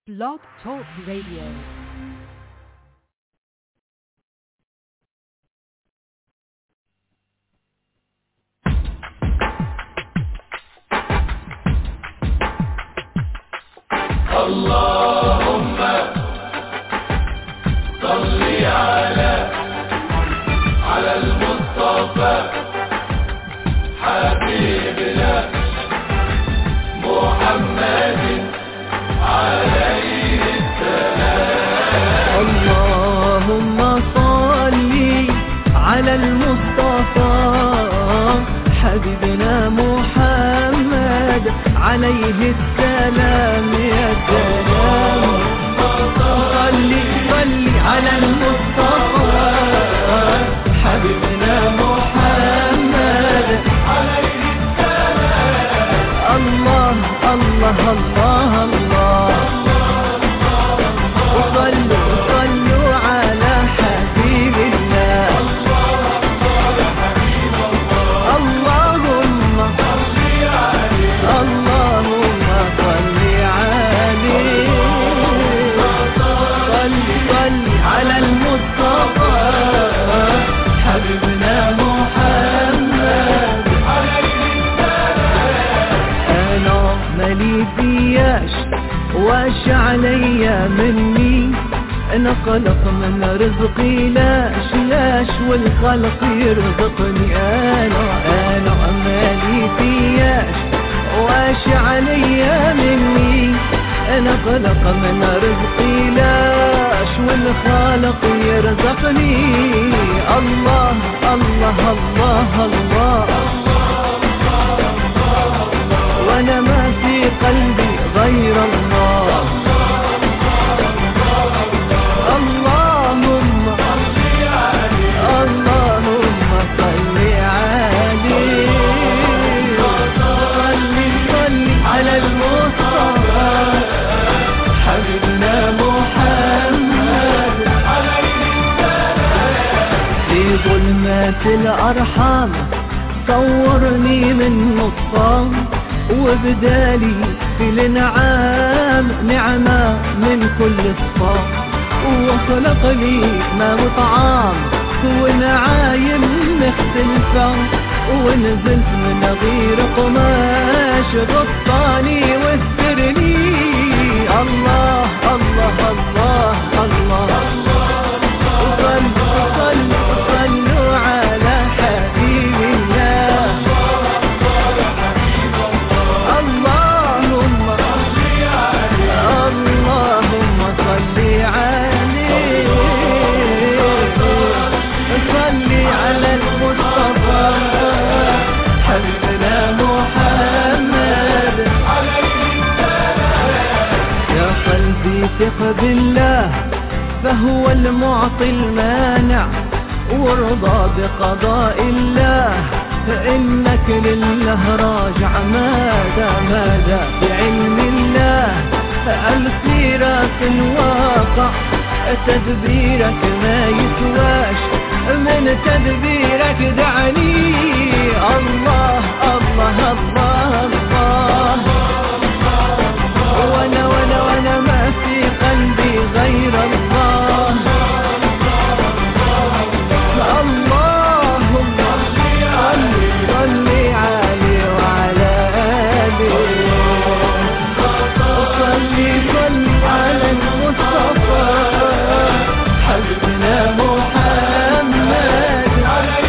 Blog Talk Radio. اللهم صل على على المصطفى حبيبنا محمد عليه اللهم صل على المصطفى حبيبنا محمد عليه السلام يا سلام صل صل على المصطفى حبيبنا محمد عليه السلام الله الله الله الله وصلوا وصلوا على حبيب الله اللهم اللهم صل عليه صل صل على المصطفى حبيبنا محمد انا مالي فياش واش عليا مني انا خلق من رزقي لاش لاش والخلق يرزقني انا انا مالي فياش واش عليا مني انا خلق من رزقي لاش والخالق يرزقني الله الله الله, الله وانا ما في قلبي غير الله اللهم اللهم صل عليه صل صل على المصطفى حبيبنا محمد في ظلمات الأرحام صورني من نصام وبدالي في الانعام نعمة من كل الصام وخلق لي ما وطعام ونعايم مختلفة ونزلت من غير قماش غطاني واسترني الله الله الله الله, وصلوا وصلوا وصلوا على حبيب الله اللهم اللهم صل عليه صل على المصطفى حبيبنا محمد يا قلبي ثق بالله فهو المعطي المانع وارضى بقضاء الله فإنك لله راجع ماذا ماذا بعلم الله السيرة في الواقع تدبيرك ما يسواش من تدبيرك دعني الله الله الله الله وانا وانا وانا ما في قلبي غير الله اللهم صل صل عليه وعلى آله صل صل على المصطفى حبيبنا محمد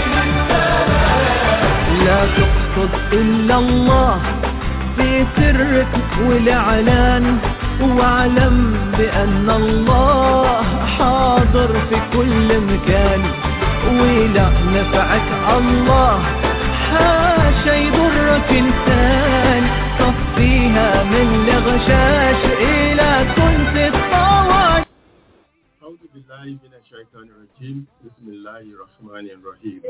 لا تقصد إلا الله في سرك والإعلان واعلم بأن الله حاضر في كل مكان ولا نفعك الله حاشا يضرك إنسان صفيها من الغشاش إلى كنت الطوال أعوذ بالله من الشيطان الرجيم بسم الله الرحمن الرحيم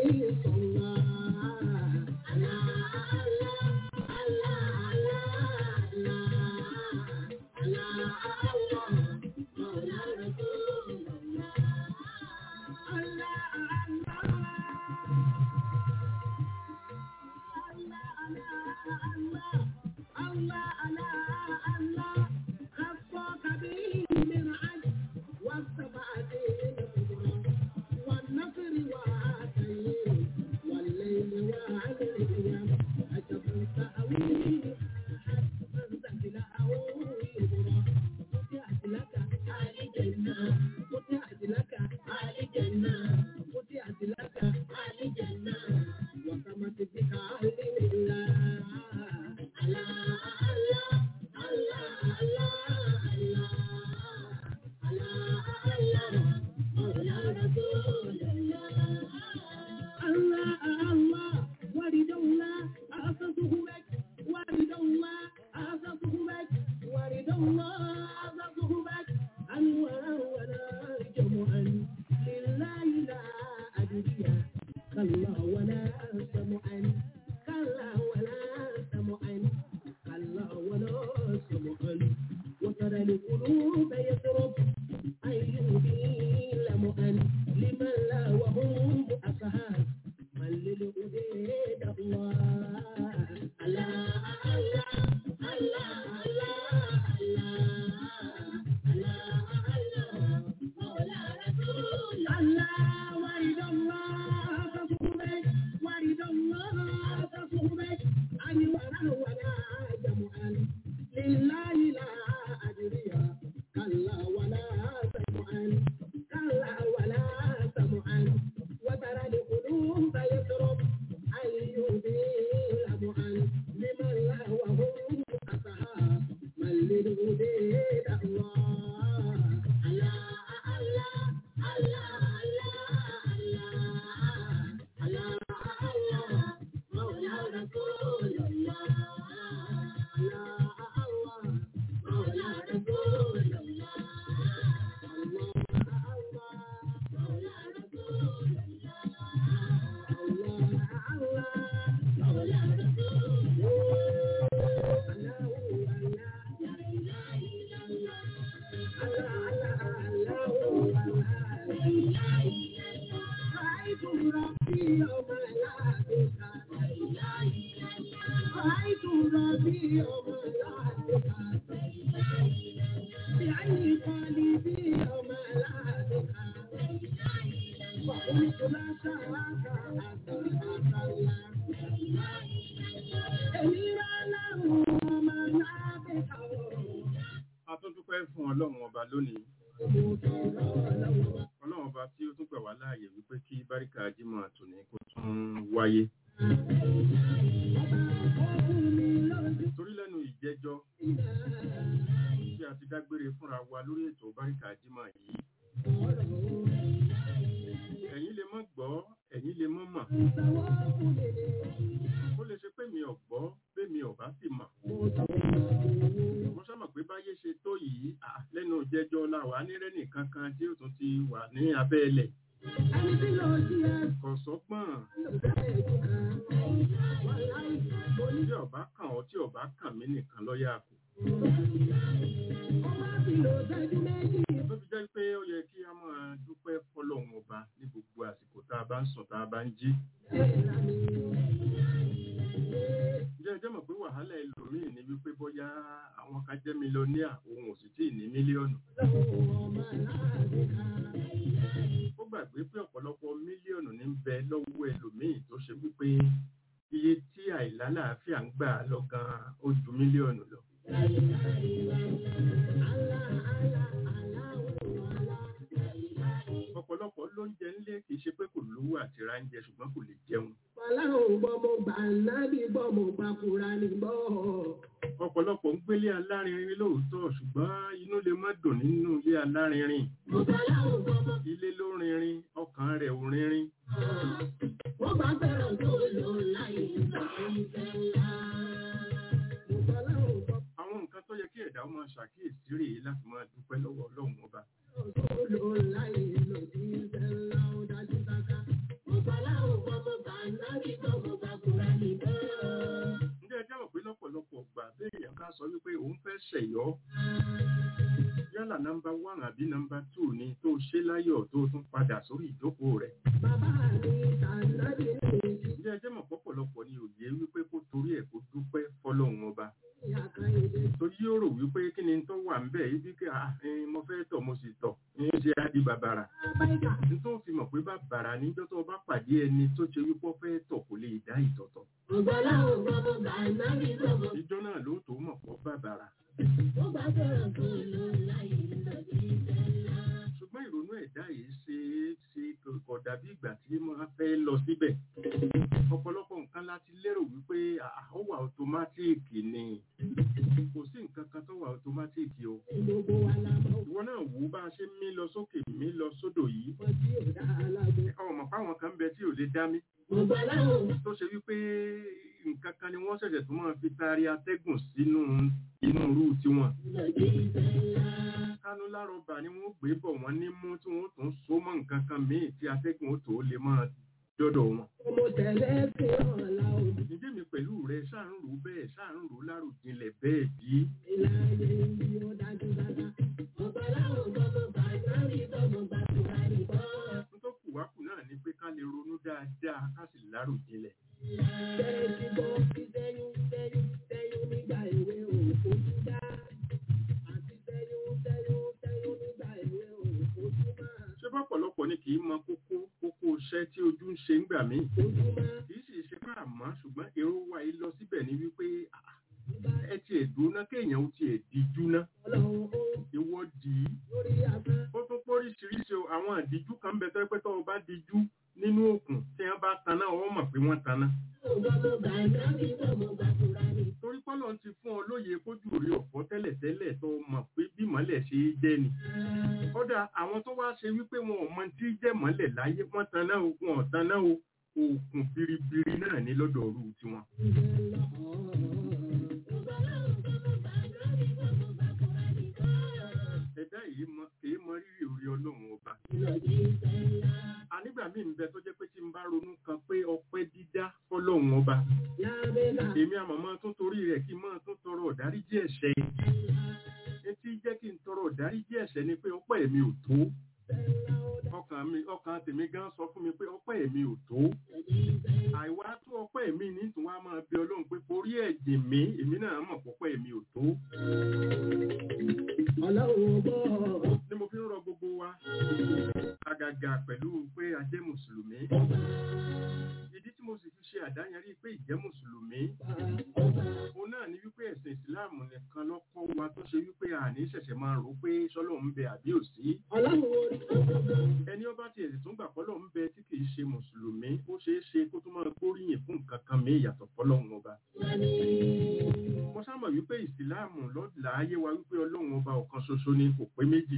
Allah, Allah, Allah, Allah, القلوب يضرب أن يبين مؤن لمن لا وهم أصحاب من للأديد الله الله الله الله الله الله مولى رسول الله ورد الله تصوبك ورد الله تصوبك أن ولا ولا جمعا لله لا أدري كلا ولا سمعا كلا ولا سمعا وترى القلوب يضرب أن يبين معا لمن لا وهم أصحاب من للهدى الله الله الله الله الله الله الله مولى رسول الله الله الله مولى رسول الله الله الله مولى رسول الله الله الله مولى رسول الله الله الله لا إله إلا الله الله الله الله لا إله إلا الله رأيت ربي يوم لا بكى لا إله إلا الله رأيت ربي يوم لا بكى لا إله إلا الله بعيني قلبي يوم لا بكى لا إله إلا الله وقلت لا شراك حتى أتى الله لا إله إلا الله أمير له وما لا بكى a tún dúpẹ́ fún ọlọ́run ọba lónìí ọlọ́run ọba tí ó tún gbà wá láàyè wípé kí báríkà jímọ̀ tòní kó tún wáyé torí lẹ́nu ìjẹ́jọ́ tí a ti dágbére fúnra wa lórí ètò báríkà jímọ̀ yìí ẹ̀yin lè mọ́ gbọ́ ẹ̀yin lè mọ́ mọ̀ ó lè ṣe pé mi ò gbọ́ pé mi ò bá sì mọ̀ mo sábà pé báyé ṣe tó yìí à, lẹ́nu ìjẹ́jọ́ la wà nírẹ́nì kankan tí ó tún ti wà ní abẹ́ ẹlẹ̀ kò sọ́gbọ́n tí ọba kàn ọ́ tí ọba kàn mí nìkan lọ́yà kù tó fi jẹ́ pé ó yẹ kí a máa dúpẹ́ fọlọ́run ọba ní gbogbo àsìkò tá a bá ń sùn tá a bá ń jí ǹjẹ́ ẹ jẹ́ mọ̀ pé wàhálà ẹlòmíì ni wípé bóyá àwọn kan jẹ́ mílíọ̀nìà òun ò sì tí ì ní mílíọ̀nù ó gbàgbé pé ọ̀pọ̀lọpọ̀ mílíọ̀nù ní ń bẹ lọ́wọ́ ẹlòmíì tó ṣe wípé iye tí àìlálàáfíà ń gbà lọ gan ó ju mílíọ̀nù lọ ọ̀pọ̀lọpọ̀ lóúnjẹ ńlé kì í ṣe pé kò lówó àti ráńjẹ ṣùgbọ́n kò lè jẹun Ọlọ́run gbọ́ mo gbà nábì gbọ́ mo gbà Kùránì gbọ́. ọ̀pọ̀lọpọ̀ ń gbélé alárinrin lóòótọ́ ṣùgbọ́n inú lè má dùn nínú ilé alárinrin Mo gbà láwọn gbọ́ mo ilé ló rinrin ọkàn rẹ̀ ò rinrin wọ́n bá bẹ̀rẹ̀ tó lò láyé ìfẹ́ ńlá. Mo gbà láwọn gbọ́ àwọn nǹkan tó yẹ kí ẹ̀dá ó máa ṣàkíyèsí rèé láti máa dúpẹ́ lọ́wọ́ ọlọ́run ọba tó lò láyé lòdì ìfẹ́ ńlá ó dájú dáká. Mo gbà láwọn gbọ́ mo gbà nábì gbọ́ mo gbà Kùránì gbọ́. ǹjẹ́ ẹ jáwọ́ pé lọ́pọ̀lọpọ̀ gbà béèyàn ká sọ wípé òun fẹ́ ṣẹ̀yọ́ yálà nọmba wán àbí nọmba tù ni tó ṣe láyọ̀ tó tún padà sórí ìjókòó rẹ̀ Bàbá mi tànàbì ní ǹjẹ́ ẹ jẹ́ mọ̀ pọ̀pọ̀lọpọ̀ ni òye wípé kó torí ẹ̀ kó dúpẹ́ fọlọ́run ọba ìyá kan èdè. torí yóò rò wípé kí ni tó wà ń bẹ̀ ibi kí ah, eh, mo fẹ́ tọ̀ mo sì tọ̀ ní ṣe á di bàbàrà Báyìí ní tó fi mọ̀ pé bàbàrà níjọ́ tó bá pàdé ẹni tó ṣe wípé ó fẹ́ tọ̀ kò lè dá ìtọ̀tọ̀ mo gbà láwọn gbọ́ mo gbà nábì gbọ́ mo ìjọ náà ló tó mọ̀ pọ̀ bàbàrà mo gbà bẹ̀rẹ̀ tó lò láyé lòdì ìfẹ́ ńlá. ṣùgbọ́n ìrònú ẹ̀dá yìí ṣe é ṣe kò dàbí ìgbà tí wọ́n fẹ́ lọ síbẹ̀ ọ̀pọ̀lọpọ̀ nǹkan láti lérò wípé ah, ó wà ọ̀tọ́mátìkì ni kò sí nǹkan kan tó wà ọ̀tọ́mátìkì o Gbogbo wa la mọ̀ ìwọ náà wò ó bá a ṣe ń mí lọ sókè mí lọ sódò yìí wọ́n tí ò dá alágbó. ọmọ fáwọn kan bẹ tí ò lè dá mí Mo gbà láwọn tó ṣe wípé nǹkan kan ni wọ́n ṣẹ̀ṣẹ̀ tó máa fi taari atẹ́gùn sínú inú irú tiwọn lòdì ìfẹ́ ńlá. kánú lárọ̀bà ni wọ́n gbé bọ̀ wọ́n ní mú tí wọ́n tún so mọ́ nǹkan kan míì tí atẹ́gùn ó tó lè máa dọ́dọ̀ wọn. Mo tẹ̀lé sí ọ̀la òbí ǹjẹ́ mi pẹ̀lú rẹ ṣáà ń rò bẹ́ẹ̀ ṣáà ń rò láròjinlẹ̀ bẹ́ẹ̀ bí? ìlànà ìlú ó dájú dáadáa. lè ronú dáadáa ká sì láròjinlẹ̀. Tẹ́tí gbọ́ sí sẹ́yún sẹ́yún sẹ́yún nígbà èwe òkú dá. Àti sẹ́yún sẹ́yún sẹ́yún nígbà èwe òkú máa. ṣé bọ́pọ̀lọpọ̀ ni kì í mọ kókó kókó iṣẹ́ tí ojú ń ṣe ń gbà mí. Ojú máa kì í sì ṣe bá àmọ́ ṣùgbọ́n èrò wa yìí lọ síbẹ̀ ni wípé ah, ẹ tiẹ̀ dúná kéèyàn ó tiẹ̀ díjú ná ọlọ́run ó ìwọ dì í. lórí àbá. ó tún póríṣiríṣi o, àwọn àdíjú kan bẹ tọ́ pé tọ́ ọ bá díjú nínú òkun tí wọ́n bá taná ọ mọ̀ pé wọ́n taná. Ọgbà mo gbà nábì gbọ́ mo gbà kúra ni. torí pọ́lọ́ ti fún ọ lóye kójú rí ọ̀pọ̀ tẹ́lẹ̀tẹ́lẹ̀ tó mọ̀ pé bí mọ́lẹ̀ ṣe é jẹ́ ni. kódà àwọn tó wá ṣe wípé wọn ò mọ tí jẹ́ mọ́lẹ̀ láyé wọ́n taná o wọn ò taná o òkun biribiri náà ní lọ́dọ̀ ọ̀rù tiwọn. ẹ̀dá yìí mọ kìí mọ rírì orí ọlọ́run ọba. ànígbà míì ń bẹ tó jẹ́ pé tí n bá ronú kan pé ọpẹ́ dídá fọlọ́run ọba. èmi àmọ̀mọ́ tún torí rẹ̀ kí n máa tún tọrọ ọ̀dáríjì ẹ̀ṣẹ̀ etí jẹ́ kí n tọrọ ọ̀dáríjì ẹ̀ṣẹ̀ ni pé ọpẹ́ mi ò tó ọkàn mi ọkàn tèmi gan sọ fún mi pé ọpẹ́ mi ò tó àìwá tó ọpẹ́ mi ní tún wá máa bẹ ọlọ́run pé forí ẹ̀jìn mi èmi náà mọ̀ pọ́pẹ́ mi ò tó Ọlọ́run gbọ́. ni mo fi ń rọ gbogbo wa àgàgà pẹ̀lú pé a jẹ́ mùsùlùmí ìdí tí mo sì fi ṣe àdáyanrí pé ìjẹ́ mùsùlùmí òun náà ni wípé ẹ̀sìn ìsìláàmù nìkan ló kọ́ wa tó ṣe wípé àní ṣẹ̀ṣẹ̀ máa rò pé sọ́lọ́ ń bẹ àbí òsí Ọlọ́run orí. ẹni ọba ti ẹ̀sìn tún gbà pọ́lọ́ ń bẹ tí kìí ṣe mùsùlùmí ó ṣeé ṣe kó tún máa gbóríyìn fún nǹkan kan mí ìyàtọ̀ fọlọ́run ọba mo sámọ̀ wípé ìsìláàmù lọ́dà ayé wa wípé ọlọ́run ọba ọ̀kan ṣoṣo ni kò pé méjì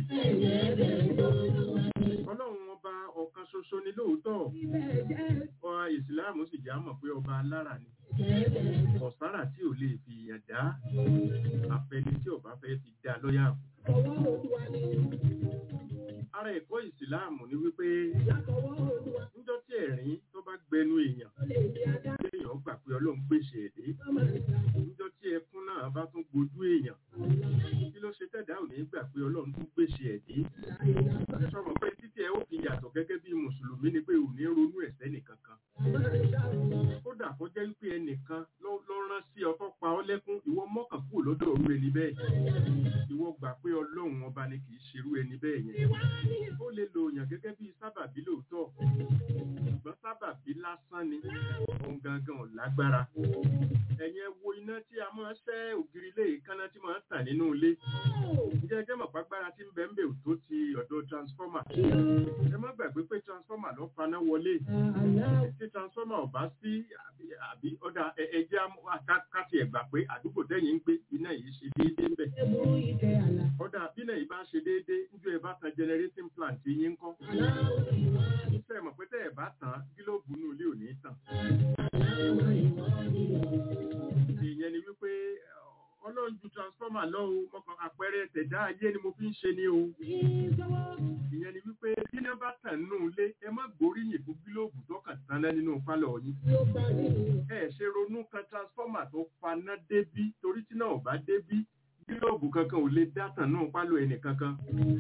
ọlọ́run ọba ọ̀kan ṣoṣo ni lóòótọ́ ọba ìsìláàmù sì já mọ̀ pé ọba alára ni ọ̀sára tí ò lè fi ìyàn dá àfẹni tí ọba fẹ́ fi dá lọ́yà Ọwọ́ Olúwa ni. ara ẹ̀kọ́ ìsìláàmù ni wípé Látọwọ́ Olúwa níjọ́ tí ẹ̀rín tó bá gbẹnu èèyàn ló lè di adá. èèyàn gbà pé ọlọ́run gbèsè ẹ̀dẹ́ Ọmọ ìgbà. níjọ́ tí ẹkún náà bá tún gbojú èèyàn kí ló ṣe tẹ̀dá ò ní gbà pé ọlọ́run tún gbèsè ẹ̀dẹ́ sọ̀rọ̀ pé títí ẹ ó fi yàtọ̀ gẹ́gẹ́ bí mùsùlùmí ni pé ò ní ronú ẹ̀ṣẹ̀ nìkan kan kódà kó jẹ́ wípé ẹnìkan ló ló rán sí ọ tó pa ọ́ lẹ́kún ìwọ mọ́kàn kúrò lọ́dọ̀ òru ẹni bẹ́ẹ̀ ìwọ gbà pé ọlọ́run ọba ni kì í ṣerú ẹni bẹ́ẹ̀ yẹn ó lè lo òyàn gẹ́gẹ́ bí sábàbí lóòótọ́ ṣùgbọ́n sábàbí lásán ni òun gangan ò lágbára ẹ̀yin ẹ wo iná tí a máa ń ṣẹ́ ògiri ilé ìkànnà tí máa ń tàn nínú ilé ǹjẹ́ ẹjẹ́ mọ̀ pàgbára tí ń bẹ ń bẹ ò tó ti ọ̀dọ̀ transformer ẹ má gbàgbé pé transformer ló faná wọlé tí transformer ò bá sí àbí àbí ọ̀dà ẹ- ẹjẹ́ amú- àká- káti ẹ̀gbà pé àdúgbò tẹ́yìn ń gbé iná yìí ṣe déédéé ń bẹ̀ Ẹ̀bùrú ìtẹ̀ àlà. ọ̀dà bí náà yìí bá ṣe déédéé níjọ́ ẹ bá tan generating plant yín ń kọ́ Aláwọ̀ ìwà ni. tẹ́ ẹ mọ̀ pé tẹ́ ẹ bá tàn gílóòbù inú ilé ò ní tàn Aláwọ̀ ìwà ni. ìyẹn ni wípé ọlọ́run ju transformer lọ o mọ̀kàn àpẹẹrẹ tẹ̀dá ayé ni mo fi ń ṣe ni o ìyẹn ni wípé bí iná bá tàn nínú ilé ẹ má gbóríyìn fún gílóòbù tó kàn tán náà nínú pálọ̀ yín Tí ó bá ní ìwà. ẹ ṣe ronú kan transformer tó faná débí torí tí náà ò bá débí gílóòbù kankan ò lè dá tàn náà pálọ̀ ẹnì kankan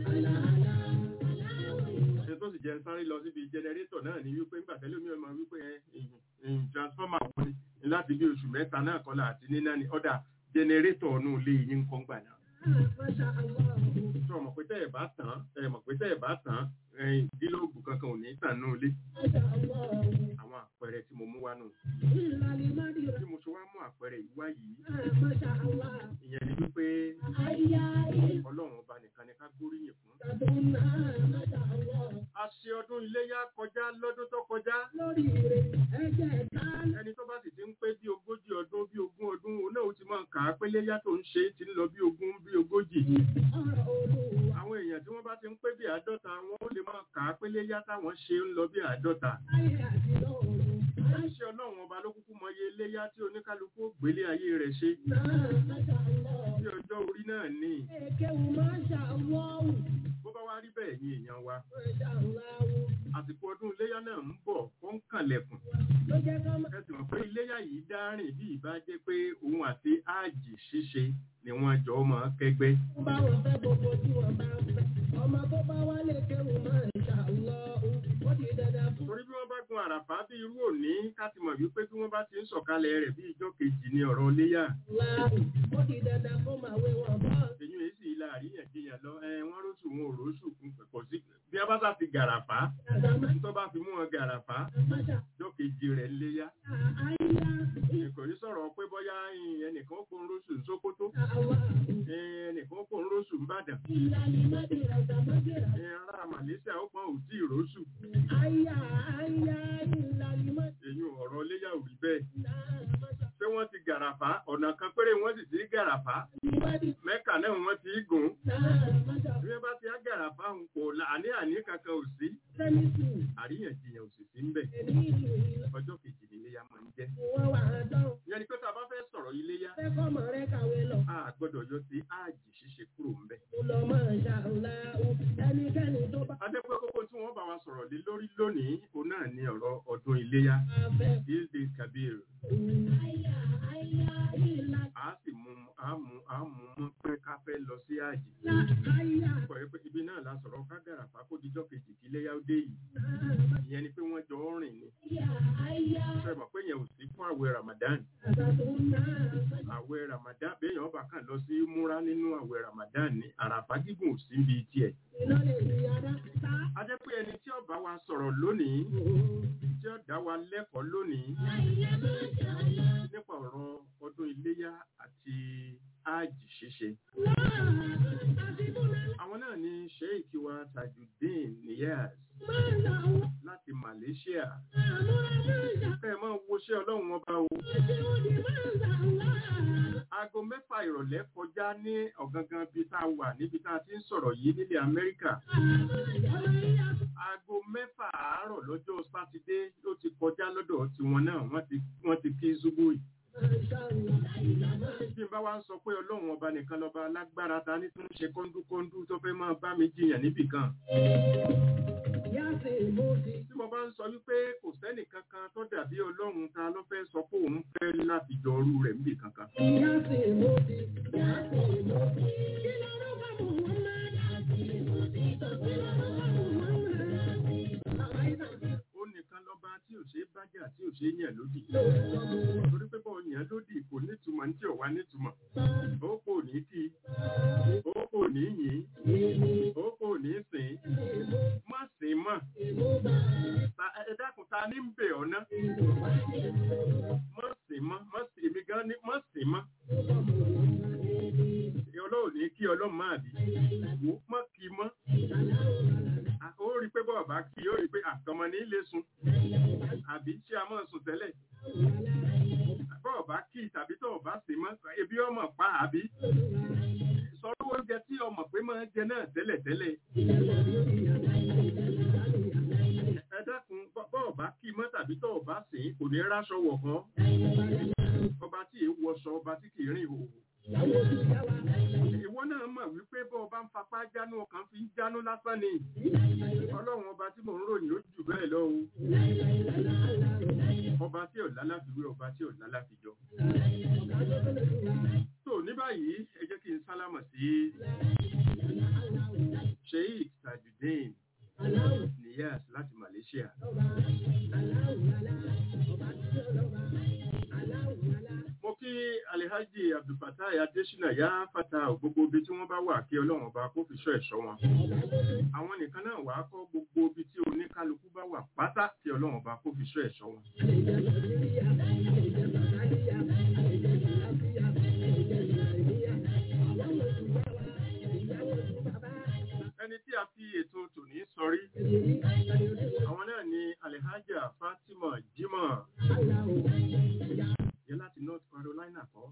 ṣe tó sì jẹ́ sáré lọ síbi jẹnẹrétọ̀ náà ni wípé nígbà tẹ́lẹ̀ mi ò máa wípé ẹ ẹ̀yìn transformer wọn ni láti bí oṣù mẹ́ta náà kọ́lá àti níná ni ọ̀dà jẹnẹrétọ̀ ọ̀nù ilé yín ń kọ́ gbà náà Masha Allah. sọ mọ̀ pé tẹ́ ẹ̀ bá tàn ẹ̀ mọ̀ pé tẹ́ ẹ̀ bá tàn ẹ̀yìn gílóòbù kankan ò ní tàn nù ilé Masha Allah. àwọn àpẹẹrẹ tí mo mú wá nù Ìlàlí Mádìrà. tí mo ṣe wá mú àpẹẹrẹ yìí wá yìí Masha Allah. ìyẹn ni wípé Àyà ọlọ́run ọba nìkan ni ká gbóríyìn fún. ìtàdùnà. Masha Allah. a ṣe ọdún iléyá kọjá lọ́dún tó kọjá Lórí rẹ̀ ẹ̀jẹ̀ tán. ẹni tó bá sì ti ń pé bí ogójì ọdún bí ogún ọdún òun náà ó ti máa ń kà á pé léyá tó ń ṣe é ti ń lọ bí ogún bí ogójì. Ọ̀rọ̀ Olúwa. àwọn èèyàn tí wọ́n bá ti ń pé bí àádọ́ta wọn ó lè máa kà á pé léyá táwọn ṣe ń lọ bí àádọ́ta. Ayé àti lọ́run. ṣé ọlọ́run ọba ló kúkú mọ iye léyá tí oníkálukú ó gbélé ayé rẹ̀ ṣe Náà Masha Allah. bí ọjọ́ orí náà ní Èkéwù Masha Allah. bó bá wá rí bẹ́ẹ̀ ní èèyàn wa Masha Allah. àsìkò ọdún iléyá náà ń bọ̀ ó ń kànlẹ̀kùn Ló jẹ́ ká máa. ẹ sì mọ̀ pé iléyá yìí dárìn bí ìbá jẹ́ pé òun àti áàjì ṣíṣe ni wọ́n jọ máa kẹ́gbẹ́ bá wọn fẹ́ gbogbo tí wọ́n bá ń fẹ́. ọmọ tó bá wá lè kéwù máa ń ṣà lọ ó di dandan fún torí bí wọ́n bá gun ká ti mọ̀ wípé bí wọ́n bá ti ń sọ̀kalẹ̀ rẹ̀ bí ìjọ kejì ni ọ̀rọ̀ léyà láàrú ó di dandan kó máa wé wọn bọ́. èyí èyí sì ilà àríyànjiyàn lọ ẹ wọ́n róṣù wọn ò róṣù kún pẹ̀pọ̀ sí bí a bá sá ti gàràfá àgbàmọ́ tó bá fi mú wọn gàràfá àmàṣà ìjọ kejì rẹ̀ léyà àìyá kò ní sọ̀rọ̀ pé bóyá ẹnìkan ó kó ń róṣù ní Sókótó àwọn ẹnìkan ó kó ń róṣù ní Ìbàdàn ìlànà ìmọ̀dìrà ìdàmọ́dìrà ará Malaysia ó pọn òtí ìróṣù àìyá àìyá ìlànà ìmọ̀dìrà èyí ọ̀rọ̀ léyà ò rí bẹ́ẹ̀ àmàṣà pé wọ́n ti gàràfá ọ̀nà kan péré wọ́n sì ti gàràfá ìmọ̀dìrà Mẹ́kà náà wọ́n ti gùn àmàṣà bí wọ́n bá ti á gàràfá ń kò àní àní kankan ò sí sẹ́mìtì àríyànjiyàn ò sì sí ń bẹ̀ ẹ̀mí ìlú ìlú ọjọ́ kejì ní iléyà máa ń jẹ́ wọ́n wà á dán ìyẹn ni pé tá a bá fẹ́ sọ̀rọ̀ iléyà fẹ́kọ̀ọ́ mọ̀ rẹ kàwé lọ. a gbọ́dọ̀ yọ sí áàjì ṣíṣe kúrò ń bẹ̀. lọ máa ṣàlá o ẹnikẹ́ni tó bá adẹ́pẹ́ kókó tí wọ́n bá wa sọ̀rọ̀ lé lórí lónìí òun náà ni ọ̀rọ̀ ọdún iléyà fẹ́ ilde kabir àyà àyà ìlà a sì mú a mú a mú mú pé ká fẹ́ lọ sí áàjì. là àyà kọ̀ ẹ́ pé ibi náà la sọ̀rọ̀ ká gàràfà kó dijọ́ kejì kí iléyà ó dé yìí ìyẹn ni pé wọ́n jọ ń rìn ni àyà àyà fẹ́ mọ̀ pé yẹn ò sí fún àwẹ̀ Ramadan àtàtò náà àwẹ̀ Ramadan béèyàn bá kàn lọ sí múra nínú àwẹ̀ Ramadan ní àràfà gígùn ò sí ibi tiẹ̀. iná lè rí ara ta a jẹ́ pé ẹni tí ó bá wa sọ̀rọ̀ lónìí tí ó dá wa lẹ́kọ̀ọ́ lónìí àyà máa ṣàlá nípa ọ̀rọ̀ ọdún iléyá àti áàjì ṣíṣe. àti múná àwọn náà ni sheikh wa tajudeen niyaz máa là wọ́n láti Malaysia. àmúra máa ṣà kẹ́ ẹ máa woṣẹ́ ọlọ́run ọba o. àti òdì máa ṣàlá aago mẹ́fà ìrọ̀lẹ́ kọjá ní ọ̀gangan bíi tá a wà níbi tá a ti ń sọ̀rọ̀ yìí nílẹ̀ Amẹ́ríkà. àyà aago mẹ́fà àárọ̀ lọ́jọ́ sátidé ló ti kọjá lọ́dọ̀ tiwọn náà wọ́n ti wọ́n ti kí zubu yìí. máa ṣàlá àyà máa bí n bá wá ń sọ pé ọlọ́run ọba nìkan lọ́ba alágbára ta ní tó ń ṣe kọ́ńdúkọ́ńdú tó fẹ́ máa bá mi jiyàn níbì kan. yá sí ìmúdi tí mo bá ń sọ wípé kò sẹ́nì kankan tó dàbí ọlọ́run ta ló fẹ́ sọ pé òun fẹ́ láti jọ ọrú rẹ̀ níbì kankan. yá sí ìmúdi yá sí ìmúdi kí lọ́rọ́ bá mọ̀ wọ́n máa yá sí ìmúdi tó kí lọ́rọ́ bá mọ̀ wọ́n máa àìsàn ti ó nìkan lọ́ba tí ò ṣe é bájà tí ò ṣe é yàn lódì. lò ó torí pé bọ́ọ̀ yàn lódì kò nítumọ̀ ní tí ò wá nítumọ̀. ó kò ní kí ó kò ní yìn ó kò ní sìn má sìn mọ́. Ta- ẹ dákun ta ní ń bẹ̀ ọ́ ná. má sìn mọ́ má sìn èmi gan ni má sìn mọ́. ọlọ́run ní kí ọlọ́run máa bí. wò ó má kí mọ́. À- ó rí i pé bọ́ọ̀ bá kí ó rí i pé àtọmọ ní lè sùn. àbí ṣé a máa sùn tẹ́lẹ̀. bọ́ọ̀ bá kí tàbí tọ́ọ̀ bá sìn mọ́ ebi ọmọ pa àbí. sọ̀rọ̀ oúnjẹ tí ọmọ pé máa ń jẹ náà tẹ́lẹ̀ tẹ́lẹ̀. ẹ dákun bọ́- bọ́ọ̀ bá kí mọ́ tàbí tọ́ọ̀ bá sìn kò ní ráṣọ wọ̀ kan. ọba tí èé wọṣọ ọba tí kì í rìn òwò. ìwọ náà mọ̀ wípé bọ́ ọba ń fapá jánu ọkàn fi ń jánu lásán ni. ọlọ́run ọba tí mò ń ròyìn ó jù bẹ́ẹ̀ lọ o. ọba tí ò lálàfiwé ọba tí ò lálàfijọ. tó ní báyìí ẹ jẹ́ kí n sálámọ̀ sí sheikh tajudeen niyas láti Malaysia. mo kí alihaji abdulfatai adesina ya fata gbogbo ibi tí wọ́n bá wà kí ọlọ́run ọba kó fi ṣọ́ ẹ̀ṣọ́ wọn. àwọn nìkan náà wàá kọ́ gbogbo ibi tí oníkálukú bá wà pátá kí ọlọ́run ọba kó fi ṣọ́ ẹ̀ṣọ́ wọn. ẹni tí a fi ètò tòní sọrí àwọn náà ni alihaja fatima jimoh yẹ láti north carolina kọ́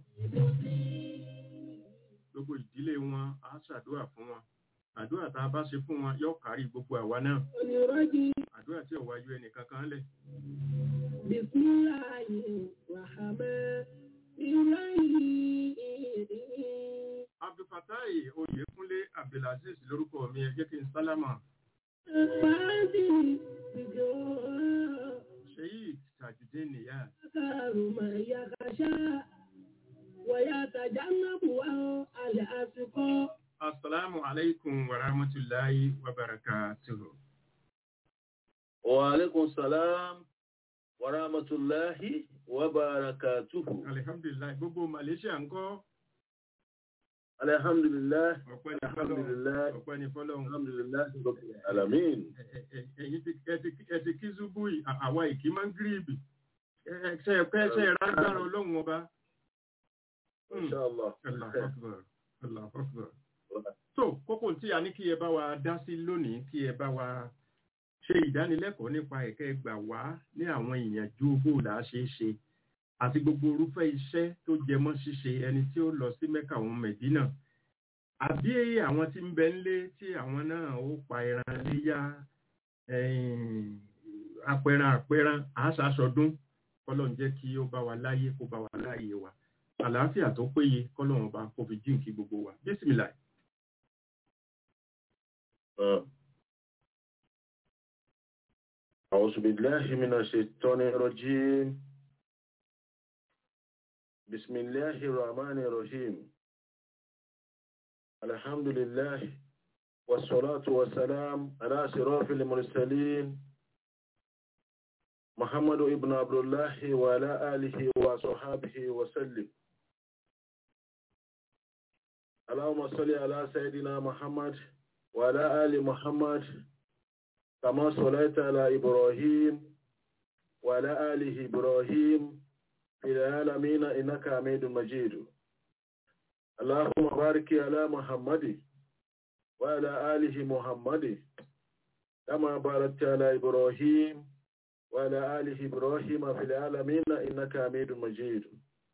gbogbo ìdílé wọn á ṣàdúrà fún wọn àdúrà tá a bá ṣe fún wọn yóò kárí gbogbo àwa náà onírọ́jì àdúrà tí ò wáyé ẹnìkan kan lẹ̀ bisimilayi rahman irayi. abdulfatai oyèkúnlé abdulaziz lórúkọ mi ẹ jẹ́ kí n sálámà Fàájì ìjọ sheik tajudeen niyaz kàrùmọ̀ yàkàṣá wọ̀yà tàjánàbù àwọn alẹ́ àsìkò. asalaamu alaykum wa rahmatulahi wa barakatuhu. Wa alaikum salam ورحمة الله وبركاته alihamdulilayi gbogbo malaysia ń kọ́ الحمد لله ọpẹ́ ní الحمد fọ́lọ́run لله ọpẹ́ ní fọ́lọ́run الحمد لله رب العالمين Ẹ- ẹ- ẹ̀yin ti ẹ ti- ẹ ti kí zubu yìí à- àwa ìkí máa ń gíríìbì ṣe ẹ̀pẹ́ ṣe ìrágbára ọlọ́run ọba إن شاء الله Allahu Akbar, Allahu Akbar. tó kókó tí a ní kí ẹ bá wa dá sí lónìí kí ẹ bá wa ṣe ìdánilẹ́kọ̀ọ́ nípa ẹ̀kẹ́ gbà wá ní àwọn ìyànjú bó là á ṣe é ṣe àti gbogbo orúfẹ́ iṣẹ́ tó jẹ mọ́ ṣíṣe ẹni tí ó lọ sí mẹ́kà òun mẹ̀dínà àbí àwọn tí ń bẹ ńlé tí àwọn náà ó pa ẹran léyà ẹ̀yìn, apẹran apẹran àṣàṣọdún kọ́lọ́n jẹ́ kí ó bá wa láyé kó bá wa láyé wa àlàáfíà tó péye kọ́lọ́n ọba kó fi jíǹkí gbogbo wa bísímìlà آه. أعوذ بالله من الشيطان الرجيم بسم الله الرحمن الرحيم الحمد لله والصلاة والسلام على شرف المرسلين محمد ابن عبد الله وعلى آله وصحابه وسلم اللهم صل على سيدنا محمد وعلى آل محمد كما صليت على إبراهيم وعلى آله إبراهيم في العالمين إنك حميد مجيد اللهم بارك على محمد وعلى آله محمد كما باركت على إبراهيم وعلى آله إبراهيم في العالمين إنك حميد مجيد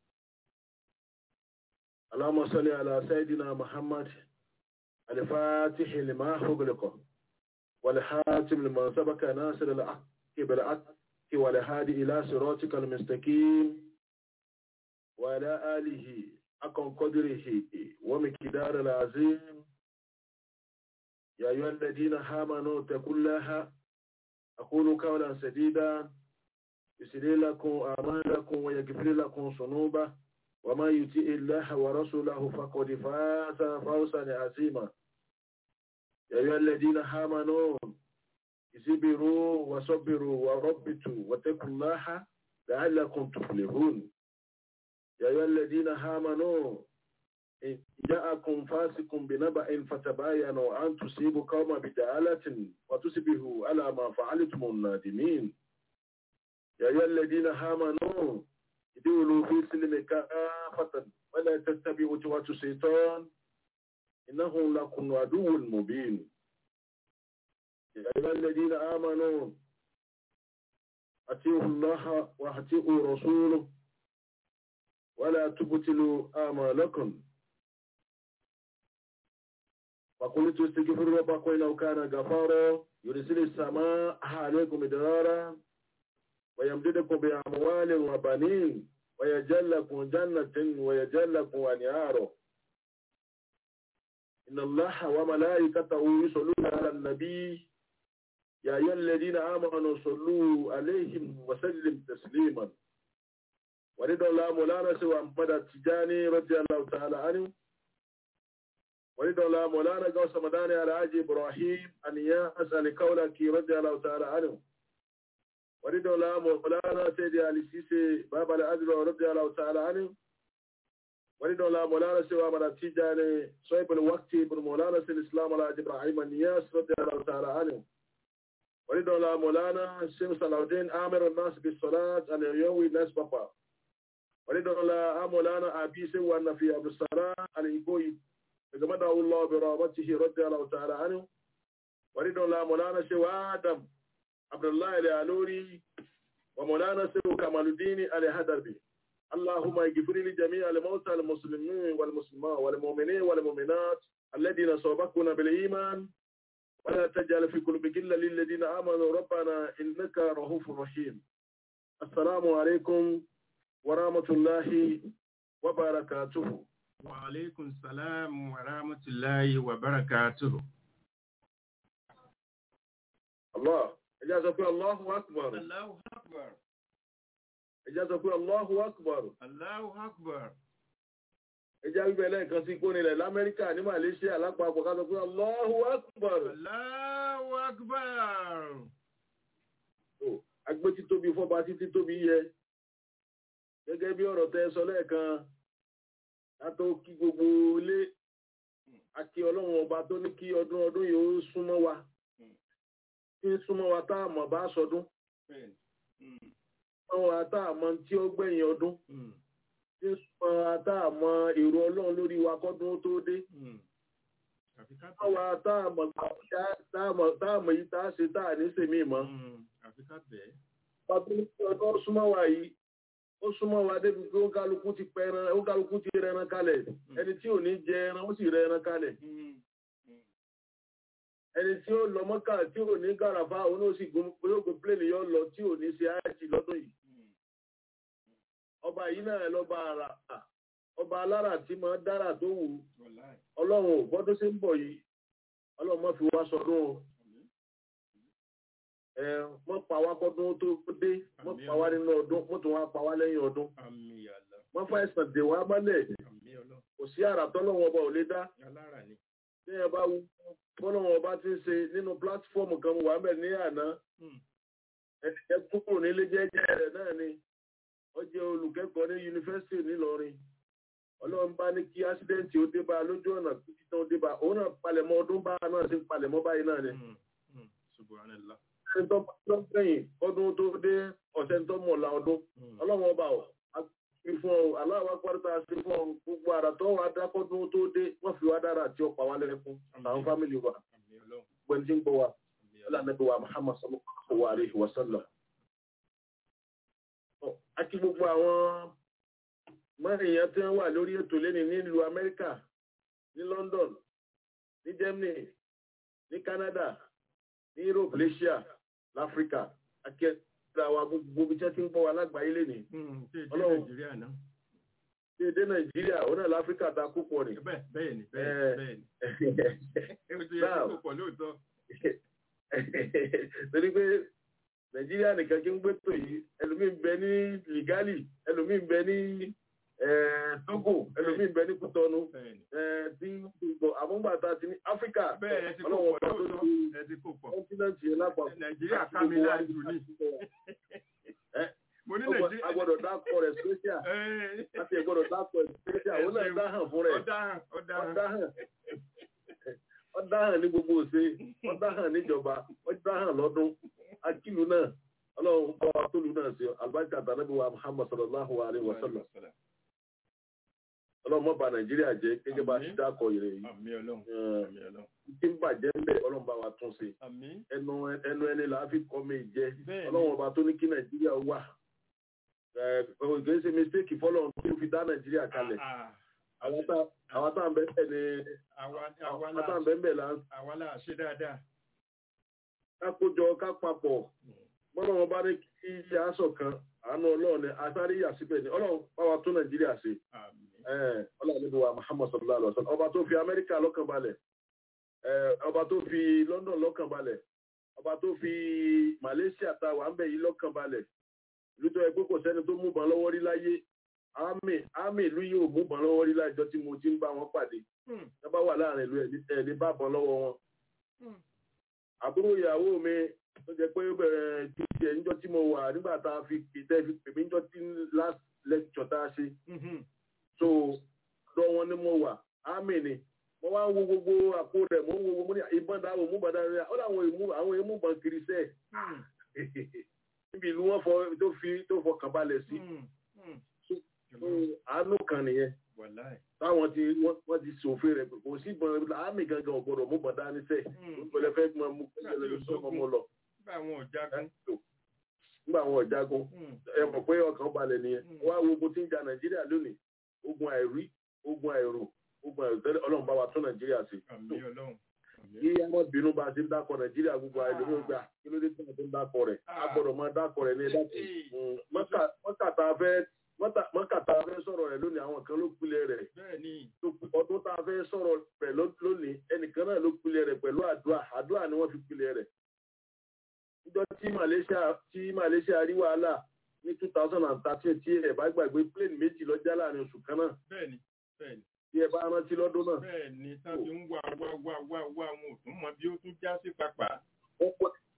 اللهم صل على سيدنا محمد الفاتح لما أغلق والحاتم لما سبق ناصر الحق بالحق والهادي إلى صراطك المستقيم وعلى آله أكن قدره ومقدار العظيم يا أيها الذين آمنوا اتقوا الله أقولوا قولا سديدا يسري لكم أعمالكم ويغفر لكم ذنوبا وما يطيع الله ورسوله فقد فاز فوزا عظيما يا أيها الذين آمنوا اصبروا وصبروا وربطوا واتقوا الله لعلكم تفلحون يا أيها الذين آمنوا إن جاءكم فاسق بنبأ فتباينوا أن تصيبوا قوما بجهالة وتصبحوا على ما فعلتم النادمين يا أيها الذين آمنوا ادخلوا في سلم كافة ولا تتبعوا خطوات الشيطان إنه لكم عدو مبين يا أيها الذين آمنوا أطيعوا الله وأطيعوا رسوله ولا تبطلوا آمالكم فقلت استغفروا ربكم إنه كان غفارا يرسل السماء عليكم مدرارا ويمددكم بأموال وبنين ويجعل لكم جنة ويجعل لكم أنهارا إن الله وملائكته يصلون على النبي يا أيها الذين آمنوا صلوا عليهم وسلم تسليما ورضا الله مولانا سوى محمد التجاني رضي الله تعالى عنه ورضا الله مولانا قوس مداني على حاج إبراهيم أن يسأل قولك رضي الله تعالى عنه ورضا الله مولانا سيدي علي سيسي بابا الأجر رضي الله تعالى عنه ورضا الله مولانا سوى من التجاني صيب الوقت بن مولانا سيد الإسلام على حاج إبراهيم النياس رضي الله تعالى عنه ورضا الله مولانا الشيخ صلاح الدين آمر الناس بالصلاة أن يوي الناس بابا ورضا الله مولانا أبي سوى أن في أبو السلام الإيكوي فجمده الله برحمته رضي الله تعالى عنه ورضا الله مولانا سوى آدم عبد الله العلوري ومولانا سوى كمال الدين الهدربي اللهم اغفر لجميع الموتى المسلمين والمسلمات والمؤمنين والمؤمنات الذين سبقونا بالإيمان ولا تجعل في قلوب غلا للذين آمنوا ربنا إنك رؤوف رحيم السلام عليكم ورحمة الله وبركاته wa aleykum salaam wa rahmatulahi wa barakatuhu. الله ẹjá sọ pé Allahu Akbar Allahu akbar. ẹjá sọ pé Allahu Akbar Allahu akbar. ẹjá wíbẹ̀ lẹ́ẹ̀kan sí kó nílẹ̀ l'Amẹ́ríkà ní Malaysia lápapọ̀ ká sọ pé Allahu Akbar Allahu akbar. agbé títóbi fọba títí tóbi yẹ gẹ́gẹ́ bí ọ̀rọ̀ tẹ sọ lẹ́ẹ̀kan látó kí gbogbo ilé àti ọlọ́run ọba tó ní kí ọdún ọdún yìí ó súnmọ́ wa tí ń súnmọ́ wa tá a mọ̀ bá sọdún súnmọ́ wa tá a mọ̀ tí ó gbẹ̀yìn ọdún tí ń súnmọ́ wa tá a mọ̀ èrò ọlọ́run lórí wa kọ́dún tó dé àfi ká súnmọ́ wa tá a mọ̀ tá a mọ̀ tá a mọ̀ yìí tá a ṣe tá a ní sèmí mọ́ àfi ká bẹ́ẹ̀. pàtó ọdún súnmọ́ wa yìí ó súnmọ́ wa débi pé ó kálukú ti pẹran ó kálukú ti rẹran kalẹ̀ ẹni tí ò ní jẹ ẹran ó sì rẹran kalẹ̀ ẹni tí ó lọ mọ́kà tí ò ní gàràfà òun ó sì gun yóò gun pléènì yóò lọ tí ò ní ṣe àìsí lọ́dún yìí ọba yìí náà lọ́ba ara ọba alára tí máa dára tó wù ú ọlọ́run ò gbọ́dọ̀ ṣe ń bọ̀ yìí ọlọ́run má fi wá sọdún o ẹ mọ́ pa wá kọ́dún tó dé mọ́ pa wá nínú ọdún mọ́ tún wá pa wá lẹ́yìn ọdún àmì àlà mọ́ fà ìsàn dè wá mọ́lẹ̀ àmì ọlọ́ kò sí àrà tọ́lọ́wọ́n ọba ò lè dá alára ni. tí ẹ bá wú bọ́lọ́wọ́n ọba ti ń ṣe nínú pílátífọ́ọ̀mù kan wà mẹ́ ní àná ẹnìkẹ́ kúrò nílé jẹ́jẹ́ rẹ̀ náà ni ó jẹ́ olùkẹ́kọ̀ọ́ ní yunifásitì nílọrin ọlọ́run bá ní kí ásídẹ́ǹtì ó dé bá a lójú ọ̀nà títí tán ó dé bá a òun náà palẹ̀mọ́ ọdún bá a náà ti ń palẹ̀mọ́ báyìí náà ni subhanallah. ẹni tó bá tó gbẹ̀yìn ọdún tó dé ọ̀sẹ̀ tó mọ̀ la ọdún ọlọ́run ọba ọ̀ fi fún ọ aláwa pátá sí fún ọ gbogbo àrà tó wà dákọ́dún tó dé wọ́n fi wá dára àti ọ̀pá wa lẹ́kún àwọn fámìlì wa àmì ọlọ́ gbẹ̀ǹ tí ń gbọ́ wa àmì ọlá ọlọ́ nàbí wa Muhammad sallallahu alaihi wa sallam. Ọ, a kí gbogbo àwọn mẹ́rin yẹn tí wọ́n wà lórí ètò lẹ́ni nílùú Amẹ́ríkà ní London ní Germany ní Canada ní Europe Asia láfíríkà akẹ́kọ̀ọ́ àwọn gbogbo ibi tí wọ́n ti ń gbọ́ wa lágbàáyé lẹ́ni ṣe èdè Ọlọ́run. nàìjíríà náà. ní èdè Nàìjíríà òun náà láfíríkà ta kú pọ̀ ni. bẹ́ẹ̀ bẹ́ẹ̀ ni Eh. bẹ́ẹ̀ ni bẹ́ẹ̀ ni. ó ti yẹ Now. kó pọ̀ lóòótọ́. torí pé nàìjíríà nìkan kí ń gbé tó yìí ẹlòmíín bẹ ní ligali ẹlòmíín bẹ ní eh, Togo ẹlòmíín bẹ ní Kútọnù bẹ́ẹ̀ ni. eh, tí gbogbo àmúgbàtà ti ní Áfíríkà bẹ́ẹ̀ ẹ ti kó ọlọ́wọ́ pọ̀ ọba tó lóòótọ́ ti ẹ ti kó pọ̀. kọ́ńtínẹ́ǹtì yẹn lápapọ̀ nàìjíríà ká mi láàjù ní. mo ní nàìjíríà. agbọ́dọ̀ dákọ̀ rẹ̀ special Ẹ, láti ẹ̀gbọ́dọ̀ dákọ̀ rẹ̀ special òun náà dáhàn fún rẹ̀ ọ̀daràn ọ̀daràn. ọ̀dáhàn ọ̀dáhàn ní gbogbo òṣè ọ̀dáhàn níjọba ọ̀dáhàn lọ́dún akílù náà ọlọ́run bá wa tólu náà sí àlùbáríkà tànàbí wa Muhammad sallallahu alayhi wa sallam ọlọ́run mọ́ ba Nàìjíríà jẹ́ gẹ́gẹ́ bá a ti dákọ̀ ìrẹ̀ yìí àmì ọlọ́run Eh, àmì ọlọ́run. tí ń bàjẹ́ ń bẹ̀ ọlọ́run bá wa tún ṣe àmì ẹnu ẹnu ẹni là á fi kọ́ mi jẹ́ bẹ́ẹ̀ ni. ọlọ́run ọba tó ní kí Nàìjíríà wà ẹ̀ ẹ̀ kì í ṣe mistake fọlọ́run tó fi dá Nàìjíríà kalẹ̀ Ah, àwọn tá àwọn tá à ń bẹ́ẹ̀ bẹ́ẹ̀ ni àwa àwa àwọn tá à ń là bẹ́ẹ̀ bẹ́ẹ̀ là ń àwa là ṣe dáadáa. ká kójọ ká papọ̀ bọ́lá wọn bá ní kí iṣẹ́ aṣọ kan àánú ọlọ́run ni àtàrí yà síbẹ̀ ni ọlọ́run bá wa tún nàìjíríà ṣe àmì Eh, ọlọ́run níbi wa muhammad sallallahu alaihi wa sallam ọba tó fi amẹ́ríkà lọ́kàn balẹ̀ Eh, ọba tó fi london lọ́kàn balẹ̀ ọba tó fi malaysia ta wà ń bẹ̀ yìí lọ́kàn balẹ̀ ìlú tó yẹ pé kò sẹ́ni tó mú bàn lọ́wọ́ rí láyé àmì àmì ìlú yìí ò mú bàn lọ́wọ́ rí lájọ tí mo ti ń bá wọn pàdé Hmm. ẹ bá wà láàrin ìlú ẹ̀ ní bá bàn lọ́wọ́ wọn Hmm. àbúrò ìyàwó mi tó jẹ pé bẹ̀rẹ̀ títí ẹ̀ níjọ́ tí mo wà nígbà tá a fi pètè fi pèmí níjọ́ tí last lecture tá a ṣe Mhm. so lọ wọn ni mo wà ámì ni mo wá ń wo gbogbo àpò rẹ̀ mo ń wo mo ní ìbọn dáwọ mú bàdá rẹ̀ ó láwọn èmú àwọn èmú bàn kiri sẹ́ẹ̀ Hmm. níbi ìlú wọn fọ tó fi tó fọkàn balẹ̀ sí Hmm. Hmm. So, àánú kan nìyẹn Wàláì. táwọn ti wọ́n wọ́n ti ṣòfin rẹ̀ kò sí ìbọn ámì gangan ò gbọdọ̀ mú bàdá ní sẹ́ẹ̀ Hmm. ìpínlẹ̀ fẹ́ mọ mú kẹ́lẹ́ lọ́sọ̀kọ́ mọ́ lọ Nígbà àwọn ọ̀jágun. nígbà àwọn ọ̀jágun Hmm. ẹ mọ̀ pé ọkàn balẹ̀ nìyẹn Mm. wá wo ogun tí ń ja nàìjíríà lónìí ogun àìrí ogun àìrò ogun àìròtẹ́lẹ̀ ọlọ́run bá wa tún nàìjíríà sí. Àmì ọlọ́run. Àmì kí àwọn bínú bá a ti ń dákọ̀ nàìjíríà gbogbo àìlómi gbà kí ló dé tí wọ́n ti ń dákọ̀ rẹ̀ a Ah. gbọ́dọ̀ máa dákọ̀ rẹ̀ ní ẹ̀dá Hey. mọ́kà tá a fẹ́ mọ́tà- mọ́kà tá a fẹ́ sọ̀rọ̀ rẹ̀ lónìí àwọn kan ló pilẹ̀ rẹ̀ Bẹ́ẹ̀ ni. tó pi- ọdún tá a fẹ́ sọ̀rọ̀ rẹ̀ ló- lónìí ẹnìkan náà ló pilẹ̀ rẹ̀ pẹ̀lú àdúrà àdúrà ni wọ́n fi pilẹ̀ rẹ̀ níjọ́ tí Malaysia tí Malaysia rí wàhálà ní two thousand and thirteen tí ẹ bá gbàgbé plane méjì lọ já láàrin oṣù kan náà Bẹ́ẹ̀ ni. Bẹ́ẹ̀ ni. tí ẹ bá rántí lọ́dún náà Bẹ́ẹ̀ ni. Tábí ń wá wá wá wá wá wọn ò tún mọ bí ó tún já sí pàpà. wọ́n pẹ́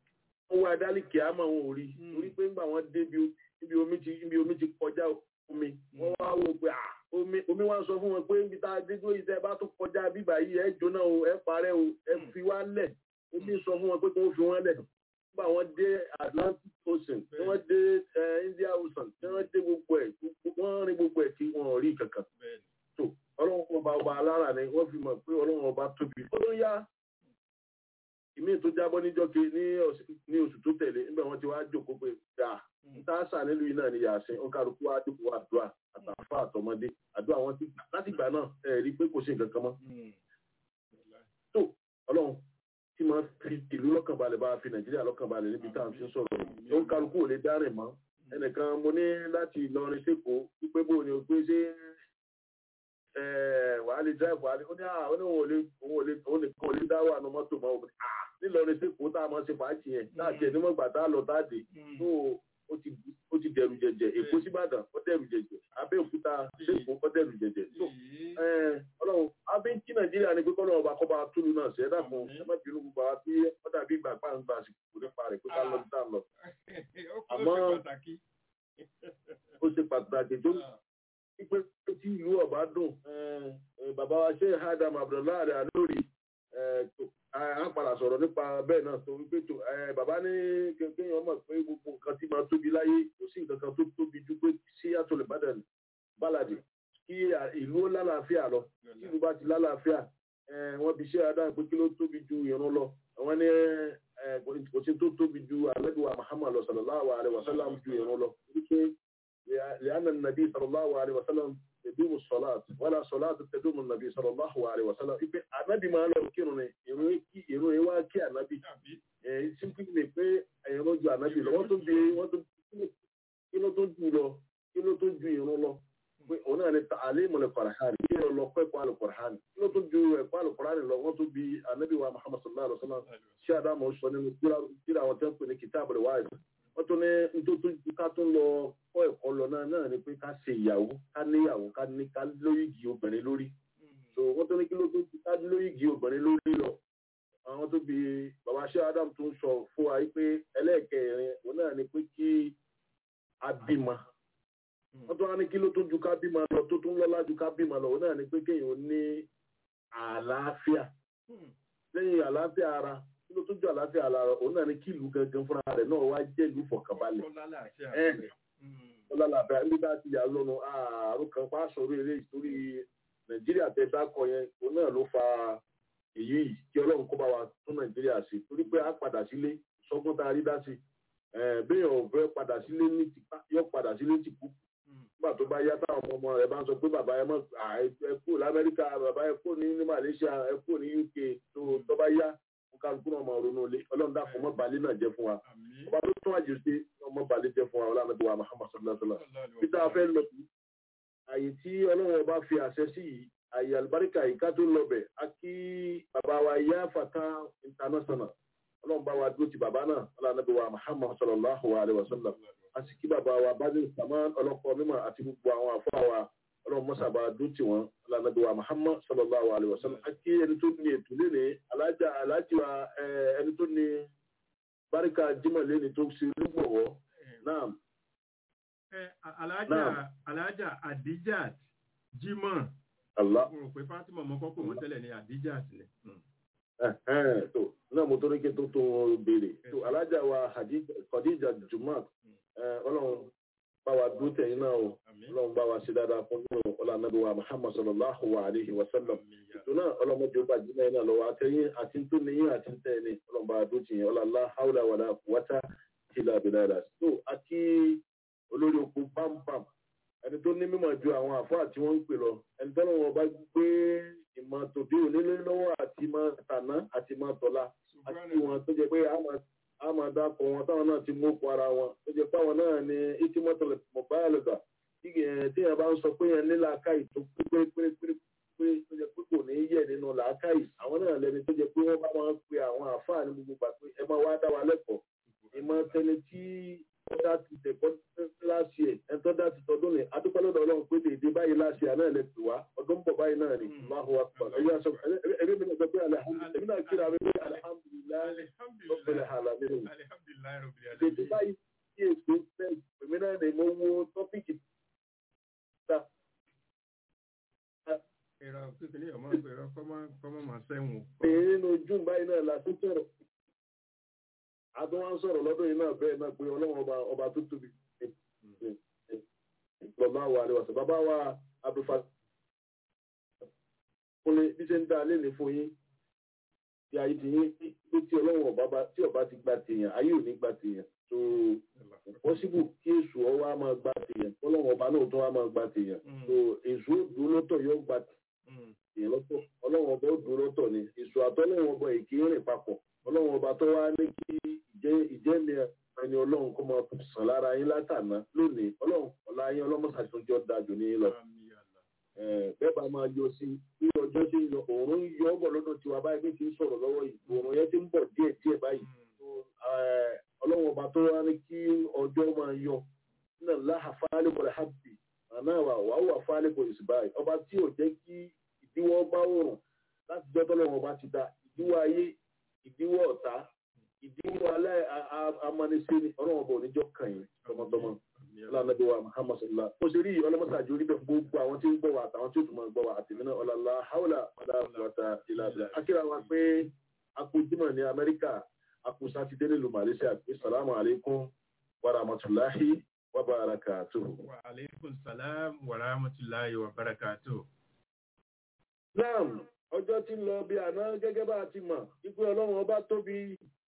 wọ́n wá dálìkì àmọ́ wọn ò rí Mm. torí pé ńgbà wọn dé ibi- ibi omi ti ibi omi ti kọjá omi wọ́n wá wò pé à omi omi wá ń sọ fún wọn pé níbi tá a dé dúró yìí tẹ́ ẹ bá tún kọjá bíbà yìí ẹ jóná o ẹ parẹ́ o ẹ Mm. fi wá lẹ̀ omi sọ fún wọn pé kí wọ́n fi wọ́n lẹ̀ nígbà wọn dé Atlantic Ocean tí wọ́n dé eh, India Ocean tí wọ́n dé gbogbo ẹ̀ gbogbo- wọ́n rí gbogbo ẹ̀ tí wọ́n ò rí kankan bẹ́ẹ̀ni. tó ọlọ́run ọba ọba alára ni wọ́n fi mọ̀ pé ọlọ́run ọba tóbi ó ló yá ìmí tó jábọ́ níjọ́ ke ní ọ̀sẹ̀- ní oṣù tó tẹ̀lé nígbà wọn ti wá jókòó pé dà níta sà nílùú yìí náà ni yàsín ó kálukú wá dúpọ̀ àdúrà àtàfà àtọmọdé àdúrà wọn ti gbà láti ìgbà náà ẹ rí i pé kò sí nǹkan kan mọ́ Mm. tó ọlọ́run tí máa fi ìlú lọ́kànbalẹ̀ bá fi nàìjíríà lọ́kànbalẹ̀ níbi tá à ń fi sọ̀rọ̀ yìí ó kálukú ò lè dárìn mọ́ ẹnìkan mo ní láti Ìlọrin sẹ́kọ̀ọ́ wípé bó ni o pé ṣé ẹ, wàá lè drive wàá lè ó ní à ó ní òun ò lè òun ò lè òun nìkan ò lè dá wà ní mọ́tò mọ́ òun à nílọrin sẹ́kọ̀ọ́ tá a máa ṣe fàájì yẹn láti ẹ̀ nímọ̀gbà tá a lọ tá a dé Mm. tó ó ti ó ti dẹrù jẹjẹ èkó síbàdàn ó dẹrù jẹjẹ abẹ́òkúta sẹ́kọ̀ọ́ ó dẹrù jẹjẹ tó Èyí. ẹ, ọlọ́run abẹ́ kí nàìjíríà ni pé kọ́ lọ́wọ́ bá kọ́ bá túlù náà ṣe é dàpọ̀ Àmín. ẹ má bínú gbogbo àwọn tí ó dàbí ìgbà pàǹgbà àsìkò nípa rẹ̀ pé ká lọ sí tá a lọ Ó kọ́ Àmọ́- ṣe pàtàkì. ó ṣe pàtàkì tó pípé tí ìlú ọba dùn eh, eh, bàbá wa ṣe adam abdullahi alórí a padà sọ̀rọ̀ nípa bẹ́ẹ̀ náà tó wípé tó eh, bàbá ní ké- kéèyàn mọ̀ pé gbogbo nǹkan tí máa tóbi láyé kò sí nǹkan kan tó tóbi ju pé sí àtòlè bàdàn bálàdì kí à- ìlú ó lálàáfíà lọ tí ìlú bá ti lálàáfíà eh, wọ́n fi ṣe adam pé kí ló tóbi ju ìrun lọ àwọn ní eh, kò kò sí tó tóbi ju alẹ́dùwà muhammad lọ sallallahu alaihi wasallam ju ìrun lọ wípé لأن النبي صلى الله عليه وسلم يدوم الصلاة ولا صلاة تدوم النبي صلى الله عليه وسلم ipe anabi máa ń lọ kírun ni ìrun kí ìrun yẹn wá kí anabi Tàbí. ẹ simply ni pé ìrun ju anabi lọ wọ́n tó bi wọ́n tó kí ló tó ju lọ kí ló tó ju ìrun lọ pé òun náà ni alimu le kọrahani kí ló lọ kọ́ ẹ̀kọ́ alukọrahani kí ló tó ju ẹ̀kọ́ alukọrahani lọ wọ́n tó bi anabi wa muhammad sallallahu alaihi wa sallam ṣé adamu sọ nínú kíra àwọn tẹ́ ń pè ní kìtàbù rẹ̀ wáyé wọ́n tún ní nítorí ká tún lọ kọ́ ẹ̀kọ́ lọ náà náà ni pé ká ṣe ìyàwó ká níyàwó ká ní ká lóyìgì obìnrin lórí so wọ́n tún ní kí ló tó ká lóyìgì obìnrin lórí lọ àwọn tó bi bàbá ṣé adam tó ń sọ fún wa pé ẹlẹ́ẹ̀kẹrin òun náà ni pé kí a bímọ wọ́n tún wá ní kí ló tó ju ká bímọ lọ tó tún lọ́lá ju ká bímọ lọ òun náà ni pé kéèyàn ní àlàáfíà lẹ́yìn àlàáfíà ara kí ló tó ju àlàáfíà ara òun náà ni kí ìlú gangan fúnra rẹ̀ náà wá jẹ́ ìlú fọkànbalẹ̀ Ó lálàáfíà. ẹ ọlọ́làbẹ̀ nígbà tí ìyá lọ́nu ààrùn kan pa sọ̀rọ̀ eré ìtorí nàìjíríà tẹ dákọ̀ yẹn òun náà ló fa èyí yìí kí ọlọ́run kó bá wa tún nàìjíríà ṣe torí pé a padà sílé sọ́gbọ́n tá a rí dá sí béèyàn ò fẹ́ padà sílé ní tipa yọ padà sílé tìkú nígbà tó bá yá táwọn ọmọ ọmọ rẹ bá ń sọ pé bàbá ẹ mọ ẹ kú lamẹ́ríkà bàbá ẹ kú ní ní malaysia ẹ kú ní uk tó tó bá yá kálukú náà máa ronú ilé ọlọ́run dàpọ̀ mọ́ balẹ̀ náà jẹ́ fún wa Àmín. ọba tó tún àjèjì ọmọ balẹ̀ jẹ́ fún wa ọlọ́run àti wa muhammad sallallahu alaihi wa sallam peter afẹ́ lọ sí àyè tí ọlọ́run ọba fi àṣẹ sí yìí àyè àlùbáríkà yìí ká tó lọ bẹ̀ á kí bàbá wa yá fata international ọlọ́run bá wa dúró ti bàbá náà ọlọ́run àti wa muhammad sallallahu alaihi wa sallam a sì kí bàbá wa bájú saman ọlọ́kọ mímọ́ àti gbogbo àwọn àfọ́ wa ọlọ́run mọ́sàbà dúró ti wọn ọlọ́run àti wa muhammad sallallahu alaihi wa sallam a kí ẹni tó ní ètò lénìí alájà alájà wa ẹ, ẹni tó ní báríkà jimoh lénìí tó ṣe olúgbọ̀wọ́ náà Ẹ, Alájà Naam. Alájà Adijat Jimoh. allah Mo rò pé Fátímọ̀ ọmọ kọ́kọ́ wọn tẹ́lẹ̀ ní Adijat ni. Mm. Ẹ̀hẹ́n, tó náà mo tó ní kí tó tó béèrè tó alájà wa Hadija- Khadija Jumat ẹ, ọlọ́run bá wa dúró tẹ̀yìn náà o Àmín. ọlọ́run bá wa ṣe dáadáa fún nínú ọlọ́run wa Muhammad sallallahu alayhi wa sallam Àmín ya. ètò náà ọlọ́mọdé ó bá jìnnà yín náà lọ́wọ́ àtẹ̀yìn àti tó níyìn àti tẹ̀ ní ọlọ́run bá wa dúró tì yín ọlọ́lá haúlà wàlá wátá tìlà bìlára tó àti olórí oko pampam ẹni tó ní mímọ̀ ju àwọn àfáà tí wọ́n ń pè lọ ẹni tó lọ́wọ́ bá gbé ìmọ̀ tòde onílé lọ́wọ́ àti ìmọ̀ tàná àti ìmọ̀ tọ̀la àti wọn tó jẹ pé a máa- a máa dákọ̀ wọn táwọn náà ti mú kọ ara wọn tó jẹ pé àwọn náà ní ìtìmọ́tò mọ̀báyàlùgbà tí yẹn bá ń sọ pé yẹn ní làákàyè tó pé pérépéré pé tó jẹ pé kò ní í yẹ nínú làákàyè àwọn náà lẹni tó jẹ pé wọ́n bá máa ń pe àwọn àáfàá ní gbogbo gbà pé ẹ máa wá dá wa lẹ́kọ̀ọ́ ìmọ̀ tẹni tí ó dá ti tẹ̀kọ́ láṣì ẹ̀ ẹ̀ tó dá ti tọdún ní adúpẹ́lọ́dọ̀ ọlọ́run pé dèdè báyìí láṣì àná ẹ̀ lè pè wá ọdún ń bọ̀ báyìí náà ni Allahu akbar ẹ̀yà sọ ẹ̀mí mi náà sọ pé alihamudulilayi ẹ̀mí náà kíra mi pé alihamudulilayi Alhamdulillah. rabbil alamin Alhamdulillah. Alhamdulillahi Rabbil ètò Alamin. báyìí kí èso fẹ́ èmi náà lè mọ owó tọ́pìkì ta Ìrọ̀ kékeré ọmọ ìrọ̀ kọ́mọ́ máa sẹ́wọ̀n. pé nínú june báyìí náà la tún sọ̀rọ̀ adún wá ń sọ̀rọ̀ lọ́dún yìí náà bẹ́ẹ̀ náà pé ọlọ́run ọba ọba tó tóbi lọ́ba wa àlewàsàn bàbá wa abdulfa kúnlé bí ṣe ń dá alẹ́ ní fún yín tí ayé ti yín pé tí ọlọ́run ọba bá tí ọba ti gba tèèyàn ayé ò ní gba tèèyàn tó pọ́sibù kí èṣù ọwọ́ á máa gba tèèyàn ọlọ́run ọba náà tó wá máa gba tèèyàn tó èṣù ó dúró lọ́tọ̀ yóò gba èèyàn lọ́tọ̀ ọlọ́run ọba ó dúró lọ́tọ̀ ni èṣù àtọ́lọ́run ọba èké rìn papọ̀ ọlọ́run ọba tó wá ní kí ìjẹ́ ìjẹ́mi ẹni ọlọ́run kó máa sàn lára yín látàná lónìí ọlọ́run ọ̀la yín ọlọ́mọṣàtúnjọ́ dájú ní lọ bẹ́ẹ̀ bá máa yọ sí bí ọjọ́ tí ń lọ òòrùn ń yọ ọ́ bọ̀ lọ́dọ̀ tiwa báyìí bí ti ń sọ̀rọ̀ lọ́wọ́ yìí òòrùn yẹn ti ń bọ̀ díẹ̀ díẹ̀ báyìí ọlọ́run ọba tó wá ní kí ọjọ́ máa yọ náà láhà fáálẹ́kọ̀ọ́ rẹ̀ hábì àná wà wà wà fáálẹ́kọ̀ọ́ ìsìbáyìí ọba tí ò jẹ́ kí ìdíwọ́ bá òòrùn láti jọ́ tọ́lọ́run ọba ti da ìdíwọ́ ayé ìdíwọ́ ọ̀tá ìdíwọ́ alẹ́ amánisẹ́ni ọlọ́run ọba oníjọ́ kàn yín tọmọtọmọ lánàbí wa muhammad sallallahu ó ṣe rí ọlọ́mọsàájú orí bẹ́ẹ̀ gbogbo àwọn tí ń gbọ́ wa àtàwọn tí ó tún máa gbọ́ wa àtìmí náà ọ̀làlá haúlà ọ̀là àbúrọ̀tà ìlàbíà akíra wa pé akójúmọ̀ ní amẹ́ríkà akó sátidé nílùú malaysia pé salamu alaykum wa rahmatulahi wa barakatuh. Wa alaikum salam wa rahmatullahi wa barakatuh. naam ọjọ́ tí ń lọ bí àná gẹ́gẹ́ bá a ti mọ̀ wípé ọlọ́run ọba tóbi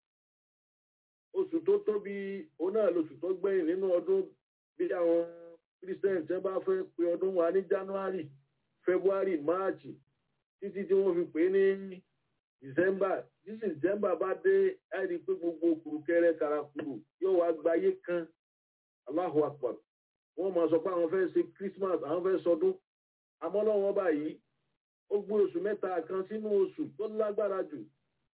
oṣù tó tóbi òun náà lóṣù tó gbẹ̀yìn nínú ọdún bí àwọn christian tẹ́ bá fẹ́ pe ọdún wa ní january february march títí tí wọ́n fi pè é ní december tí december bá dé àìrí pé gbogbo kùrùkẹrẹ karakuru yóò wá gbayé kan allahu akbar wọ́n máa sọ pé àwọn fẹ́ ṣe christmas àwọn fẹ́ sọdún àmọ́ lọ́wọ́ báyìí ó gbé oṣù mẹ́ta kan sínú oṣù tó lágbára jù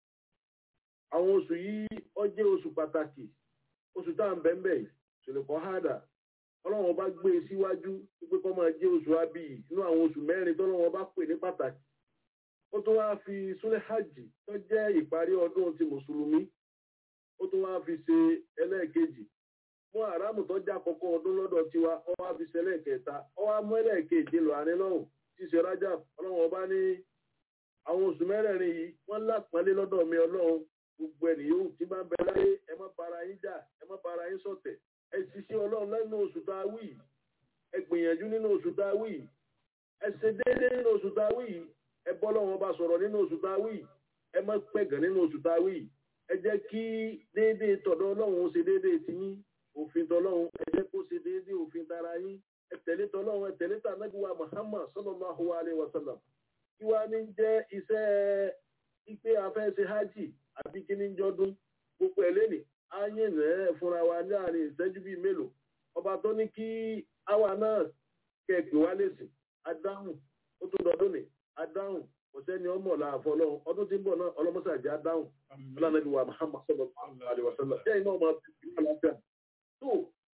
àwọn oṣù yìí ó jẹ́ oṣù pàtàkì oṣù tá à ń bẹ́ẹ̀ bẹ́ẹ̀ ṣèlèkọ́ hádà ọlọ́run bá gbé e síwájú wípé kọ́ máa jẹ́ oṣù abiyì nínú àwọn oṣù mẹ́rin tọ́lọ́run bá pè ní pàtàkì ó tún wáá fi súnlẹ̀ hajj tó jẹ́ ìparí ọdún ti mùsùlùmí ó tún wáá fi ṣe ẹlẹ́ẹ̀kejì mú àràmù tó jẹ́ àkọ́kọ́ ọdún lọ́dọ̀ tiwa ó wáá fi ṣe ẹlẹ́ẹ̀kẹta ó wáá mú ẹlẹ́ẹ̀kejì lọ àárín lọ́hùn tí ṣe rájà ọlọ́run ọba ní àwọn oṣù mẹ́rẹ̀ẹ̀rin yìí wọ́n lápọ́nlé lọ́dọ̀ mi ọlọ́run gbogbo ẹni yóò tí bá ń bẹ láyé ẹ má bara yín jà ẹ má bara yín ṣọ̀tẹ̀ ẹ ṣiṣẹ́ ọlọ́run lẹ́nu oṣù tá a wí yìí ẹ gbìyànjú nínú oṣù tá a wí yìí ẹ ṣe déédéé nínú oṣù tá a wí yìí ẹ bọ́ lọ́wọ́ bá sọ̀rọ̀ nínú oṣù tá a wí yìí ẹ má pẹ̀gàn nínú oṣù tá a wí yìí ẹ jẹ́ kí déédéé tọ̀dọ̀ ọlọ́run ó ṣe déédéé ti yín òfin tọlọ́run ẹ jẹ́ kó ṣe déédéé òfin tara yín ẹ tẹ̀lé tọlọ́run ẹ tẹ̀lé tà nàbíwá Muhammad sallallahu alaihi wasallam kí wàá ní jẹ́ iṣẹ́ ipe afẹ́ ṣe hajj àbí kí ní jọdún gbogbo ẹ̀ lẹ́nìí á yìn rẹ̀ fúnra wa ní àárín ìṣẹ́jú bíi mélòó ọba tó ní kí àwa náà kẹ̀kẹ́ wá lẹ́sìn adáhùn ó tún dọdún ní adáhùn kò sẹ́ni ọmọ làáfọ́ ọlọ́run ọdún tí ń bọ̀ náà ọlọ́mọṣàjẹ́ adáhùn ọlọ́nàbí wa Muhammad sallallahu alaihi wasallam jẹ́ iná ọmọ ìlú aláfíà tó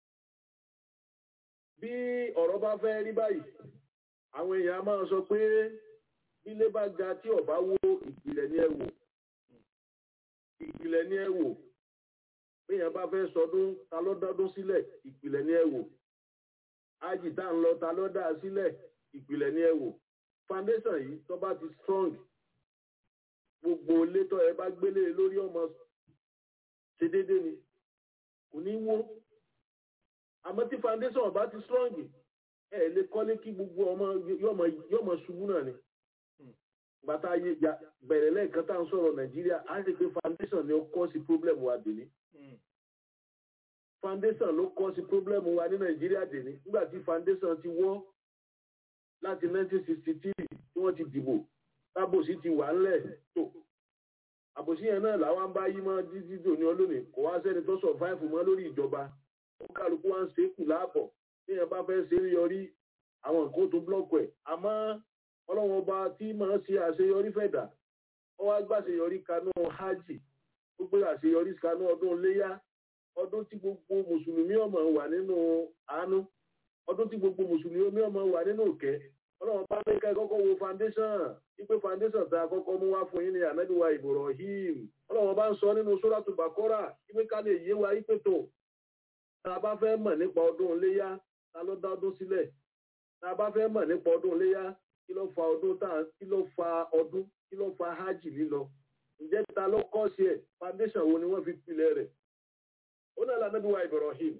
bí ọ̀rọ̀ bá fẹ́ rí báyìí àwọn èèyàn máa sọ pé bílé bá ga tí ọba wó ìpìlẹ̀ ní ẹ wò ìpìlẹ̀ ní ẹ wò béèyàn bá fẹ́ sọdún ta ló dọ́dún sílẹ̀ ìpìlẹ̀ ní ẹ wò ájì tá ń lọ ta ló dá sílẹ̀ ìpìlẹ̀ ní ẹ wò foundation yìí tó bá ti strong gbogbo létọ́ ẹ bá gbélé lórí ọmọ ṣe déédéé ni kò ní wó àmọ́ tí foundation ọba ti strong ẹ lè kọ́lé kí gbogbo ọmọ yọmọ ṣubú náà ni bàtà ayé bẹ̀rẹ̀ lẹ́ẹ̀kan tá à ń sọ̀rọ̀ nàìjíríà á rí i pé foundation ni ó kọ́ sí problem wa dèní. foundation ló kọ́ sí problem wa ní nàìjíríà dèní nígbà tí foundation ti wọ́ láti 1963 tí wọ́n ti dìbò tábòsí ti wà ńlẹ̀ tó àbòsí yẹn náà làwọn bá yí mọ́ títí dòní ọlọ́nì kò wá sẹ́ni tó survive mọ́ lórí ìjọba ó kálukú wá ń ṣe é kù láàbọ̀ téèyàn bá fẹ́ ṣe é yọrí àwọn nǹkan tó blọ́ọ̀kù ẹ̀ àmọ́ ọlọ́run ọba tí máa ṣe àṣeyọrí fẹ̀dà ó wá gbàṣeyọrí kanú hajj ó gbé àṣeyọrí kanú ọdún léyá ọdún tí gbogbo mùsùlùmí ọmọ wà nínú àánú ọdún tí gbogbo mùsùlùmí ọmọ wà nínú òkè ọlọ́run bá ní ká ẹ kọ́kọ́ wo foundation wípé foundation tá a kọ́kọ́ mú wá fún yín ní ànábì wa Ibrahim ọlọ́run bá ń sọ nínú sóràtù bàkọ́rà wípé ká lè yé wa wípé tó tá a bá fẹ́ mọ̀ nípa ọdún iléyá ta ló dá ọdún sílẹ̀ tá a bá fẹ́ mọ̀ nípa ọdún iléyá kí ló fa ọdún tá kí ló fa ọdún kí ló fa hajj lílọ ǹjẹ́ ta ló kọ́ sí ẹ̀ foundation wo ni wọ́n fi pilẹ̀ rẹ̀ ó náà lànàbí wa Ibrahim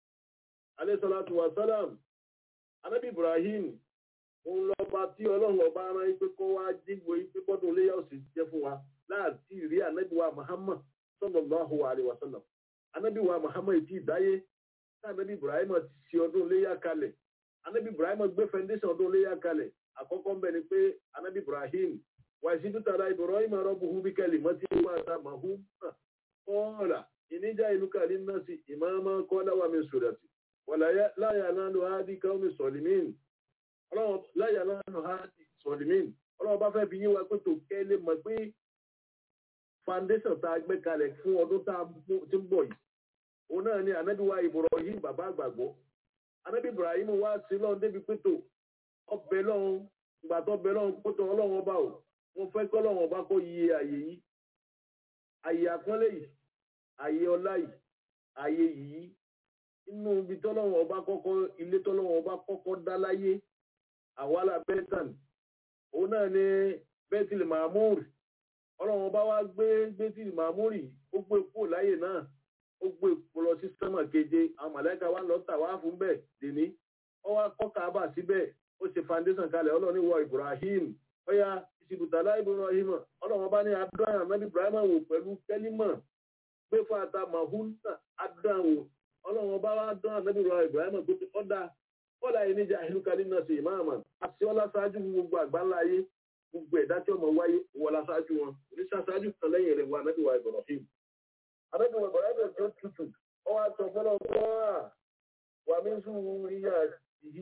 alayhi salatu wa salam anabi Ibrahim òun lọ́ba tí ọlọ́run ọba rán ipe kó wá jígbo ipe bọ́dún iléyà òsì jẹ́ fún wa láti rí anabi wa Muhammad sallallahu alaihi wasallam anabi wa Muhammad ti dáyé tá anabi Ibrahim ti ṣe ọdún iléyà kalẹ̀ anabi Ibrahim gbé foundation ọdún iléyà kalẹ̀ àkọ́kọ́ ń bẹ ni pé anabi Ibrahim wà sí dútàrà Ibrahim rabbuhu bí kẹ́lì mọ́tí wà tá màhú náà kọ́ọ̀là ìníjà ìlú kàlí náà sí ìmáàmá kọ́lá wà mí sùdàtì wàlá láyà náà lọ á dí káwọn mi sọ̀lìmíìn ọlọ́run láyà lánàá ha sọ̀lìmín ọlọ́run bá fẹ́ fi yín wa pé tó kẹ́lẹ́ mọ̀ pé foundation tá a gbé kalẹ̀ fún ọdún tá a ti ń bọ̀ yìí òun náà ni anabi wa Ibrahim bàbá àgbàgbọ́ anabi Ibrahim wá sí lọ́run débi pé tó ọbẹ̀ lọ́run ìgbà tó ọbẹ̀ lọ́run pé tó ọlọ́run ọba o mo fẹ́ kọ́ ọlọ́run ọba kó yí àyè yìí àyè àpọ́nlé yìí àyè ọlá yìí àyè yìí inú ibi tọ́lọ́run ọba kọ́kọ́ ilé tọ́lọ́run ọba kọ́kọ́ dá láyé àwálà bẹ́tàn òun náà ni bẹ́tìlì mahmoud ọlọ́run bá wá gbé bẹ́tìlì mahmoud ó gbé kúrò láyè náà ó gbé kó lọ sí sánmà keje àwọn màláìka wá lọ tà wá fún bẹ́ẹ̀ dèní ó wá kọ́ Káàbà síbẹ̀ ó ṣe foundation kalẹ̀ ọlọ́run wọ Ibrahim ọ̀yà ìṣìbùtàlá Ibrahim ọlọ́run bá ní abraham nabi Ibrahim wò pẹ̀lú kẹ́límọ̀ gbé fún ata mahmoud adán wò ọlọ́run bá wá dán nabi Ibrahim tó ti ọ̀dà kọ́lá yìí níjà ìlú kan nínú ṣe ìmáàmà àti ọlá ṣáájú gbogbo àgbáńlá ayé gbogbo ẹ̀dá tí ọmọ wáyé wọlá ṣáájú wọn oníṣà ṣáájú kan lẹ́yìn rẹ̀ wà nábì wa Ibrahim. ànábì wa Ibrahim tó tutù ọ wá sọ fọlọ́ wá wà mí sùn ríyà yìí.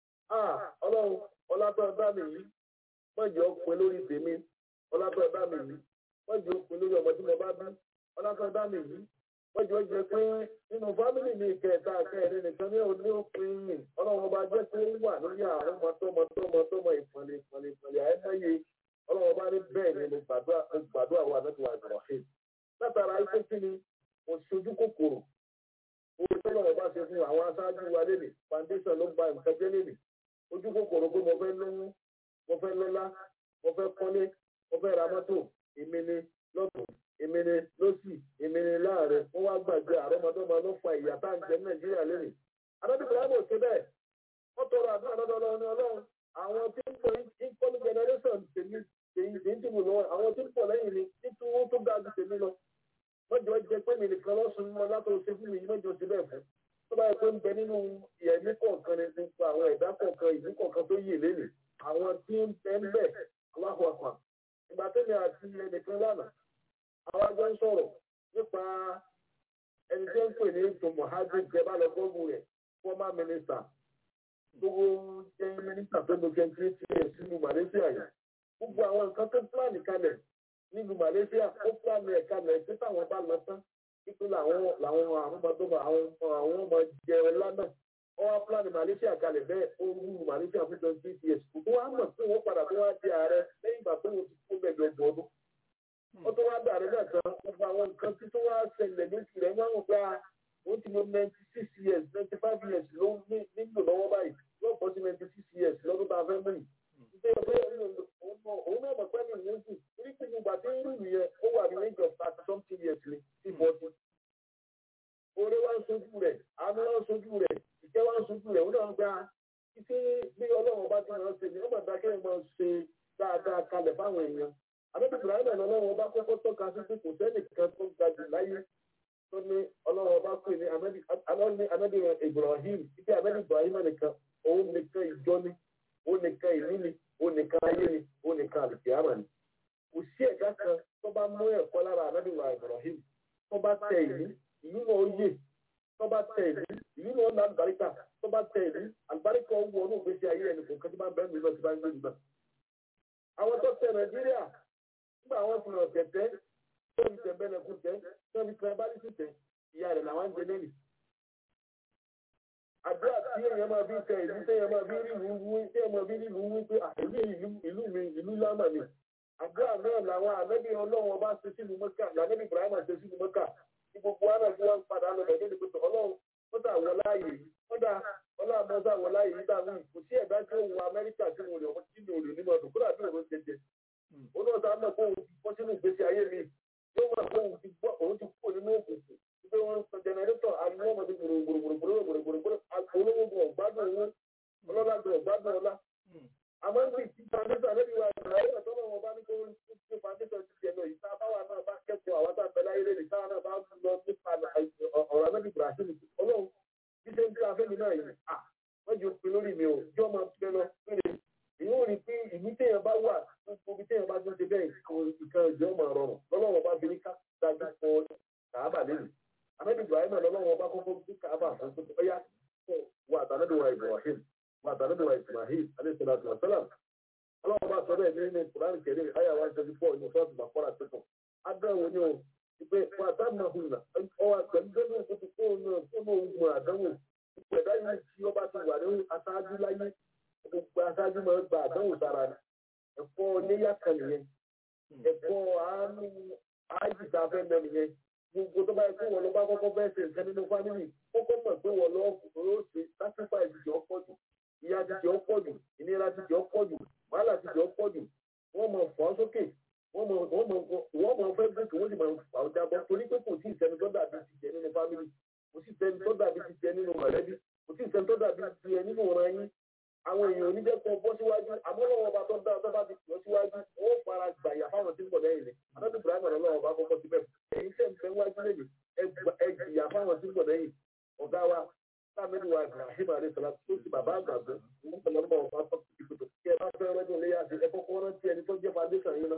ọlọ́run ọlábẹ́ bá mi yìí mọ̀jọ́ pin lórí tèmi ọlábẹ́ bá mi yìí mọ̀jọ́ pin lórí ọmọ tí mo bá bí ọlábẹ́ bá mi yìí wọ́n jọ jẹ pé nínú fámìlì mi kẹta kẹrin nìkan ní òní òpin yìí ọlọ́run ọba jẹ́ pé ó wà lórí àwọn ọmọtọ́mọtọ́mọtọ́mọ ìpọ̀lẹ̀ ìpọ̀lẹ̀ ìpọ̀lẹ̀ àìmọye ọlọ́run ọba ní bẹ́ẹ̀ ni mo gbàdúrà wà lọ́dún wa ìbọ̀rọ̀fẹ́ látara ikú kí ni mo ṣojú kòkòrò owó tó lọ́wọ́ bá ṣe fún àwọn aṣáájú wa lélẹ̀ foundation ló gba nǹkan jẹ́ lélẹ̀ ojú kòkòrò pé mo fẹ́ lówó mo fẹ́ lọ́lá mo fẹ́ kọ́lé mo fẹ́ ra mọ́tò èmi ni lọ́tún ìmìnì lọ́sì ìmìnì láàrin wọ́n wá gbàgbé àrọ́mọdọ́mọ ló fa ìyà tá à ń jẹ nàìjíríà lónìí. adájọ́ ìbáraẹ̀mọ̀ ṣe bẹ́ẹ̀ wọ́n tọrọ àdúrà lọ́dọ̀ ọlọ́run ní ọlọ́run àwọn tí ń pọ̀ incoming generation tèmi tèmi tèmi tèmi lọ àwọn tí ń pọ̀ lẹ́yìn mi títí owó tó ga ju tèmi lọ. mọ́jọ jẹ pé mi nìkan lọ́sùn mọ́ látọ̀ ṣe fún mi mọ́jọ ṣe bẹ́ẹ̀ fún. tó bá yẹ pé ń bẹ nínú ìyẹ̀mí kọ̀ọ̀kan ni nípa àwọn ẹ̀dá kọ̀ọ̀kan ìlú kọ̀ọ̀kan tó yè lélẹ̀ àwọn tí ń bẹ ń bẹ̀ aláhùn àpà ìgbà tẹ́lẹ̀ àti ẹnìkan lánàá àwọn àjọ ń sọ̀rọ̀ nípa ẹni tí ó ń pè ní ètò mohammed jebalo gbọ́gbù rẹ̀ former minister gbogbo jẹ́ minister tó lo twenty eight years nínú Malaysia yìí gbogbo àwọn nǹkan tó plan kalẹ̀ nílùú Malaysia ó plan ẹ̀ kalẹ̀ pé táwọn bá lọ tán pípé làwọn làwọn àrùnmọ́tòmọ́ àwọn àwọn ọmọ jẹ ọlá náà wọ́n wá plan Malaysia kalẹ̀ bẹ́ẹ̀ ó rú Malaysia fún twenty eight years kò tó wá mọ̀ pé wọ́n padà tó wá di ààrẹ lẹ́yìn ìgbà tó wọ́n ti kó mẹ́jọ ọdún ó tó wá dàrú náà tán gbogbo àwọn nǹkan tí tó wá ṣẹlẹ̀ lóṣù rẹ̀ wọ́n gba wọ́n ti lo ninety six years ninety five years ló nílò lọ́wọ́ báyìí yóò bọ́ sí ninety six years lọ́dún tá a fẹ́ mú yìí. ṣé o fẹ́ òun náà mọ̀ pẹ́ẹ́lú ìwé jù torí pé gbogbo àti irú yẹn ó wà ní age of thirty something years ni sí forty. oore wá ń sojú rẹ̀ àánú wá ń sojú rẹ̀ ìjẹ́ wá ń sojú rẹ̀ òun náà gba títí bí ọlọ́run bá ti máa ṣe ni ó mọ̀ dákẹ́ máa ṣe dáadáa kalẹ̀ fáwọn èèyàn àbẹ́bí ibrahim ẹ̀ lọ́wọ́ ọba kọ́kọ́ tọ́ka sí pé kò sẹ́nì kan tó ga jù láyé tó ní ọlọ́wọ́ ọba pè ní anábì ibrahim títí anábì ibrahim nìkan òun nìkan ìjọ ni òun nìkan ìlú ni òun nìkan ayé ni òun nìkan àlùkìyàmà ni kò sí ẹ̀dá kan tó bá mú ẹ̀kọ́ lára anábì ibrahim tó bá tẹ ìlú ìlú náà ó yè tó bá tẹ ìlú ìlú náà ó ná àlùbáríkà tó bá tẹ ìlú àlùbáríkà ó wọ inú ìgbésí ayé ẹnì kò kí bá bẹ́ẹ̀ mi lọ sí bá ń gbé nígbà. àwọn tó tẹ nàìjíríà nígbà wọn fi hàn tẹ̀tẹ́ tó fi tẹ̀ bẹ́ẹ̀ lẹ́kùn tẹ́ tó fi tẹ̀ bá lẹ́sìn tẹ̀ ìyá rẹ̀ làwọn ń jẹ lẹ́yìn. àdúrà tí èèyàn máa fi tẹ ìlú téèyàn máa fi rí ìlú wí téèyàn máa fi rí ìlú wí pé àìlú ìlú ìlú mi ìlú lámà ni àdúrà náà làwọn ànábì ọlọ́run ọba ṣe sínú mọ́kà lànábì ibrahima ṣe sínú mọ́kà tí gbogbo wa náà tí wọ́n ń padà lọ bẹ̀rẹ̀ ní pẹ̀tọ̀ ọlọ́run ó dà wọ láàyè ó dà ọlọ́run àmọ́sá wọ láàyè nígbà míì kò sí ẹ̀dá tí ó wọ amẹ́ríkà tí mo lè wọ́n tí mi ò lè ní mọ́tò kódà bí òun jẹjẹ ó náà sá mọ̀ pé òun ti bọ́ sínú ìgbésí ayé mi yóò mọ̀ pé òun ti gbọ́ òun ti kúrò nínú òkùnkùn pé wọ́n ń sọ jẹnẹrétọ̀ ariwo ọmọdé gbòrògbòrògbòrògbòrògbòrògbòrò olówó ọ̀gbádùn owó ọlọ́lá ọ̀gbádùn ọlá àmọ́ ní ìtì foundation lẹ́bi wa ìgbà ayé ọ̀tọ́ náà wọn bá ní kó ṣe foundation ti tiẹ̀ lọ ìta báwa náà bá kẹ́kọ̀ọ́ àwọn tá a bẹ̀rẹ̀ ayé lẹ́nu táwa náà bá lọ nípa ọ̀rọ̀ anábì Brazil ọlọ́run bí ṣe ń tí afẹ́mi náà yìí à wọ́n jù pé lórí mi ò jọ́ máa bẹ lọ péré èyí ò rí pé ìlú téèyàn bá wà gbogbo ibi téèyàn bá tún ṣe bẹ́ẹ̀ ìkan ìjọ máa rọrùn lọ́lọ́run bá fi ní ká dájú fọ kàábà lẹ́nu anábì Ibrahim lọ́lọ́run bá kọ́kọ́ bí kàábà fún pé ọyá wà àtàlẹ́dọ̀ wa Ibrahim wà àtàlẹ́dọ̀ wa Ismail alayhi salatu wa salam ọlọ́run bá sọ bẹ́ẹ̀ nínú Quran kẹrin àyà one twenty four ní sọ́ọ̀tù bàkọ́rà tuntun adéhùn ni o ìpè fún àtàmà hùnà ọwọ́ pẹ̀lú gbẹ́gbẹ́ òkúti fóònù fóònù ogun àdánwò ìpè ẹ̀dá yìí tí ọba ti wà ní aṣáájú láyé gbogbo aṣáájú máa ń gba àdánwò sára ni ẹ̀kọ́ níyà kan nìyẹn ẹ̀kọ́ àánú ájì tá a fẹ́ mẹ́ nìyẹn gbogbo tó bá yẹ kó wọ́n lọ bá kọ́kọ́ bẹ́ẹ̀ ṣe nǹkan nínú fámìlì kọ́kọ́ mọ̀ pé wọ́n lọ́ọ́ ṣe sacrifice jọ pọ̀ jù ìyà ti jọ pọ̀ jù ìnira ti jọ pọ̀ jù wàhálà ti jọ pọ̀ jù wọ́n mọ̀ fọ́ sókè wọ́n mọ̀ wọ́n mọ̀ wọ́n mọ̀ fẹ́ gòkè wọ́n sì mọ̀ fà ó jábọ́ torí pé kò sí ìsẹ́ni tó dàbí ti jẹ nínú fámìlì kò sí ìsẹ́ni tó dàbí ti jẹ nínú mọ̀lẹ́bí kò sí ìsẹ́ni tó dàbí ti jẹ nínú ọ̀ràn yín àwọn èèyàn oníjẹ́kọ̀ bọ́ síwájú àmọ́ lọ́wọ́ ọba tó dáa tó bá ti pọ̀ síwájú wọ́n fara gbàyà fáwọn tí ń bọ̀ lẹ́yìn rẹ̀ adájọ́ ibrahim ọ̀rọ̀ lọ́wọ́ ọba kọ́kọ́ síbẹ̀ èyí tẹ̀ ń fẹ́ wájú lẹ́yìn ẹgbìyà fáwọn tí ń bọ̀ lẹ́yìn ọ̀gá wa sáàmìlì wa ibrahim alayisala tó ti bàbá àgbàdo wọn pẹ̀lú ọmọ ọba tó ti kùtù kí ẹ bá fẹ́ rọ́dún léyà sí ẹ kọ́kọ́ rántí ẹni tó jẹ́ foundation yín náà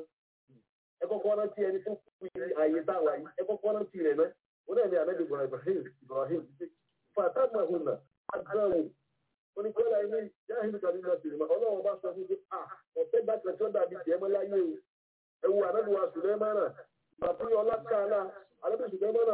ẹ kọ́kọ́ rántí ẹni tó fi àyè táwa yìí ẹ kọ́kọ́ rántí rẹ̀ náà wọn náà ní anabi ibrahim ibrahim fatama huna agbára oníkọ́lá ilé jáhìlì kan nínú ọ̀sìn ìmọ̀ ọlọ́run bá sọ fún mi à ọ̀tẹ́ bá tẹ̀ tó dàbí tiẹ̀ mọ́ láyé o ẹ̀wù anábìwá sùlẹ́mánà bàbá ọlá káàlà anábìwá sùlẹ́mánà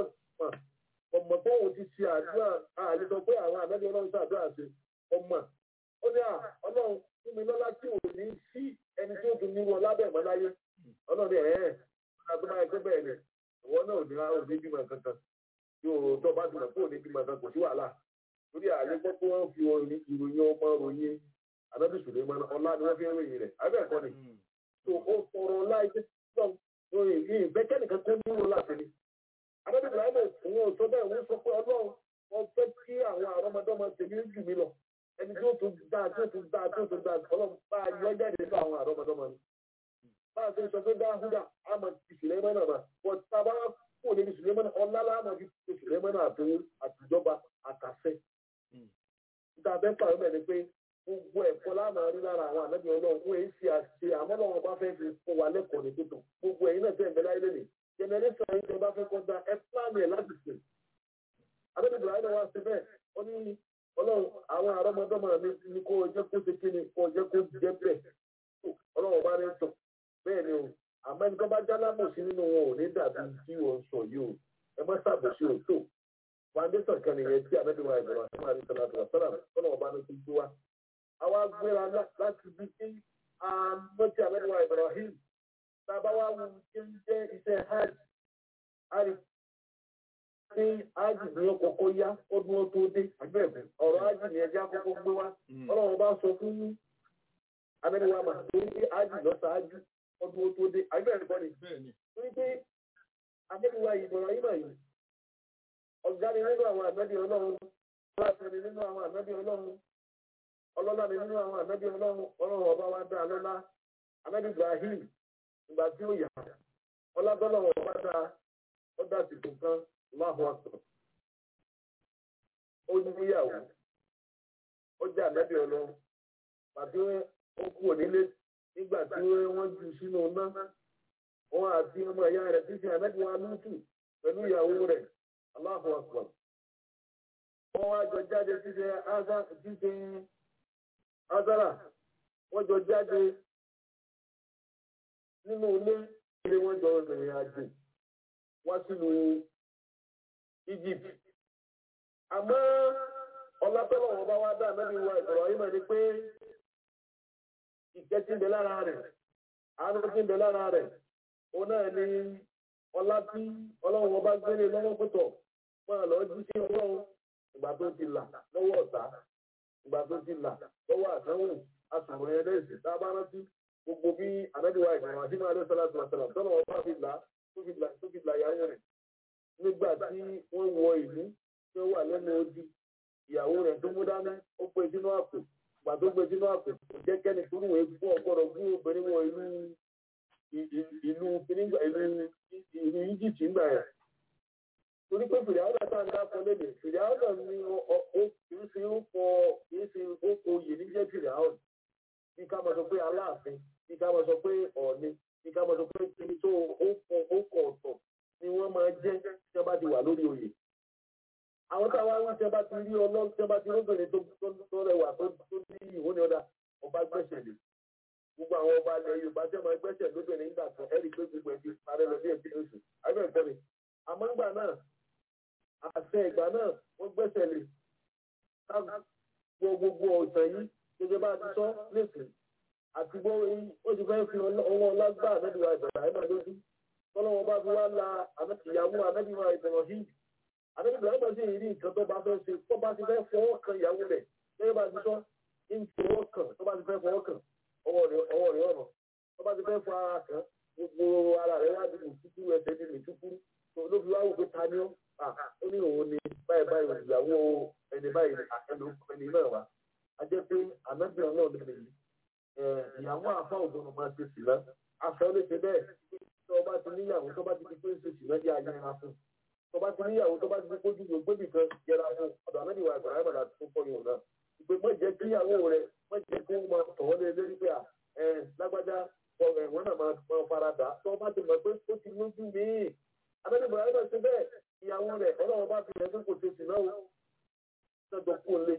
ọmọ tó òun ti ṣe àdúrà àlè sọ pé àwọn àmẹ́bí ọlọ́run ṣe àdúrà ṣe ọmọ ó ní à ọlọ́run fún mi lọ́lá tí ò ní sí ẹni tí ó tún ní wọn lábẹ́ ìmọ̀ láyé ọlọ́run ẹ̀ ẹ́ ọ̀nà tó máa gbé bẹ́ẹ̀ ni ìwọ náà ò ní ò ní bímọ kankan yóò tó bá dùn pé ò ní bímọ kankan kò sí wàhálà torí àlè gbọ́ pé wọ́n fi ìròyìn ọmọ ròyìn ànábì sùlẹ̀mọ́ ọlá ni wọ́n fi ń ròyìn rẹ̀ abẹ́ ẹ̀kọ́ ni tó ó sọ̀rọ̀ ọlá iṣẹ́ tó ń ròyìn ìgbẹ́kẹ̀ nìkan tó ní wọn láti ní. ànábì ibrahim òun ò sọ bẹ́ẹ̀ wọ́n sọ pé ọlọ́run wọ́n fẹ́ kí àwọn àrọ́mọdọ́mọ tèmi jù mí lọ ẹni tí ó tún dá tí ó tún dá tí ó tún dá ọlọ́run bá a yọ jáde nínú àwọn àrọ́mọdọ́mọ ni. bá a ṣe sọ pé dáhùdà àmọ̀ ti sùlẹ̀mọ́ náà mà wọ́n ti sábà kú òní sùlẹ̀mọ́ náà ọlá láàmọ̀ fi sùlẹ̀mọ́ náà àtijọba àtàfẹ́ níta bẹ́ẹ̀ pàrọ̀ mẹ́rin pé gbogbo ẹ̀kọ́ láàmú rí lára àwọn ànábì ọlọ́run wọ́n èyí ṣe àṣe àmọ́ lọ́wọ́ bá fẹ́ fi fún wa lẹ́kọ̀ọ́ ní tòótọ́ gbogbo ẹ̀yin náà tẹ̀lé láyé lónìí jẹnẹrẹ́sọ̀ yìí tẹ bá fẹ́ kọ́ da ẹ pílánì ẹ̀ láti sè. ànábì ibrahim wá sí bẹ́ẹ̀ ó ní ọlọ́run àwọn àrọ́mọdọ́mọ mi ní kó o jẹ́ kó ṣe kí ni kó o jẹ́ kó jẹ́ bẹ́ẹ̀ ọlọ́run bá ní tọ̀ bẹ́ẹ̀ ni o àmọ́ ẹni tó bá já lábòsí nínú wọn ò ní dàbí tí wọ́n sọ yìí o ẹ má ṣàbòsí o tó foundation kan nìyẹn tí ànábì wa ìbọ̀rọ̀ àti màrí sọ̀rọ̀ àti wàsálà tọ́nà ọba ní ti gbé wa. àwa gbéra láti bí kí àmọ́tí ànábì wa ìbọ̀rọ̀ hìm tábà wá wù kí ń jẹ́ iṣẹ́ hajj hajj ní hajj ní ọkọ̀ọ̀kọ̀ yá ọdún ó tó dé àgbẹ̀bẹ̀ ọ̀rọ̀ hajj ní ẹjẹ́ àkọ́kọ́ gbé wa ọlọ́run bá sọ fún ànábì wa mà tó ní hajj lọ́sàájú ọdún ó tó dé àgbẹ̀bẹ̀ kọ́ni torí pé ànábì wa ìbọ̀rọ̀ yìí mà yìí ọ̀gá ni nínú àwọn ànábì ọlọ́run aláṣẹ ni nínú àwọn ànábì ọlọ́run ọlọ́lá ni nínú àwọn ànábì ọlọ́run ọlọ́run ọba wa dá lọ́lá ànábì Ibrahim ìgbà tí ó yà ọlábọ́lọ́wọ́ ọba dá ó dá sí kankan láhùn àtọ̀ ó níyàwó ó jẹ́ ànábì ọlọ́run pàtó ó kú onílé nígbà tí wọ́n jù sínú náà wọn àti ọmọ ìyá rẹ̀ tí ṣe ànábì wa lùtù pẹ̀lú ìyàwó rẹ̀ Allahu akbar. Wọ́n wá jọ jáde títẹ Azara. Wọ́n jọ jáde nínú ilé ilé wọ́n jọ rìnrìn àjò wá sínú Egypt. Àmọ́ ọlátọ́lọ̀ wọn bá wá dá ànábì wa Ibrahim ni pé ìkẹ́ tí ń bẹ lára rẹ̀ àánú tí ń bẹ lára rẹ̀ òun náà ni ọlá tí ọlọ́run wọn bá gbélé lọ́wọ́ pẹ̀tọ̀ máa lọ jí sí ọlọ́run ìgbà tó ti là lọ́wọ́ ọ̀tá ìgbà tó ti là lọ́wọ́ àdánwò asùnwòn yẹn lẹ́sìn tá a bá rántí gbogbo bí ànábì wa Ibrahim àti máa sọ́lá tó sọ́lá tọ́lọ̀ wọn bá fi là tó fi là tó fi là yáyọ rẹ̀ nígbà tí wọ́n wọ ìlú tí wọ́n wà lẹ́nu odi ìyàwó rẹ̀ tó mú dání ó pé sínú àpò ìgbà tó gbé sínú àpò kò jẹ́ kẹ́ni tó wùwé fún ọgbọ́dọ̀ fún obìnrin wọ ìlú ìlú ìlú ìlú Egypt ńgbà yẹn torí pé fìdáwọ́dà tá à ń dákọ lédè fìdáwọ́dà ni kìí ṣe ó kọ kìí ṣe ó kọ oyè ní jẹ́ fìdáwọ́dà bí ká máa sọ pé aláàfin bí ká máa sọ pé ọ̀ọ́ni bí ká máa sọ pé kìí tó ó kọ ó kọ ọ̀tọ̀ ni wọ́n máa jẹ́ tí wọ́n bá ti wà lórí oyè àwọn táwa wí tí wọ́n bá ti rí ọlọ́run tí wọ́n bá ti róbìnrin tó rẹwà tó ní ìwọ́n ní ọ̀dà ọba gbẹ̀sẹ̀ lè gbogbo àwọn ọba ilẹ̀ Yorùbá tí wọ́n máa gbẹ̀sẹ̀ lóbìnrin nígbà kan ẹ̀rí pé gbogbo ẹ̀ ti parẹ́ lọ díẹ̀ díẹ̀ oṣù àbẹ̀ ẹ̀kọ́ mi àmọ́ ńgbà náà àṣẹ ìgbà náà wọ́n gbẹ́sẹ̀ lé ká gbọ́ gbogbo ọ̀sán yìí gẹ́gẹ́ bá a ti sọ lẹ́sìn àti gbọ́ ó ti fẹ́ fi ọwọ́ ọlágbá ànábìwá ìbẹ̀rẹ̀ àìmọ̀ lójú tọ́lọ́wọ́ bá fi wá la ìyàwó ànábìwá ìbẹ̀rẹ̀ yìí ànábìwá ìbẹ̀rẹ̀ sì rí nǹkan tó bá fẹ́ ṣe tó bá ti fẹ́ fọwọ́ kan ìyàwó rẹ̀ gẹ́gẹ́ bá a ti sọ ń fọwọ́ kan tó bá ti fẹ́ fọwọ́ kan ọwọ́ rẹ̀ ọ̀nà tó bá ti fẹ́ fọ ara kan gbogbo ara rẹ̀ wá di ìtúkú ẹsẹ̀ di ìtúkú ló fi wá wò pé ta ni ó ó ní òun ni báyìí báyìí ìyàwó ẹni báyìí ẹni ẹni náà wá a jẹ́ pé ànábìyàn náà lè lè ìyàwó àfa ògbónà máa ṣe sí lọ aṣọ lè ṣe bẹ́ẹ̀ tó bá ti níyàwó tó bá ti di pé ń ṣe sí lọ jẹ́ ayẹra fún tó bá ti níyàwó tó bá ti di kójú ló gbébì kan yẹra fún ọ̀dọ̀ ànábìyàn àgbàrá ẹ̀mọ̀ láti tó kọ́ yòó náà ìpè mọ́ jẹ́ kí ìyàwó rẹ̀ mọ́ jẹ́ kó máa tọ̀ ọ́ lé lórí pé ẹ lágbájá ẹ̀wọ̀n náà máa fara dà tó bá ti mọ̀ pé ó ti lójú míì abẹ́lé ìbúra ẹgbẹ́ ṣe bẹ́ẹ̀ ìyàwó rẹ̀ ọlọ́run bá fi ẹgbẹ́ kò ṣe sí náà ṣẹ́jọ kú lé.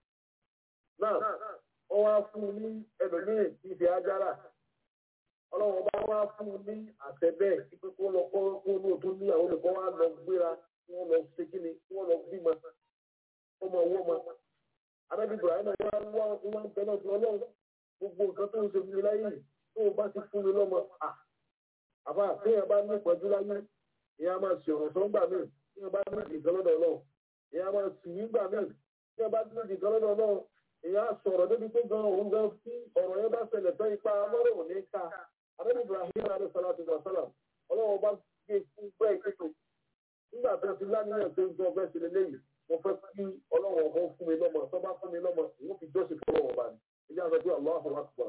náà wọ́n wá fún un ní ẹlòmíì tí ìfẹ́ ajára ọlọ́run bá wá fún un ní àtẹ bẹ́ẹ̀ kí pé kó lọ kó kó ní òtún ní àwọn olùkọ́ wa lọ gbéra kí wọ́n lọ ṣe kí ni kí wọ́n lọ bímọ kó mọ owó mọ. abẹ́lé ìbúra ẹgbẹ́ wá wá wá ń bẹ náà fún ọlọ́run gbogbo nǹkan tó ń ṣe fún mi láyé tó o bá ti fún mi lọ́mọ àbá téèyàn bá ní ìpọ́njú láyé ìyá máa ṣe ọ̀rọ̀ sọ́ngbà míì tí wọ́n bá ní ìdìkan lọ́dọ̀ náà ìyá máa sì nígbà míì tí wọ́n bá ní ìdìkan lọ́dọ̀ náà ìyá sọ̀rọ̀ débi pé gan òun gan tí ọ̀rọ̀ yẹn bá ṣẹlẹ̀ tán ipa mọ́rọ̀ ò ní ká abẹ́ni Ibrahim alayhi salatu wa salam ọlọ́wọ́ bá gbé fún bẹ́ẹ̀ kéto nígbà tó ti láníyàn tó ń jọ bẹ́ẹ̀ sílẹ̀ lẹ́yìn mo fẹ́ kí ọlọ́wọ́ ọmọ fún mi lọ́mọ tó bá fún mi lọ́mọ ìwọ́n fi jọ́sìn fún ọlọ́wọ́ bá ní ilé àwọn ọdún Allahu Akbar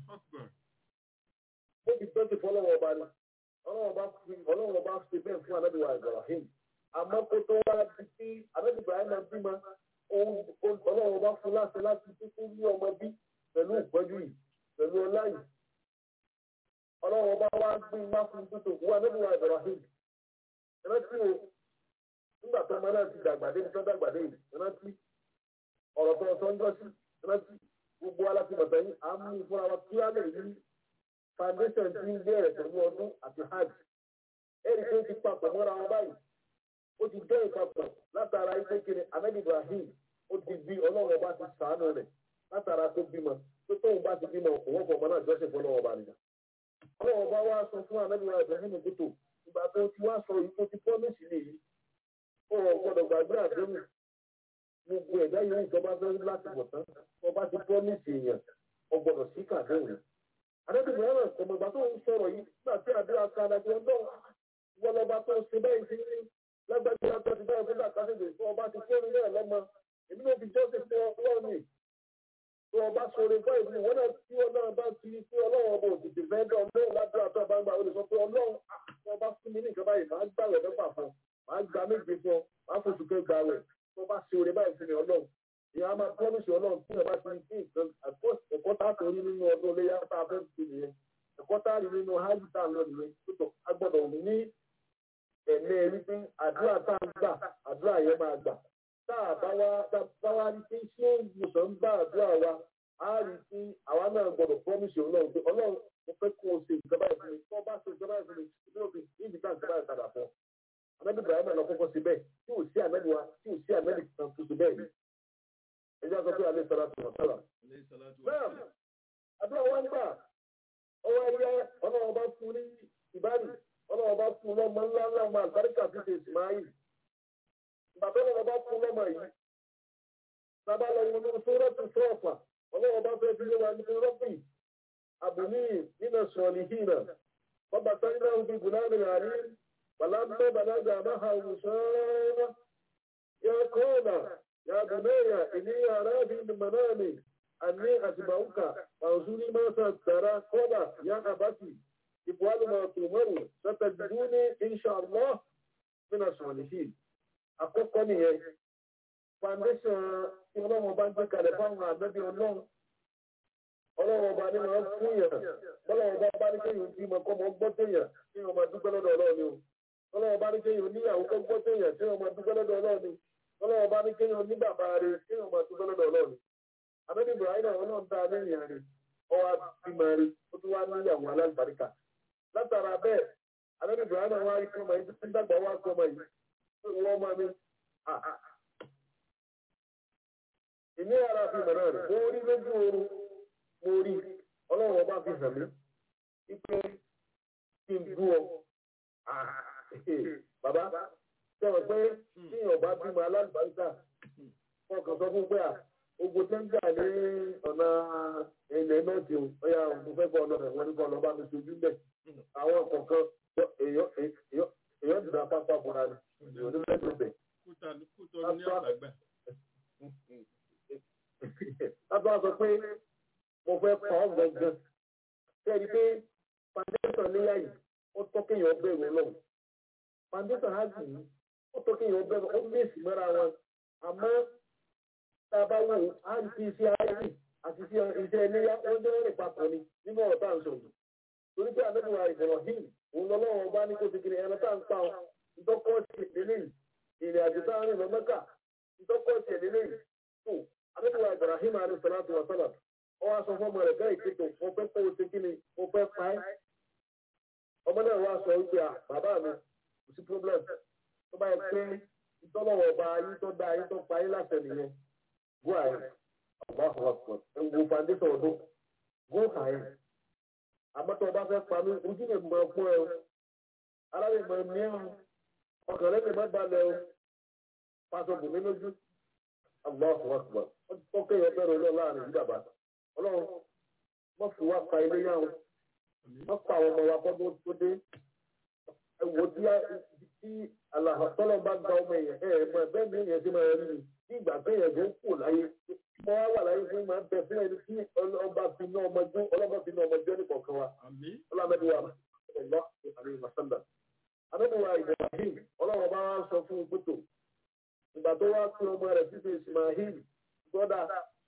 ó fi jọ́sìn fún ọlọ́wọ́ bá ní ọlọ́run bá fi ọlọ́run bá fi bẹ́ẹ̀ fún anábì wa Ibrahim àmọ́ kó tó wá di sí anábì Ibrahim bímọ ọlọ́run bá fún láti láti títí ní ọmọ bí pẹ̀lú ìpọ́jú yìí pẹ̀lú ọlá yìí ọlọ́run bá wá gbé wá fún títò wọ anábì wa Ibrahim rántí o nígbà tó ọmọ náà ti dàgbà dé tó dàgbà dé yìí rántí ọ̀rọ̀ tó ọ̀sán jọ sí rántí gbogbo alákìmọ̀tẹ́ yìí à ń mú ìfúnra wa kí á lè rí foundation ti ń bẹ̀rẹ̀ pẹ̀lú ọdún àti hajj ẹ̀rí tó ti papọ̀ mọ́ra wọn báyìí ó ti jẹ́ ìpapọ̀ látara iṣẹ́ kiri ahmed ibrahim ó ti bí ọlọ́run ọba ti sàánú rẹ̀ látara tó bímọ tó tóun bá ti bímọ òun kọ̀ ọmọ náà jọ́sìn fún ọlọ́run ọba nìyà. ọlọ́run ọba wá sọ fún ahmed ibrahim gbótó ìgbà tó ti wá sọ yìí tó ti promise lè yìí ó gbọ́dọ̀ gbàgbé àdéhùn gbogbo ẹ̀dá yìí ìjọba fẹ́ láti bọ̀ tán ọba ti promise èèyàn ọgbọ́dọ̀ sí kàdéhùn àdébìnrin ẹ̀rọ ọmọ ìgbà tó ń sọ̀rọ̀ yìí nígbà tí àdúrà kan àdàbí ọdún wọn lọba tó ṣe bẹ́ẹ̀ sí ní lágbàdo ọjọ́ ti bẹ́ẹ̀ fún àkásìgbè fún ọba ti fún mi náà lọ́mọ èmi náà fi jọ́sìn fún ọlọ́run mi tó ọba sọ̀rọ̀ bọ́ ìlú wọn náà tí ọlọ́run bá ti pé ọlọ́run ọba òtítì fẹ́ dán lóhùn ládùúrà tó bá ń gbà ó lè sọ pé ọlọ́run ọba fún mi ní nǹkan báyìí máa gbà rẹ̀ mẹ́fà fún máa gba méje fún ọ máa foṣù kẹ́ gbà rẹ̀ tó bá ṣe oore báyìí fún mi ọlọ́run ìyá máa pọ́nìṣì ọlọ́run tí ọba ti ní kí nǹkan ẹ̀kọ́ tá a tó rí nínú ọdún iléyà tá a fẹ́ fi nìyẹn ẹ̀kọ́ tá a rí nínú hajj tá a lọ nìyẹn tó a gbọ́dọ̀ ní ẹ̀mí ẹ̀rí pé àdúrà tá a gbà àdúrà yẹn máa gbà tá a bá wá bá wá rí pé ṣé ìwòsàn ń bá àdúrà wa á rí pé àwa náà gbọ́dọ̀ pọ́nìṣì ọlọ́run pé ọlọ́run mo fẹ́ kó o ṣe ìjọba ìfún mi tó bá ṣe ìjọba ìfún mi ní òfin níbi tá ìjọba ìpadà fún ọ anábì ibrahim lọ kọ́kọ́ sí bẹ́ẹ̀ tí ò sí anábì wa tí ò sí anábì kan tó ṣe bẹ́ẹ̀ ẹjọ́ sọ pé alẹ́ sọ́ra tó wọ́n sọ́ra. náà àdúrà wọn gbà ọwọ́ ẹ̀yẹ ọlọ́wọ́ bá fún ní ìbáàdì ọlọ́wọ́ bá fún lọ́mọ ńlá ńlá ọmọ àgbáríkà fi ṣe ìsìmáyì ìgbà tó lọ́wọ́ bá fún lọ́mọ yìí sábà lọ wọn ní sórọ́tù sọ́ọ̀fà ọlọ́wọ́ bá fẹ́ fi lé wa ní rọ́bì àbùní nínú sọ̀ọ̀lì hìnà ọba sẹ́yìn náà bí bùnánì àrí bàlámẹ́ bàlágà máa wùsọ́ọ́ yà kọ́ọ̀nà yà bùnẹ́yà ìní àràbí mọ̀nàmì أني أتبعك فانظري ما سترى قال يا أبتي افعل ما تؤمر ستجدوني إن شاء الله من الصالحين àkọ́kọ́ nìyẹn foundation tí ọlọ́run bá ń gbé kalẹ̀ fáwọn àgbẹ̀bí ọlọ́run ọlọ́run ọba ní máa ń fún yàn ọlọ́run ọba bá ní kéèyàn bímọ kọ́ mọ́ gbọ́ téèyàn tí wọ́n máa dúpẹ́ lọ́dọ̀ ọlọ́run ni o ọlọ́run ọba ní kéèyàn níyàwó kọ́ gbọ́ téèyàn tí wọ́n máa dúpẹ́ lọ́dọ̀ ọlọ́run ni ọlọ́run ọba ní kéèyàn ní bàbá rẹ̀ tí wọ́n máa dúpẹ́ lọ́dọ̀ ọlọ́run ni àbẹ́bí ibrahim àwọn náà ń ta lẹ́yìn rẹ̀ ọwọ́ bímọ rẹ̀ ó tún wá níyàwó alágbàríkà látara bẹ́ẹ̀ àbẹ́bí ibrahim àwọn arìkọ́ ọmọ yìí ń dàgbà wá sọmọ yìí wọ́n máa ní ìní ara fi mọ̀ náà rẹ̀ mo rí lójú oorun mo rí ọlọ́run ọba fi hàn mí ipe kí n dú ọ bàbá sọ̀rọ̀ pé tíyàn bá bímọ alágbàríkà fọkàn sọ fún pé à ogun tó ń jà ní ọ̀nà ilẹ̀ náà ti ọ̀yà òun fẹ́ bọ́ ọ̀nà rẹ̀ wọ́n ní kọ́ ọ̀nà bá mi sojú bẹ̀. àwọn kọ̀ọ̀kan èèyàn dùn apápá fúnra rẹ̀ èèyàn ní mẹ́tò bẹ̀. kútọ́ ní àgbàgbà. látọ̀ sọ pé mo fẹ́ pa ọ́ gangan sẹ́ni pé foundation níyà yìí ó tọ́ kéèyàn bẹ̀rù ọlọ́run foundation hajj yìí ó tọ́ kéèyàn bẹ̀rù ó gbèsè mọ́ra wọn àmọ́ tá a bá wò á ń fi iṣẹ́ ayé àti iṣẹ́ iléyà wọ́n jẹ́ rìn papọ̀ ni nínú ọ̀rọ̀ tá à ń sọ̀rọ̀ torí pé àdébùwà Ibrahim òun lọ́lọ́wọ́ bá ní kó ti kiri ẹran tá à ń pa ọ́ ìtọ́kọ́ sí ìdílé ìrìn àjò tá à ń rìn lọ Mẹ́kà ìtọ́kọ́ sí ìdílé tó àdébùwà Ibrahim alayhi salatu wa salam ọ wá sọ fún ọmọ rẹ̀ bẹ́ẹ̀ ìkéto mo fẹ́ kó o ṣe kí ni mo fẹ́ pa ẹ́ ọmọ náà wá sọ wípé bàbá mi kò sí problem tó bá yẹ pé ìtọ́lọ́wọ́ ọba ayé tó dá ayé tó pa ayé láṣẹ nìyẹn go ahead Allahu Akbar ewu foundation ọdún go ahead àmọ́tọ́ ọba fẹ́ pa mí ojú lè mọ fún ẹ o ara lè mọ ní ẹ o ọkàn rẹ lè má balẹ̀ o pàṣẹ bùnmí lójú Allahu Akbar ó kéèyàn bẹ̀rẹ̀ olóò láàrin yìí bàbá ọlọ́run wọ́n fi wá pa ilé yá o wọ́n pa àwọn ọmọ wa kọ́dún tó dé ẹ wò tí tí alahàtọ́lọ́ bá gba ọmọ èèyàn ẹ̀ ẹ̀ mọ bẹ́ẹ̀ ni èèyàn ti máa rí ni ní ìgbà pé èèyàn tó kù láyé mọ́ wá wà láyé fún máa ń bẹ fún ẹni tí ọlọ́ba fi ná ọmọ jó ọlọ́ba fi ná ọmọ jó ní kọ̀ọ̀kan wa ọlọ́mọdéwà ọlọ́ àrí masanda adébíwá Ibrahim ọlọ́wọ́ bá wá sọ fún gbótò ìgbà tó wá pín ọmọ rẹ̀ títí Ismail gbọ́dà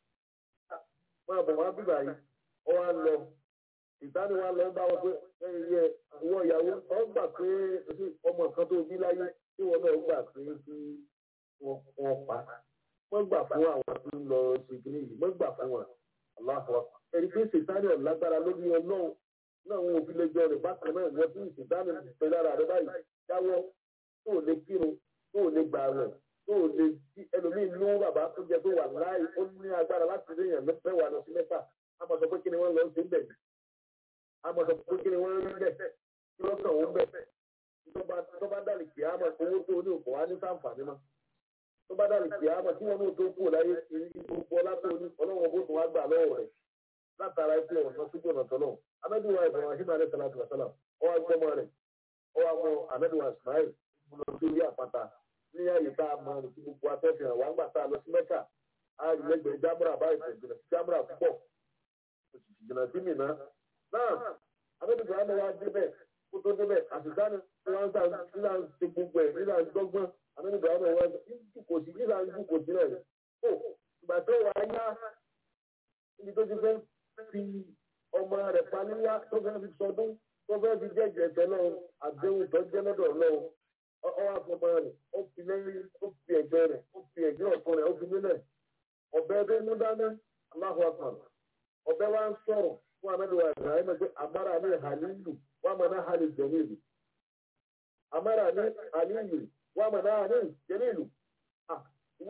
máa bọ̀ wá bíbà yìí ọ wá lọ ìtàní wa lọ bá wọn pé ẹyẹ àwọn ìyàwó ọ gbà pé ọmọ kan tó bí láyé tí wọn náà gbà pé kí wọn pa wọn gbà fún àwọn tó ń lọ sí kìnìún yìí wọn gbà fún wọn aláhùn ẹni pé sètáni ọ̀lágbára lórí ọlọ́run náà wọn ò fi lè jọ rẹ̀ bákan náà wọ́n tún sètáni pẹ̀ lára rẹ̀ báyìí jáwọ́ tó lè kírun tó lè gbà rẹ̀ tó lè ẹlòmíì nú bàbá tó jẹ tó wà láì ó ní agbára láti rí èèyàn mẹ́wàá lọ sí mẹ́fà á mọ̀ sọ pé kí ni wọ́n lọ sí bẹ̀ àmọ́ sọ pé kí ni wọ́n rí bẹ́ẹ̀ kí wọ́n kàn wọ́n bẹ́ẹ̀ tó bá dàlì kì á mọ̀ owó tó ní òkò wá ní sáǹfààní mọ́ tó bá dàlì kì á mọ̀ tí wọ́n ní òtó kú láyé gbogbo ọlá tó ní ọlọ́wọ́ bó tó wá gbà lọ́wọ́ rẹ̀ látara ẹgbẹ́ ọ̀nà sójú ọ̀nà tọ́lọ̀ amẹ́dùwà ìbọ̀wọ̀n ahimá rẹ̀ sàlátù wàsálà ọwọ́ agbọ́mọ rẹ̀ ọwọ́ àwọn amẹ́dùwà ismail lọ sí orí àpáta ní àyè tá a mọ ní ti gbogbo atẹ́fẹ̀ẹ́ wà ń gbà tá a lọ sí mẹ́kà á rí lẹ́gbẹ̀ẹ́ jámúrà báyìí tẹ̀síjìnà sí jámúrà púpọ̀ òṣìṣìjìnà sí mìíràn náà abẹ́bẹ̀rẹ̀ àmọ́ wa débẹ̀ kó tó débẹ̀ àtìsáni wọn sá nílà ń ṣe gbogbo ẹ̀ nílà ń dọ́gbọ́n abẹ́bẹ̀rẹ̀ àmọ́ wa kò sí nílà ń dùn kò sí rẹ̀ ó ìgbà tó wà á yá ibi tó ti fẹ́ fi ọmọ rẹ̀ pa níyà tó fẹ́ fi sọdún tó fẹ́ fi jẹ́jẹ́ ẹ̀fẹ́ náà àdéhùn tó jẹ́ lọ́dọ̀ náà ọwọ́ àfọmọ rẹ̀ ó fi lẹ́yìn ó fi ẹ̀gbẹ́ rẹ̀ ó fi ẹ̀gbẹ́ ọ̀tún rẹ̀ ó fi nílẹ̀ ọ̀bẹ tó mú dání aláhùn àpàlà ọ̀bẹ wa ń sọ̀rọ̀ fún anabiwa ibrahim pé amara ní halilu wà mọ̀ náà halil jẹ̀lílù amara ní halilu wà mọ̀ náà halil jẹ̀lílù ìwọ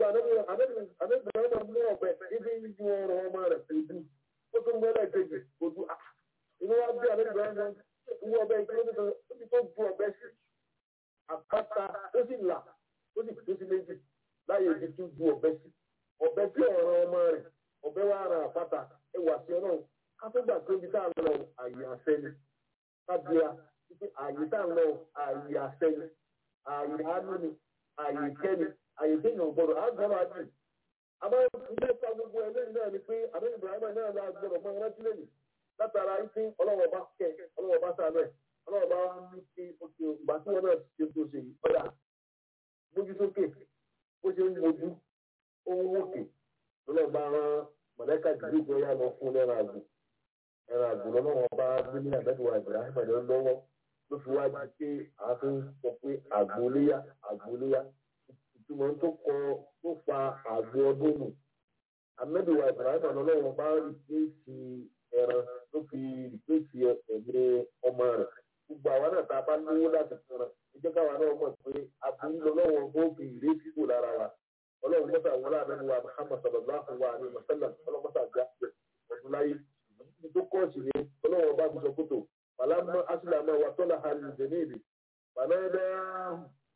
gbogbo àdébìnrin náà mú ọ̀bẹ ibi ń ju ọrọ̀ ọmọ rẹ̀ ojú ó tún mú ẹlẹ́ẹ̀kejì ojú inú wa bí àdébìnrin náà wú ọbẹ̀ ìkílómítà ó ti tó ju ọbẹ̀ sí àpáta ó sì là ó sì tó sí méjì láyé ibi tó ju ọbẹ̀ sí ọbẹ̀ sí ọ̀rọ̀ ọmọ rẹ̀ ọbẹ̀ wa ara àpáta ẹ wà sí ọlọ́run kátógbà tó ibi tá à ń lọ àyè àṣẹ ni kábíyà wípé àyè tá à ń lọ àyè àṣẹ ni àyè àánú ni àyè kẹ́ni àyè téèyàn gbọdọ̀ àgbọ̀rọ̀ àjù àmọ́ ilé ìta gbogbo ẹlẹ́yìn náà ni pé àbẹ́yìn ibrahima náà la gbọdọ̀ mọ rántí lẹ́yìn látara ìpín ọlọ́wọ́ bá kẹ́ ọlọ́wọ́ bá sànú ẹ̀ ọlọ́wọ́ bá ní kí oṣù ìgbà tí wọn náà ṣe tó ṣe yìí ọ̀dà gbójú sókè bó ṣe ń wojú ohun òkè lọ́lọ́ bá rán mọ̀lẹ́kà jìbìrì tó yá lọ fún ẹran àgbò ẹran àgbò lọ́wọ́ bá gbé ní àbẹ́dùwà ibrahima lọ́wọ́ ló fi wá di pé àáfin sọ pé àgbóléyà àgbóléyà ìtumọ̀ tó kọ tó fa àgbo ọdún nù amẹ́dùwà ibrahim ọlọ́wọ́ bá rìpéèsì ẹran ló fi rìpéèsì ẹ̀mí ọmọ rẹ̀ gbogbo àwa náà tá a bá lówó láti fúnra ìjẹ́ káwa náà mọ̀ pé aburú lọ́wọ́ bó fi ìrètí kò lára wa ọlọ́run mọ́tà wọlé àmẹ́dùwà muhammad sallallahu alayhi wa sallam ọlọ́run mọ́tà gbà ọdún láyé ibi tó kọ́ọ̀tì ni ọlọ́wọ́ bá fi sọ kótó فلما أسلم وصلح للجنيب فناداه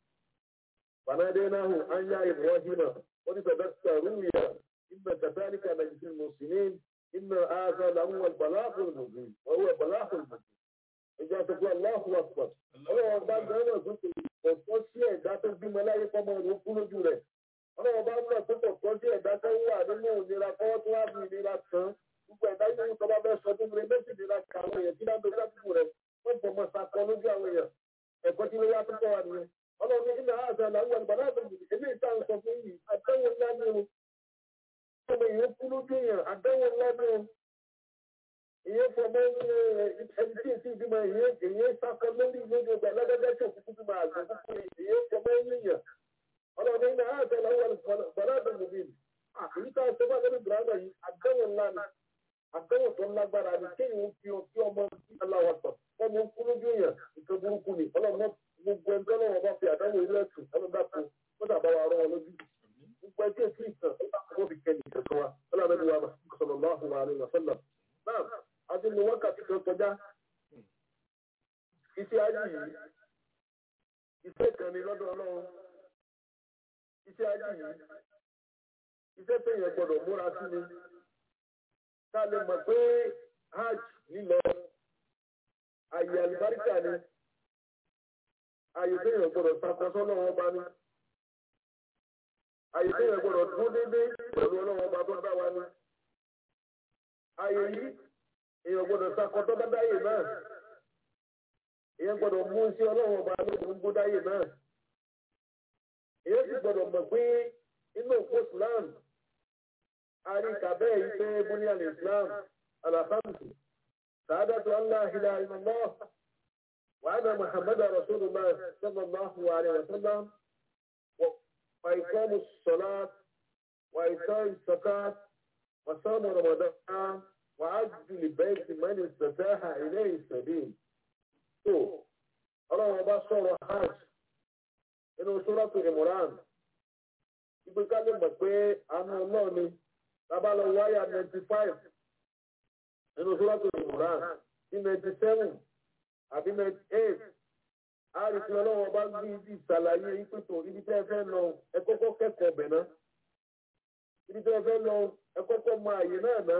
فناديناه أن يا إبراهيم قد صدقت رؤيا إن كذلك نجزي المحسنين إن هذا لهو البلاغ المبين وهو البلاغ المبين إذا تقول الله أكبر ọlọ́wọ́ bá gbẹ́rẹ́ sókè ọ̀pọ̀ sí ẹ̀dá tó bímọ láyé fọmọ rẹ̀ kú lójú rẹ̀ ọlọ́wọ́ bá gbà tó pọ̀ sí ẹ̀dá tó wà nínú ìnira kọ́wọ́ tó wà ní ìnira kan gbogbo ẹ̀dá yìí tó bá bẹ́ẹ̀ sọ tó múlẹ̀ méjì nira ka àwọn èèyàn tí bá ń bẹ lásìkò rẹ̀ wọ́n bọ̀ mọ́ sakọ lójú àwọn èèyàn ẹ̀kọ́ tí wọ́n yá tó kọ́ wa nìyẹn. ọlọ́run ní ìnáwó àti àlàó àlùbọ̀ láti bì ebi ìta ń sọ fún yìí àdéhùn ńlá ni o. ọmọ èèyàn kú lójú èèyàn àdéhùn ńlá ni o. ìyẹn fọmọ ẹni tí èsì ìbímọ ìyẹn sakọ lórí lójú ọgbà lọ́dọ́dọ́ tí òkú bímọ àgbẹ̀ ìyẹn fọmọ èèyàn. ọlọ́run ní ìnáwó àti àlàó àlùbọ̀ láti bì àyíká ìṣẹ́fà lórí ìbùrọ̀dà yìí àdéhùn ńlá ni àtẹ̀wò tó lágbára ni kéèyàn fi ọtí ọmọ aláwọ̀ tọ̀ ọmọ kú lójú èèyàn nǹkan burúkú ni ọlọ́mọ gbogbo ẹni tọ́lọ́wọ́ bá fi àdáwò ilé ẹ̀sùn ọlọ́dàpọ̀ kódà bá wa rọ́ wọn lójú gbogbo ẹni tí èsì ìtàn ọlọ́mọ fi kẹ́ni ìkẹ̀kọ́ wa ọlọ́mọdé wa sallallahu alaihi wa sallam náà àti ní wákàtí kan kọjá iṣẹ́ ayé yìí iṣẹ́ kan ní lọ́dọ̀ ọlọ́run iṣẹ́ ayé yìí iṣẹ́ tẹ̀yẹ̀ gbọ́dọ̀ múra sí ni ká lè mọ̀ pé hajj lílọ àyè àlùbáríkà ni àyè téèyàn gbọ́dọ̀ sakọ́sọ́ lọ́wọ́ bá ní àyè téèyàn gbọ́dọ̀ dún déédé pẹ̀lú ọlọ́wọ́ bá tó dá wa ní àyè yìí èèyàn gbọ́dọ̀ sakọ́tọ́ bá dáyè náà èèyàn gbọ́dọ̀ mú sí ọlọ́wọ́ bá lóògùn ń gbódáyè náà èèyàn sì gbọ́dọ̀ mọ̀ pé inú òpó Islam àríkà bẹ́ẹ̀ yìí pé bóní al-Islam alhamdu sàádàtú Allah ilaha illallah wa anna Muhammadan rasulullah sallallahu alayhi wa sallam wa iqamu s-salat wa ita'i z-zakat wa sawmu ramadan wa hajju l-bayti man istata'a ilayhi sabil. tó ọlọ́run ọba sọ̀rọ̀ hajj inú suratu Imran ìgbéká lè mọ̀ pé àánú náà ni bàbá lọ wáyà ninety five nínú sọ́wọ́tò ìmùràn sí ninety seven àbí ninety eight a rí i ọlọ́wọ́ bá gbé ibi ìsàlàyé ìpètò ibi tí ẹ fẹ́ lọ ẹ kọ́kọ́ kẹ́kọ̀ọ́ bẹ̀ ná ibi tí ẹ fẹ́ lọ ẹ kọ́kọ́ mọ àyè náà ná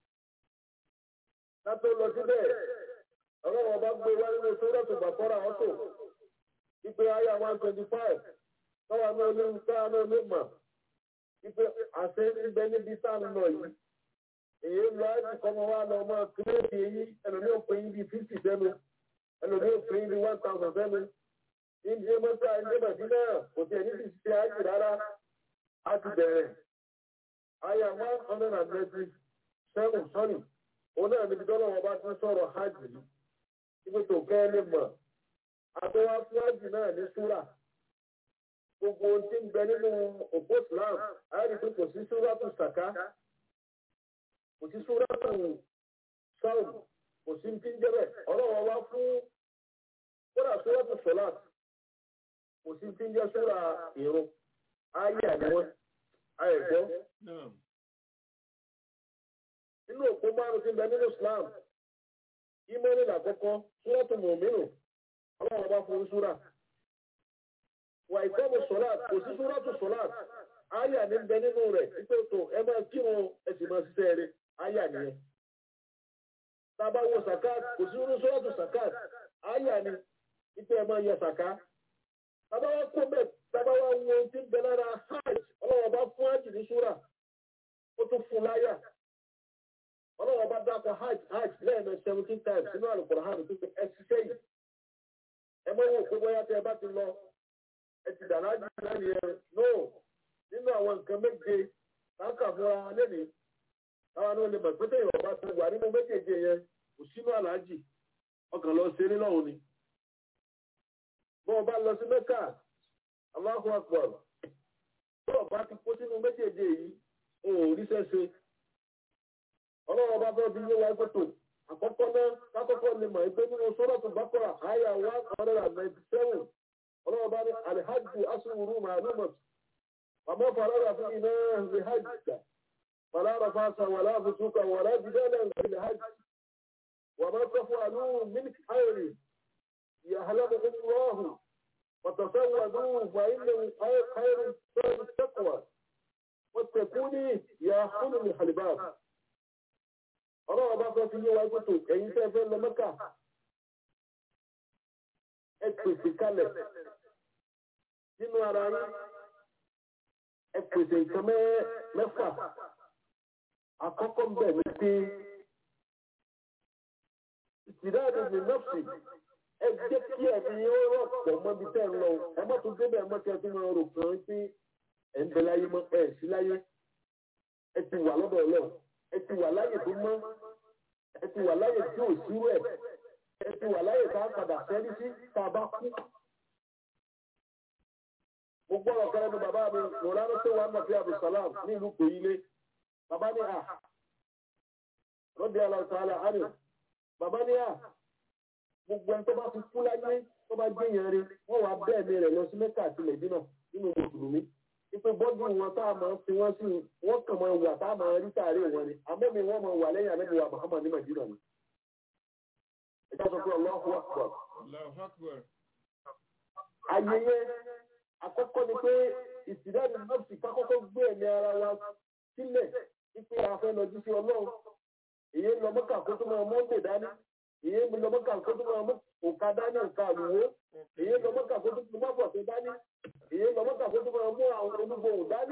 kátó lọ síbẹ̀ ọlọ́wọ́ bá gbé wá nínú sọ́wọ́tò bàkọ́rà ọ̀tò ìpè àyà one twenty five tọ́wọ́ náà ló ń ká náà ló mọ̀ ipe àṣẹ níbẹ̀ níbi tá a lọ yìí èyí ń lọ láti kọ́mọ wa lọ ọmọ kírèdì èyí ẹlòmí ò pé yín bíi fifty sẹ́nu ẹlòmí ò pé yín bíi one thousand sẹ́nu ìdí mọ́tà ìdí màdínà kò tiẹ̀ ní ti ṣe ájì rárá á ti bẹ̀rẹ̀ àyà one hundred and ninety seven sorry òun náà níbi tọ́lọ́ wọn bá ti sọ̀rọ̀ hajj yìí ibi tó kẹ́ ẹ lè mọ̀ àtọwá fún hajj náà ní súrà gbogbo ohun tí ń bẹ nínú òpó islam àyàrí pé kò sí súrátù sàká kò sí súrátù sáùn kò sí ti ń jẹ́bẹ̀ ọlọ́wọ́ wá fún kódà súrátù sọ́lát kò sí ti ń jẹ́ súrà ìrun ayé àníwọ́n àìgbọ́ náà nínú òpó márùn tí ń bẹ nínú Islam ìmọ̀ni làkọ́kọ́ súrọ́tù mọ̀mínú ọlọ́run bá fún súrà wà ìkọ́mù sọ́láàt kò sí súrọ́tù sọ́láàt áyà ní bẹ nínú rẹ̀ wípé tó ẹ máa kírun ẹ sì máa ṣiṣẹ́ rẹ̀ áyà nìyẹn tábà wo sàkáàt kò sí súrọ́tù sàkáàt áyà ni wípé ẹ máa yọ sàká tábà wá kó bẹ́ẹ̀ tábà wá wo ohun tí ń bẹ lára hajj ọlọ́run bá fún hajj ní súrà ó tún fún láyà ọlọ́wọ́ bá dákọ̀ hajj hajj lẹ́ẹ̀mẹ́ seventeen times nínú àlùkòrò hàn tó fi ẹsì sẹ́yìn ẹ mọ́ wò pé bóyá tẹ ẹ bá ti lọ ẹ ti dà lájú lẹ́yìn ẹ no nínú àwọn nǹkan méje láǹkà fúnra lẹ́nìí táwọn náà lè mọ̀ pé tẹ̀yìn ọba ti wà nínú méjèèjì yẹn kò sínú àlàájì ọkàn lọ sí eré lọ́hùn ni bọ́ ọba lọ sí mẹ́kà Allahu Akbar bọ́ ọba ti kó sínú méjèèjì yìí o ò ríṣẹ́ ṣe ọlọ́run bá bẹ́ẹ̀ bí yé wa gbẹ́tò àkọ́kọ́ náà kákọ́kọ́ lè mọ̀ ẹgbẹ́ nínú sọ́rọ́tù bákọ́rà àyà one hundred and ninety seven ọlọ́run bá ní alihajju asúwúrú màálùmọ̀ àmọ́ fàlàrà fún iná alihajj fàlàrà fàṣà wàlá fùsùkà wàlá jìdálẹ̀ alihajj wàmọ́ sọ́fọ́ àlú mílíkì ayèrè yàhálàmù ọmọrọ́hù وتصودوا فإنه خير سبب التقوى واتقوني يا أولي الحلباب ọlọ́run bá fẹ́ fi yé wa gbọ́tò ẹ̀yin tẹ́ fẹ́ lọ mẹ́kà ẹ pèsè kalẹ̀ nínú ara yín ẹ pèsè nǹkan mẹ́fà àkọ́kọ́ ń bẹ̀ ní pé ìtìdáàdì ní nọ́ọ̀sì ẹ jẹ́ kí ẹ̀mí ó rọ̀ pọ̀ mọ́bi tẹ́ ń lọ ẹ má tún débẹ̀ mọ́kẹ́ tó máa rò kàn án pé ẹ̀ ń bẹ láyé mọ́ ẹ̀ sí láyé ẹ ti wà lọ́dọ̀ ọlọ́run ẹ ti wà láyè tó mọ́ ẹ ti wà láyè tí ò sí rẹ̀ ẹ ti wà láyè tá a padà sẹ́rí sí tá a bá kú. mo gbọ́ ọ̀kan lẹ́nu bàbá mi mọ̀lánà tó wà nàfi abdulsalam ní ìlú kòyílé bàbá ní à rọ́bì aláǹtàlá àná bàbá ní à gbogbo ẹni tó bá ti kú láyé tó bá jẹ́ yẹn rí wọ́n wá bẹ́ẹ̀ mi rẹ̀ lọ sí mẹ́kà àti mẹ̀dínà nínú mùsùlùmí ipe bọ́dù wọn tá a máa fi wọ́n sí wọ́n kàn máa wà tá a máa rí sáré wọn ni àmọ́ mi wọ́n máa wà lẹ́yìn àlẹ́ wa Muhammad ní Madina ni. ẹjọ́ sọ pé Allahu Akbar. Allahu Akbar. ayẹyẹ àkọ́kọ́ ni pé ìsìdáàdì nọ́ọ̀sì kákọ́kọ́ gbé ẹ̀mí ara wa sílẹ̀ ipe afẹ́ lọ jí sí ọlọ́run èyí ń lọ mọ́kà kó tó máa mọ́ndé dání èyí ń lọ mọ́kà kó tó máa mú òkà dání òkà àlùwò èyí ń lọ mọ́kà kó tó máa bọ̀ tó dání èyí lọ mọ́tà fún tó máa mú àwọn onígbòhùn dání.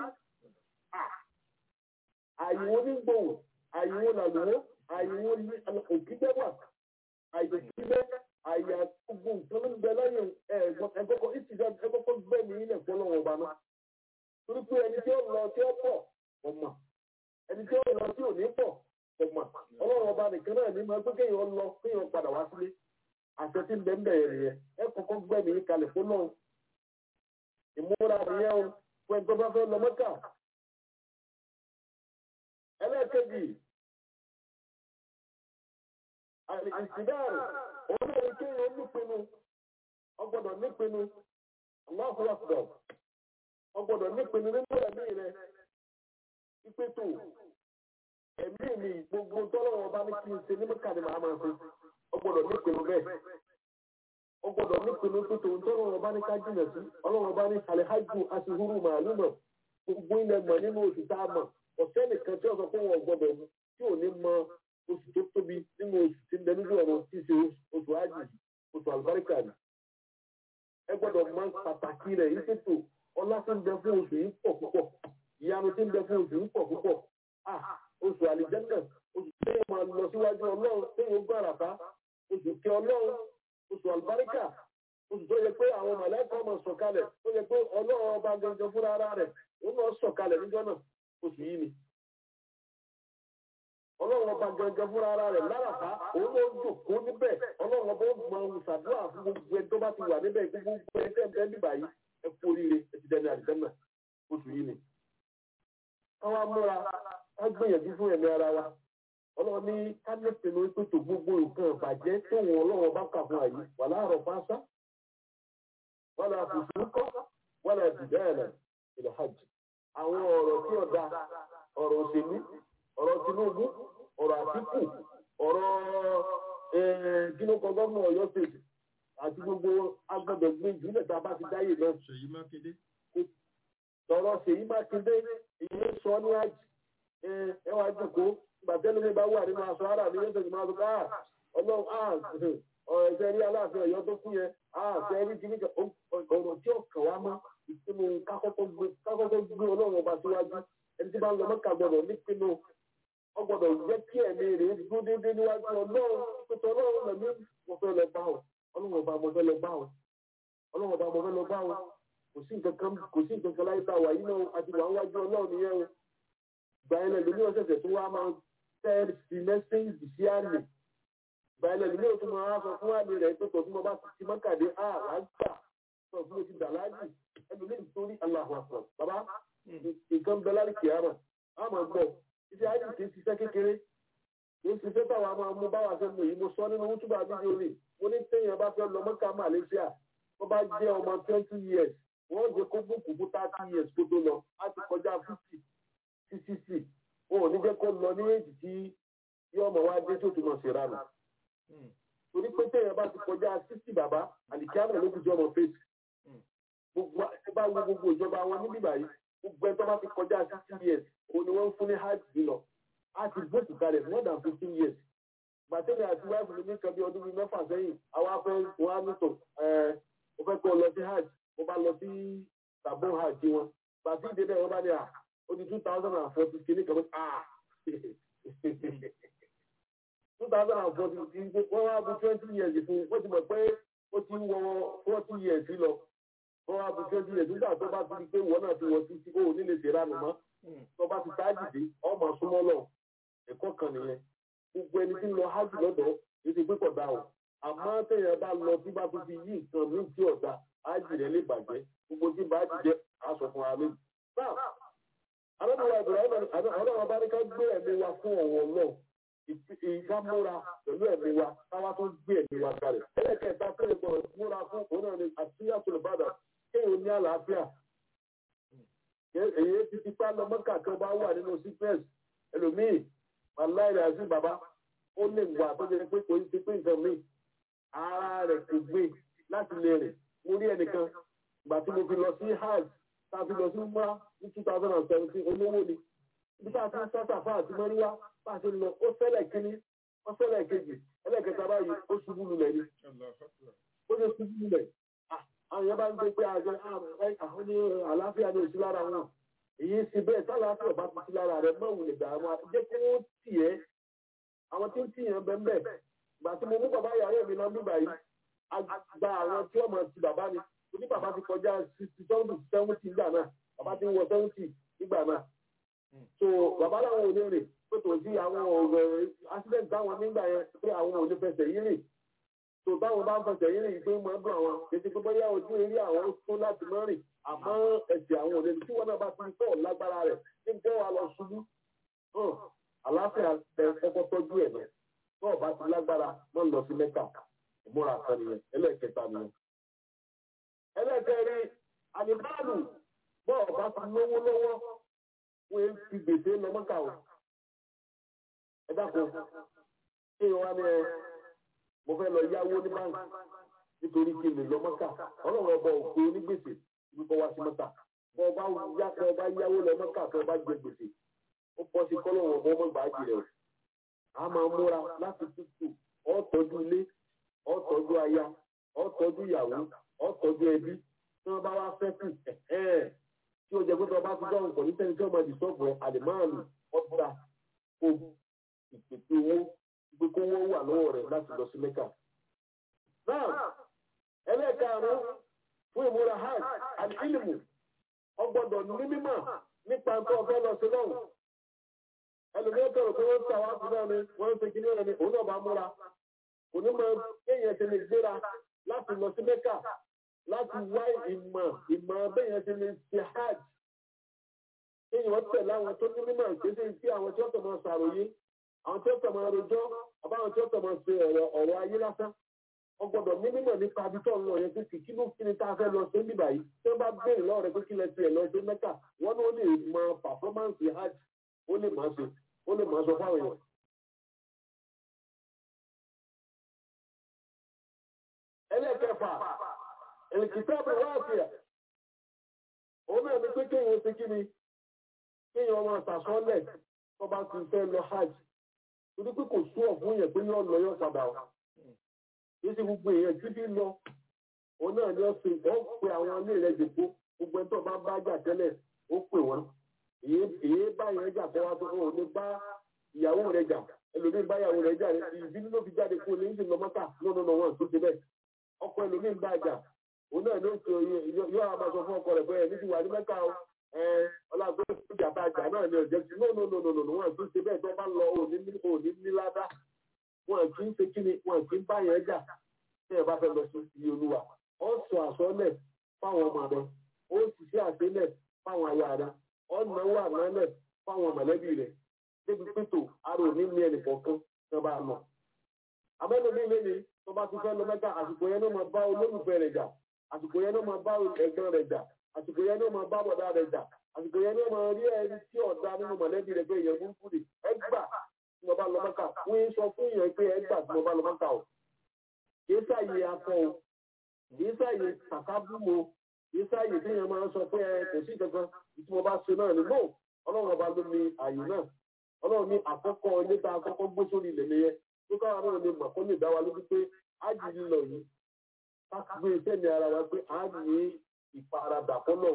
àyìnwó onígbòhùn àyìnwó làlùwó àyìnwó òkìdẹ́wà àyòkìdẹ́ àyà gbogbo nǹkan ló ń bẹ láyé ẹ̀gbọ́kọ̀ ìtìjà ẹ̀gbọ́kọ̀ gbẹ̀mí ilẹ̀ fọlọ́wọ́ ọba náà. torí pé ẹni tí ó lọ tí ó pọ̀ ọ̀mà ẹni tí ó lọ tí ò ní pọ̀ ọ̀mà ọlọ́run ọba nìkan náà ní máa gbé kéèyàn lọ kéèyàn padà wá sílé àṣẹ tí ń bẹ ń bẹ̀rẹ̀ nìyẹn ẹ kọ́kọ́ gbẹ̀mí kalẹ̀ fọlọ́run ìmúra nìyẹn o fún ẹni tó bá fẹ́ lọ mọ́kà. ẹlẹ́ẹ̀kejì ìsìdáàrù òun náà ní kéèyàn nípinnu ọgbọ́dọ̀ nípinnu aláfọwọ́sọ̀dọ̀ ọgbọ́dọ̀ nípinnu nínú ẹ̀mí rẹ ìpètò ẹ̀mí mi gbogbo tọ́lọ́wọ́ bá ní kí n ṣe ní mọ́kà ni màá máa ṣe ọgbọ́dọ̀ nípinnu bẹ́ẹ̀ ó gbọ́dọ̀ nípinnu tó tòun tó ọlọ́run ọba ní ká jìnà sí ọlọ́run ọba ní alihaju asihuru màálùmọ̀ gbogbo ilẹ̀ mọ̀ nínú oṣù tá a mọ̀ ọ̀sẹ̀ nìkan tí ó sọ pé wọn gbọ́dọ̀ mu tí ò ní mọ oṣù tó tóbi nínú oṣù tí ń bẹ nínú ọ̀run tí í ṣe oṣù ájì oṣù àlùbáríkà ni. ẹ gbọ́dọ̀ mọ pàtàkì rẹ̀ yìí tètò ọlá tí ń bẹ fún oṣù yìí pọ̀ púpọ̀ ìyanu tí ń bẹ fún oṣù yìí pọ̀ púpọ̀ oṣù àlìjẹ́nà oṣù tí yóò máa lọ síwájú ọlọ́run tí yóò gbọ́ àràbá oṣù kẹ ọlọ́run oṣù àlùbáríkà oṣù tó yẹ pé àwọn mọ̀lẹ́kọ̀ọ́ máa sọ̀kalẹ̀ tó yẹ pé ọlọ́run ọba gangan fúnra ara rẹ̀ ó náà sọ̀kalẹ̀ níjọ́ náà oṣù yìí ni. ọlọ́run ọba gangan fúnra ara rẹ̀ láràbá òun ló ń jòkó níbẹ̀ ọlọ́run ọba ó mọ ìṣàdúrà fún gbogbo ẹni tó bá ti wà níbẹ̀ gbogbo ẹni tẹ́ ń bẹ́ níbà yìí ẹ kú oríire ẹ ti dẹni àdìsẹ́nà oṣù yìí ni. káwá múra ká gbìyànjú fún ẹ̀mí ara wa ọlọ́run ní kábíyèsí ló ń pètò gbogbo nǹkan ìbàjẹ́ tó wọn ọlọ́run bá kà fún àyè wà láàárọ̀ fáṣá wà láà fòṣù kọ́ wà láà dìgbà ẹ̀nà ìlà hajj àwọn ọ̀rọ̀ tí ọ̀dà ọ̀rọ̀ òṣèlú ọ̀rọ̀ Tinubu ọ̀rọ̀ Àtíkù ọ̀rọ̀ gínúkọ gọ́ọ̀mù Ọ̀yọ́ state àti gbogbo agbọ́dọ̀ gbé ìjùlẹ̀ tá a bá ti dáyé náà Ṣèyí Mákindé. tọ̀rọ̀ Ṣèyí Mákindé èyí sọ ní àjì ẹ wá jókòó gbàtẹ́lẹ́ mi bá wà nínú aṣọ ara mi yóò máa sọ ká ọlọ́run á ọ̀rọ̀ ẹ̀jẹ̀ rí aláàfin Ọ̀yọ́ tó kú yẹn á fẹ́ rí kíní ọ̀rọ̀ tí ó kàn wá mọ́ ìpinnu kákọ́kọ́ gbé ọlọ́run ọba síwájú ẹni tí bá ń lọ mọ́ka gbọ́dọ̀ nípinnu ọ gbọ́dọ̀ jẹ́ kí ẹ̀mí rẹ̀ dúró déédéé níwájú ọlọ́run pẹ̀tọ́ ọlọ́run lẹ́mí mo fẹ́ lọ bá ọ ọlọ́run ọba mo fẹ́ lọ bá ọ ọlọ́run ọba mo fẹ́ lọ bá ọ kò sí nǹkan kan kò sí nǹkan kan láyé tá a wà yìí náà àti wà wájú ọlọ́run nìyẹn o gbà yẹn lẹ́nu ní ọ̀sẹ̀sẹ̀ tó wá máa tẹ́ sí mẹ́sẹ̀gì sí àlè gbà yẹn lẹ́nu ní òtún máa sọ fún àlè rẹ̀ pé tòtún mo bá ti mọ́kàdé à lágbà sọ fún mi ti dà láàjì ẹnu ní nítorí aláhùn àpọ̀ bàbá nǹkan bẹ lárí kìámà àmọ́ gbọ́ iṣẹ́ àjì kì í ṣiṣẹ́ kékeré kì í ṣiṣẹ́ táwa máa mú báwa ṣe mú yìí mo sọ nínú wútúbà fídíò rè mo ní téèyàn bá fẹ́ lọ mọ́kà Malaysia tó bá jẹ́ ọmọ twenty years wọ́n jẹ́ kó bùkù fún thirty years kó tó lọ á ti kọjá fifty sí sixty wọn ò ní jẹ́ kó lọ ní èjì tí yóò mọ̀ wá dé tó tún mọ̀ sí ìranù torí pé téèyàn bá ti kọjá sixty bàbá àlìkíámẹ̀ ló fi jẹ́ ọmọ fèsì gbogbo ẹ bá wo gbogbo ìjọba wọn níbí báyìí gbogbo ẹ tó bá ti kọjá sixty years òun ni wọ́n ń fún ní hajj lọ hajj bóòtù kalẹ̀ more than fifteen years gbàtẹ́lẹ̀ àti wáìfù mi nìkan bí ọdún bíi mẹ́fà sẹ́yìn àwa fẹ́ wọn á nìtò ẹ̀ mo fẹ́ kó lọ sí hajj mo bá lọ sí tàbó hajj wọn gbàtí ìdè bẹ́ẹ̀ wọ́n bá ní à ó di two thousand and forty kìíní kan ah two thousand and forty wọ́n wá bu twenty years fún wọ́n ti mọ̀ pé ó ti wọ forty years lọ wọ́n wá bu twenty years nígbà tó bá ti di pé wọ́n náà ti wọ títí ó nílé ṣèrànù mọ́ tó bá ti táàjì dé ọmọ súnmọ́ lọ ẹ̀kọ́ kan nìyẹn gbogbo ẹni tí ń lọ hajj lọ́dọ̀ ètò ìpínkọ̀ dá o àmọ́ téèyàn bá lọ tí bá tó fi yí nǹkan mí tí ọ̀dà hajj rẹ̀ lè bàjẹ́ gbogbo tí bá jẹ́ aṣọ fún wa lónìí. náà alábàárà ìbùrọ̀ ọlọ́run bá ní ká gbé ẹ̀mí wa fún ọ̀wọ̀ náà ìka múra pẹ̀lú ẹ̀mí wa káwá tó gbé ẹ̀mí wa kalẹ̀. ẹlẹ́kẹ̀ẹ́ta tó lè gbọ́dọ̀ múra fún òun náà ni àtúnyà tó lè bàdà kéèyàn ní àlàáfíà. èyí ti ti pa lọ mọ́kà tó bá wà nínú sickness ẹlòmíì aláìrè àti bàbá ó lè wà tó jẹ pé kò ní ti pé nǹkan míì ara rẹ̀ kò gbé láti lè rìn mo rí ẹnìkan ìgbà tí mo fi lọ sí hajj tá a fi lọ sí mọ́ ní two thousand and seventeen olówó ni ibi tá a ti ń sọ́tà fún àti mọ́ríwá bá a ti lọ ó fẹ́lẹ̀ kínní ó fẹ́lẹ̀ kejì ẹlẹ́kẹta báyìí ó ṣubú lulẹ̀ ni ó ṣe ṣubú lulẹ̀ àwọn yẹn bá ń gbé pé àjọ àwọn ní àlàáfíà ní òsì lára wọn èyí ti bẹ́ẹ̀ sálàáfíà bá ti sí lára rẹ̀ mọ́ òun lè dààmú jẹ́ kí wọ́n tì ẹ́ àwọn tí ń tì yẹn bẹ́ẹ̀ bẹ́ẹ̀ gbà tí mo mú bàbá ìyàwó mi lọ nígbà yìí gba àwọn tí ọmọ ti bàbá mi oní bàbá ti kọjá sixty seventy seventy nígbà náà bàbá ti ń wọ seventy nígbà náà so bàbá làwọn ò lè rìn pé kò sí àwọn ọ̀rọ̀ accident táwọn nígbà yẹn pé àwọn ò lè fẹsẹ̀ yín rìn so táwọn bá ń fẹsẹ̀ yín rìn pé mọ́ ẹ́ bọ̀ àwọn kìí pé bóyá ojú eré àwọn tó láti mọ́ rìn àmọ́ ẹ̀sẹ̀ àwọn òde tí wọ́n náà bá ti ń tọ̀ lágbára rẹ̀ ní jẹ́ wa lọ ṣubú àlàáfíà ẹ kọ́kọ́ tọ́jú ẹ̀ náà tó ọba ti lágbára mọ́ ń lọ sí mẹ́ta ìmúra kan nìyẹn ẹlẹ́ẹ̀kẹta nìyẹn. ẹlẹ́ẹ̀kẹrin àdìbáàlù bọ́ ọba ti lówó lọ́wọ́ wọ́n fi gbèsè lọ mọ́kà o. ẹ dákun kí wọ́n á ní ẹ mo fẹ́ lọ yáwó ní báńkì nítorí kí n lè lọ mọ́kà ọlọ́run ọba òkú onígbèsè ibi kọ́ wá sí mọ́kà bọ́ ọba yáwó lọ mọ́kà tó ọba jẹ gbèsè ó pọ̀ sí kọ́lọ́run ọba ọmọ ìgbà jìrẹ̀ o a máa múra láti tútù ó tọ́jú ilé ó tọ́jú aya ó tọ́jú ìyàwó ó tọ́jú ẹbí tí wọ́n bá wá fẹ́ kù tí ó jẹ pé tí wọ́n bá ti dọ́rùn pọ̀ ní sẹ́ni tí wọ́n máa dìsọ́ọ̀bù ẹ̀ àlèmáàlù ọ̀dúnra kó ìpèsè owó gbé kó wọ́n wà lọ́wọ́ rẹ̀ láti lọ sí mẹ́kà. náà ẹlẹ́ẹ̀karùn-ún fún ìmúra hajj àlìkílìmù ọgbọ́dọ̀ ní mímọ̀ nípa nǹkan ọ̀fẹ́ lọ sí lọ́hùn ẹlòmíràn tọrọ pé wọ́n ń ta wàásù náà ni wọ́n ń segin náà ni òun náà bá múra kò ní mọ kéèyàn ti lè gbéra láti lọ sí mẹ́kà láti wá ìmọ̀ ìmọ̀ béèyàn ti lè ṣe hajj kéèyàn tẹ̀lé àwọn tó ní mímọ̀ ìgbésẹ̀ sí àwọn tí wọ́n tọ̀ mọ́ sàròyé àwọn tí wọ́n tọ̀ mọ́ rojọ́ àbáwọn tí wọ́n tọ̀ mọ́ ṣe ọ̀rọ̀ ọ̀rọ̀ ayé lásán ọgbọ́dọ̀ ní mímọ̀ nípa abitọ́ ń lọ yẹn pé kí kí ló kí ni tá a fẹ́ lọ sí níbà yìí tí wọ́n bá béèrè lọ́wọ́ rẹ pé kí lẹ tiẹ̀ lọ sí mẹ́kà wọ́n ní ó lè mọ pàfọ́mánsì hajj ó lè máa ṣe ó lè máa sọ fáwọn èèyàn. ẹlẹ́kẹ̀fà ẹ̀lìkìtàbù wáàfíà òun náà ní pé kéèyàn ṣe kí ni kéèyàn ọmọ àtàsọ́lẹ̀ tó bá ti fẹ́ lọ hajj torí pé kò sú ọ̀fun yẹn pé yóò lọ yóò padà wá kì í ṣe gbogbo èèyàn tí bí lọ òun náà ni ó ṣe ó pe àwọn ilé rẹ̀ jòkó gbogbo ẹni tó bá bá jà tẹ́lẹ̀ ó pè wọ́n èyí bá yẹn jà kó wá tó kó ní bá ìyàwó rẹ̀ jà ẹlòmíín bá ìyàwó rẹ̀ jà ìbínú ló fi jáde kó lè ń sìn lọ mọ́tà lọ́nà náà wọ́n tó ṣe bẹ́ẹ̀ ọkọ ẹlòmíín bá jà òun náà ló ṣe yóò àbá sọ fún ọkọ rẹ̀ bẹ́ẹ̀ ní ti wà ní mẹ́ta o ọlọ́gbẹ́ ìjà bá jà náà ni ọ̀jẹ̀ sí no no no no no wọ́n ti ṣe bẹ́ẹ̀ tó bá lọ òní òní níládá wọ́n kì í ṣe kí ni wọ́n kì í bá yẹn jà tí ẹ bá fẹ́ lọ sí iye olúwa ó sọ àsọlẹ̀ fáwọn ọmọ rẹ ó sì ṣe àṣẹlẹ̀ fáwọn aya rẹ ó náwó ànálẹ̀ fáwọn mọ̀lẹ́bí rẹ débi pẹ̀tò ara òní ní ẹnì kọ̀ọ̀kan tó bá lọ. abẹ́nu mi lé ní tó bá ti fẹ́ lọ mẹ́ta àsìkò yẹn ló máa bá olólùfẹ́ rẹ̀ jà àsìkò yẹn ló máa bá ẹ̀gbọ́n rẹ̀ jà àsìkò yẹn ló máa bá bọ̀dá rẹ̀ jà àsìkò yẹn ló máa rí ẹni tí ọ̀dà nínú mọ̀lẹ́bí rẹ̀ pé ìyẹn burúkú rè ẹgbà tí mo bá lọ mẹ́ta wọ́n ń sọ fún ìyẹn pé ẹgbà tí mo bá lọ mẹ́ta o kìí sáàyè akọ o kìí sáàyè kàkábùmọ kìí sáàyè tí èèyàn máa ń sọ pé ẹ kò sí kankan tí mo bá ṣe náà ni no ọlọ́run ọba ló ní àyè náà ọlọ́run ní àkọ́kọ́ ilé tá a kọ́kọ́ gbé sórí ilẹ̀ nìyẹn tó káwa náà lè mọ̀ kó lè dá wa lójú pé ájì lílọ yìí ká gbé iṣẹ́ ní ara wa pé á ní ìfaradà fọ́nà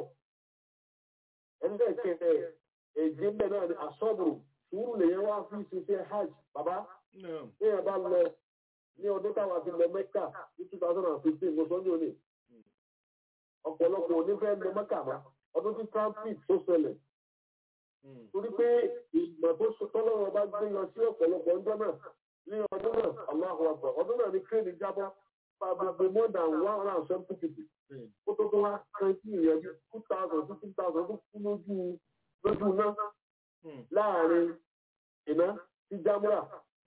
ẹlẹ́kẹ̀ẹ́ èjì ń bẹ̀ náà ni àsọ́bùrù sùúrù lèyẹn wá fi ṣiṣẹ́ hajj bàbá èèyàn bá lọ ní ọdún táwa fi lọ mẹ́kà ní two thousand and fifteen mo sọ́njú òní ọ̀pọ̀lọpọ̀ onífẹ́ lọ mẹ́kà mọ́ ọdún tí trumpet tó ṣẹlẹ̀ torí pé ìgbà tó tọ́lọ́wọ́ bá gbé yan sí ọ̀pọ̀lọpọ̀ ọjọ́ náà ní ọdún náà Allahu Akbar ọdún náà ní kéènì jábọ́ pàbàbà more than one hundred and seventy people kó tó tó wá kan sí ìyẹn two thousand to two thousand tó kú lójú lójú náà láàrin iná sí jámúrà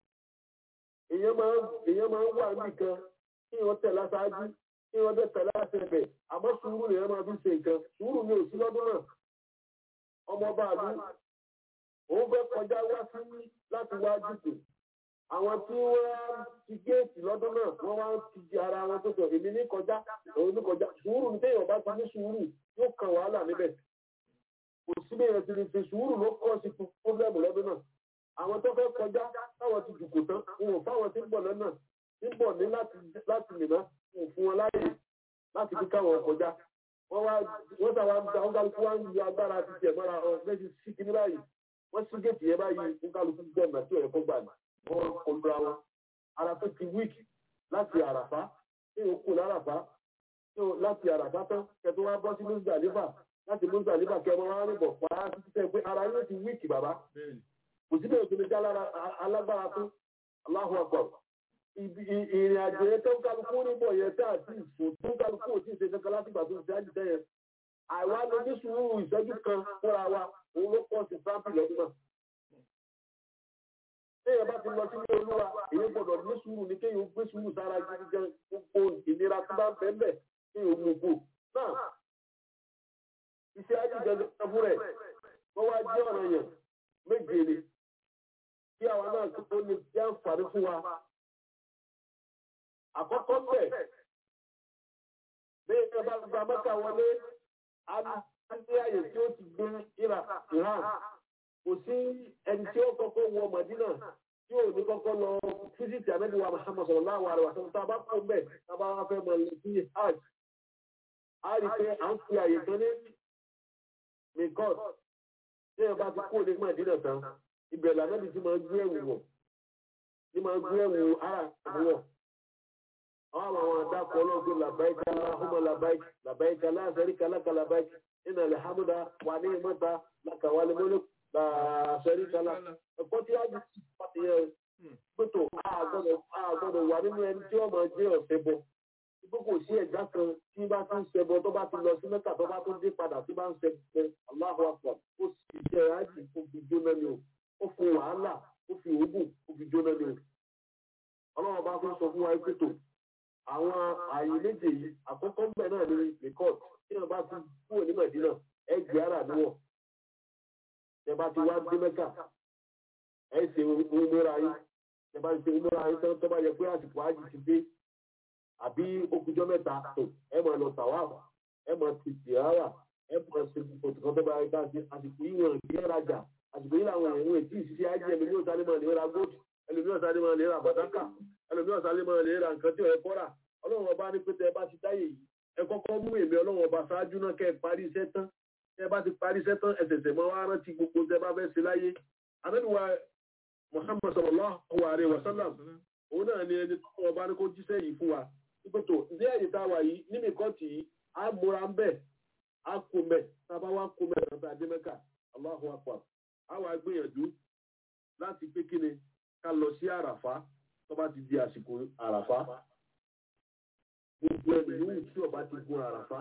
èèyàn máa èèyàn máa ń wà nìkan kí wọ́n tẹ̀ láṣáájú kí wọ́n tẹ̀ tẹ̀lé àṣẹbẹ̀ àmọ́ sùúrù lèèyàn máa fi ṣe nǹkan sùúrù ni ò sí lọ́dún náà ọmọ ọba àlú òun fẹ́ kọjá wá sí láti wá jùkú àwọn tí wọ́n ti géètì lọ́dún náà wọ́n wá ti di ara wọn tó sọ èmi ní kọjá òun ní kọjá sùúrù ní téèyàn bá ti ní sùúrù yóò kan wàhálà níbẹ̀ kò sí bí èèyàn ti lè fi sùúrù ló kọ́ sí fúnfẹ́mù lọ́dún náà àwọn tó fẹ́ kọjá táwọn ti jùkò tán wọn ò fáwọn tí ń bọ̀ lọ́nà tí ń bọ̀ ní láti mìíràn wọn ò fún wọn láàyè láti fi káwọn kọjá wọ́n wá wọ́n sábà ń gba wọn kálukú wá ń yọ agbára ti tiẹ̀ mọ́ra ọ méjì sí kíní báyìí wọ́n sí géètì yẹn báyìí fún kálukú gbọ́ ọ̀nà tí ọ̀rẹ́ kó gbà ní wọ́n kọlura wọn ara tó ti wíìkì láti àràfá tí o kò láràfá láti àràfá tán kẹtù wá bọ́ sí Muzdalifa láti Muzdalifa kẹ wọn wá rìnbọ̀ pa á títí sẹ́ pé ara yóò ti wíìkì bàbá kò sí bẹ́ẹ̀ tó lè já alágbára tó Allahu Akbar ìrìn àjò yẹn tó ń kálukú níbọ̀ yẹn tá àti ìfò tó ń kálukú ò tí ì ṣe kankan láti gbà tó ń ṣe àjùtẹ́ yẹn àwa ló ní sùúrù ìṣẹ́jú kan fúnra wa òun ló pọ̀ sí sáǹpì lọ́dún náà. téèyàn bá ti lọ sí ilé olúwa èyí gbọ́dọ̀ ní sùúrù ní kéèyàn gbé sùúrù sára gidi gan gbogbo ìnira tó bá ń bẹ́ẹ̀ bẹ́ẹ̀ kéèyàn mú kú. náà iṣẹ́ àjùjẹ fún rẹ̀ wọ́n wá jẹ́ ọ̀rọ̀ yẹn méje ni kí àwa náà tó lè jẹ́ àǹfààní fún wa àkọ́kọ́ bẹ̀ bí ẹ bá gba mẹ́ta wọlé a ní àyè tí ó ti gbé ìrà ìhàn kò sí ẹni tí ó kọ́kọ́ wọ Mọ̀dínà tí ò ní kọ́kọ́ lọ fíjìtì àmẹ́bí wa Muhammad sallallahu alaihi wasallam tá a bá kó bẹ̀ tá a bá wá fẹ́ mọ̀ lè fi hajj a rí pé à ń fi àyè kan ní mikot tí ẹ bá ti kó ní Mọ̀dínà tán ibẹ̀ làmẹ́bí ti máa gbé ẹ̀wù wọ̀ ti máa gbé ẹ̀wù ara àbúwọ̀ àwọn àwọn àdàkọ ọlọ́gbìn làbáyíká láhùmọ́ làbáyíká làbáyíká láṣẹ́ríkà láka làbáyíká nínú alhamdulilah wà ní ìmọ̀ta láka wà ní mọ́lẹ́ láṣẹ́ríkà lá. ẹ̀kọ́ tí a ti pàtẹ yẹn pẹ̀tọ̀ àgbọ̀dọ̀ wà nínú ẹni tí wọ́n máa jẹ́ ọ̀sẹ̀ bọ̀. Ibo kò sí ẹ̀dá kan tí bá ti ń ṣẹbọ tó bá ti lọ sí mẹ́ta tó bá tó dé padà tí bá ń ṣẹbọ Allahu Akbar ó sì ṣe rájì ó fi jóná ni o ó fi wàhálà ó fi òògùn ó fi jóná ni o. Ọlọ́run bá fi sọ fún wa pẹ̀tọ̀ àwọn ààyè méje yìí àkọ́kọ́ mbẹ náà ní rìkọ́t tí wọ́n bá ti kúrò ní mẹ̀dínà ẹ gbé ara níwọ̀ tẹ bá ti wá dé mẹ́kà ẹ ṣe umúra yín tẹ bá ti ṣe umúra yín tán tó bá yẹ pé àsìkò ájì ti dé àbí okùnjọ́ mẹ́ta tó ẹ máa lọ tàwáàfù ẹ máa ti tìrárà ẹ máa ṣe òtún tó bá yẹ ká ṣe àsìkò yìí wọn kì í rajà àsìkò yìí làwọn èèyàn ètí ìṣiṣẹ́ ájì ẹ̀mí ní òsàlẹ̀ máa lè ra góòtù ẹlòmí ọ̀sálẹ̀ máa lè ra bàdákà ẹlòmí ọ̀sálẹ̀ máa lè ra nǹkan tí ò yẹ kọ́ra ọlọ́run ọba ní pété ẹ bá ti dáyè yìí ẹ kọ́kọ́ mú èmi ọlọ́run ọba ṣáájú náà kẹ́ ẹ parí iṣẹ́ tán ẹ bá ti parí iṣẹ́ tán ẹ tẹ̀sẹ̀ mọ́ wá rántí gbogbo tẹ bá fẹ́ ṣe láyé anábìwá Muhammad sallallahu alaihi wasallam òun náà ni ẹni tó ọba ní kó jíṣẹ́ yìí fún wa ìpètò ní ẹ̀yìn tá a wà yìí ní mìkọ́tì yìí á múra ń bẹ̀ á kó mẹ́ tá a bá wá kó mẹ́ tàbí adémẹ́kà Allahu akbar á wà gbìyànjú láti pé kíni ká lọ sí àràfá tó bá ti di àsìkò àràfá gbogbo ẹni yòówù tí ọba ti gun àràfá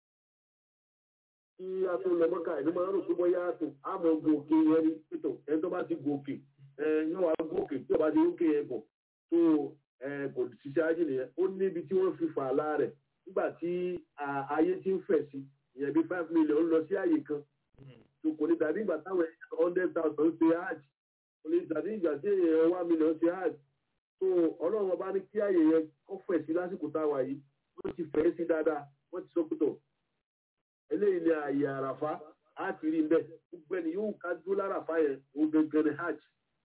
kí a tó lọ mọ́kà ẹni máa ń rò pé bóyá tó a mọ̀ gòkè yẹn ní pẹ̀tọ̀ ẹni tó bá ti gòkè ẹ yóò wá gòkè tí ọba ti gòkè yẹn bọ̀ tó ẹ kò ṣiṣẹ́ ajé nìyẹn ó níbi tí wọ́n fi fà á láàrẹ̀ nígbà tí ayé ti ń fẹ̀ sí ìyẹn bí five million lọ sí àyè kan tó kò ní dàbí ìgbà táwọn hundred thousand ṣe hajj kò ní dàbí ìgbà tí èèyàn one million ṣe hajj tó ọlọ́run ọba ní kí àyè yẹn kọ́ fẹ̀ sí lásìkò táwa yìí wọ́n ti fẹ́ sí dáadáa wọ́n ti sọ pé tọ̀ eléyìí ni àyè àràfá á ti rí bẹ́ẹ̀ gbogbo ẹni yóò ká dúró láràfá yẹn ó gẹ́gẹ́ ní hajj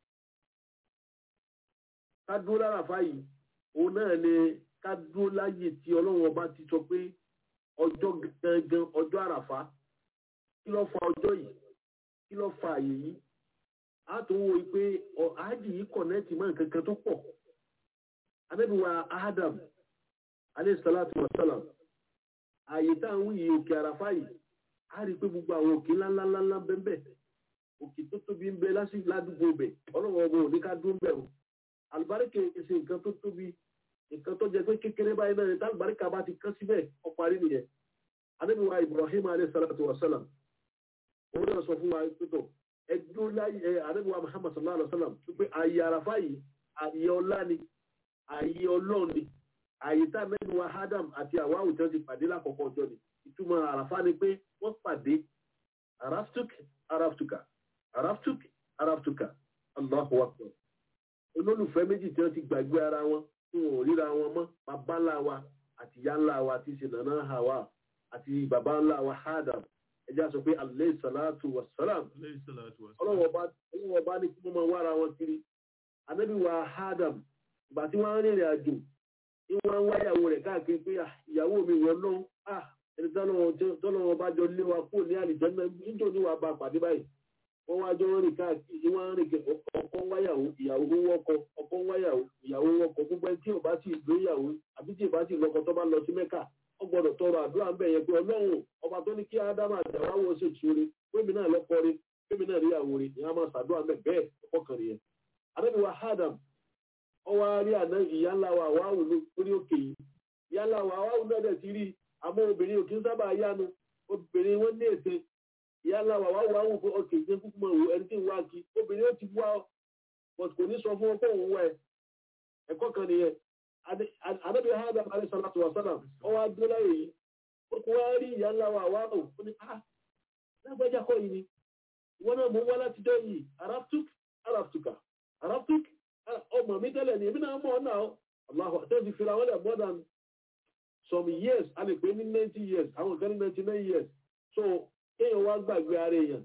ká dúró láràfá yìí òun náà ni ká dúró láyè tí ọlọ́run ọba ti sọ pé ọjọ́ gangan ọjọ́ àràfá kí ló fa ọjọ́ yìí kí ló fa àyè yìí á tó wo pé àájì yìí kọ̀nẹ́ẹ̀tì mọ́ nǹkan kan tó pọ̀ anábìwá Adam alayhi salatu wa salam ààyè tá à ń wúyè òkè àràfá yìí á rí i pé gbogbo àwọn òkè ńláńláńlá bẹ́ẹ̀ òkè tó tóbi ń bẹ lásìkò ládùúgbò bẹ̀ ọlọ́run ọmọ òní ká dún bẹ̀ o àlùbáríkà ṣe nǹkan tó tóbi nǹkan tó jẹ pé kékeré báyìí náà ní tálùbáríkà bá ti kán síbẹ̀ ó parí nìyẹn anábìwá Ibrahim alayhi salatu wa salam òun náà sọ fún wa pé tó ẹdún láyé ẹ anábìwá Muhammad sallallahu alayhi wa sallam pé ààyè àràfá yìí ààyè ọlá ni ààyè ọlọ́run ni àyè tá mẹ́nu wa Adam àti àwa àwùjọ ti pàdé lákọ̀ọ́kọ́ ọjọ́ ni ìtumọ̀ àràfá ni pé wọ́n pàdé araftuk araftuka araftuk araftuka Allahu akbar olólùfẹ́ méjì tí wọ́n ti gbàgbé ara wọn tí wọn ò ríra wọn mọ́ bàbá ńlá wa àti ìyá ńlá wa àti ìṣe nàná Hawa àti bàbá ńlá wa Adam ẹjẹ́ sọ pé alayhi salatu wa salam ọlọ́wọ́ bá ní kí wọ́n máa wára wọn kiri anábì wa Adam ìgbà tí wọ́n rìnrìn àjò ìwọ̀n ń wáyàwó rẹ̀ káàkiri pé ìyàwó mi wọ́n lọ́n à ẹni tọ́lọ́wọ́ bá jọ lé wa kúrò ní àlìjẹ́ náà níjọ́ ní wàá bá pàdé báyìí wọ́n wá jọ rìn káàkiri ìwọ̀n rìn ọkọ ń wáyàwó ìyàwó ń wọ́kọ ọkọ ń wáyàwó ìyàwó ń wọ́kọ gbogbo ẹni tí ò bá sì lóyàwó àbí tí ò bá sì lọ́kọ tó bá lọ sí mẹ́kà wọ́n gbọ́dọ̀ tọrọ àdúrà ń bẹ̀ yẹn pé ọlọ́run ọba tó ní kí ádámà àtàwáwọ̀ ṣe ìṣúre pémi náà lọ́kọ rí pémi náà ríyàwó rí ìyá máa ṣàdúrà mẹ́ bẹ́ẹ̀ ọkọ kan rí yẹn. adébíwá Adam ọwọ́ rí àná ìyá ńlá wa wáwù lórí òkè yìí ìyá ńlá wa wáwù náà dẹ̀ ti rí àmọ́ obìnrin òkè ń sábà yánu obìnrin wọn ní ète ìyá ńlá wa wáwù wáwù pé òkè ṣe kúkú mọ̀ wò ẹni tí ń wá kí obìnrin ó ti wá but kò ní sọ fún ọ pé òun wá ẹ ẹ̀kọ́ kan nìyẹn àdébí Adam alayhi salatu wa salam ọwọ́ adúlọ́ láyè yìí ó kó wá rí ìyá ńlá wa wáwù ó ní ah lágbájá kọ́ yìí ni ìwọ náà mọ̀ wá látijọ́ yìí araftuk araftuka araftuk ọmọ mi tẹ́lẹ̀ ní èmi náà mọ̀ náà Allahu àti ẹ̀sìn fìlà wọlé more than some years a lè pè ní ninety years àwọn kan ní ninety nine years so kéèyàn wá gbàgbé ara èèyàn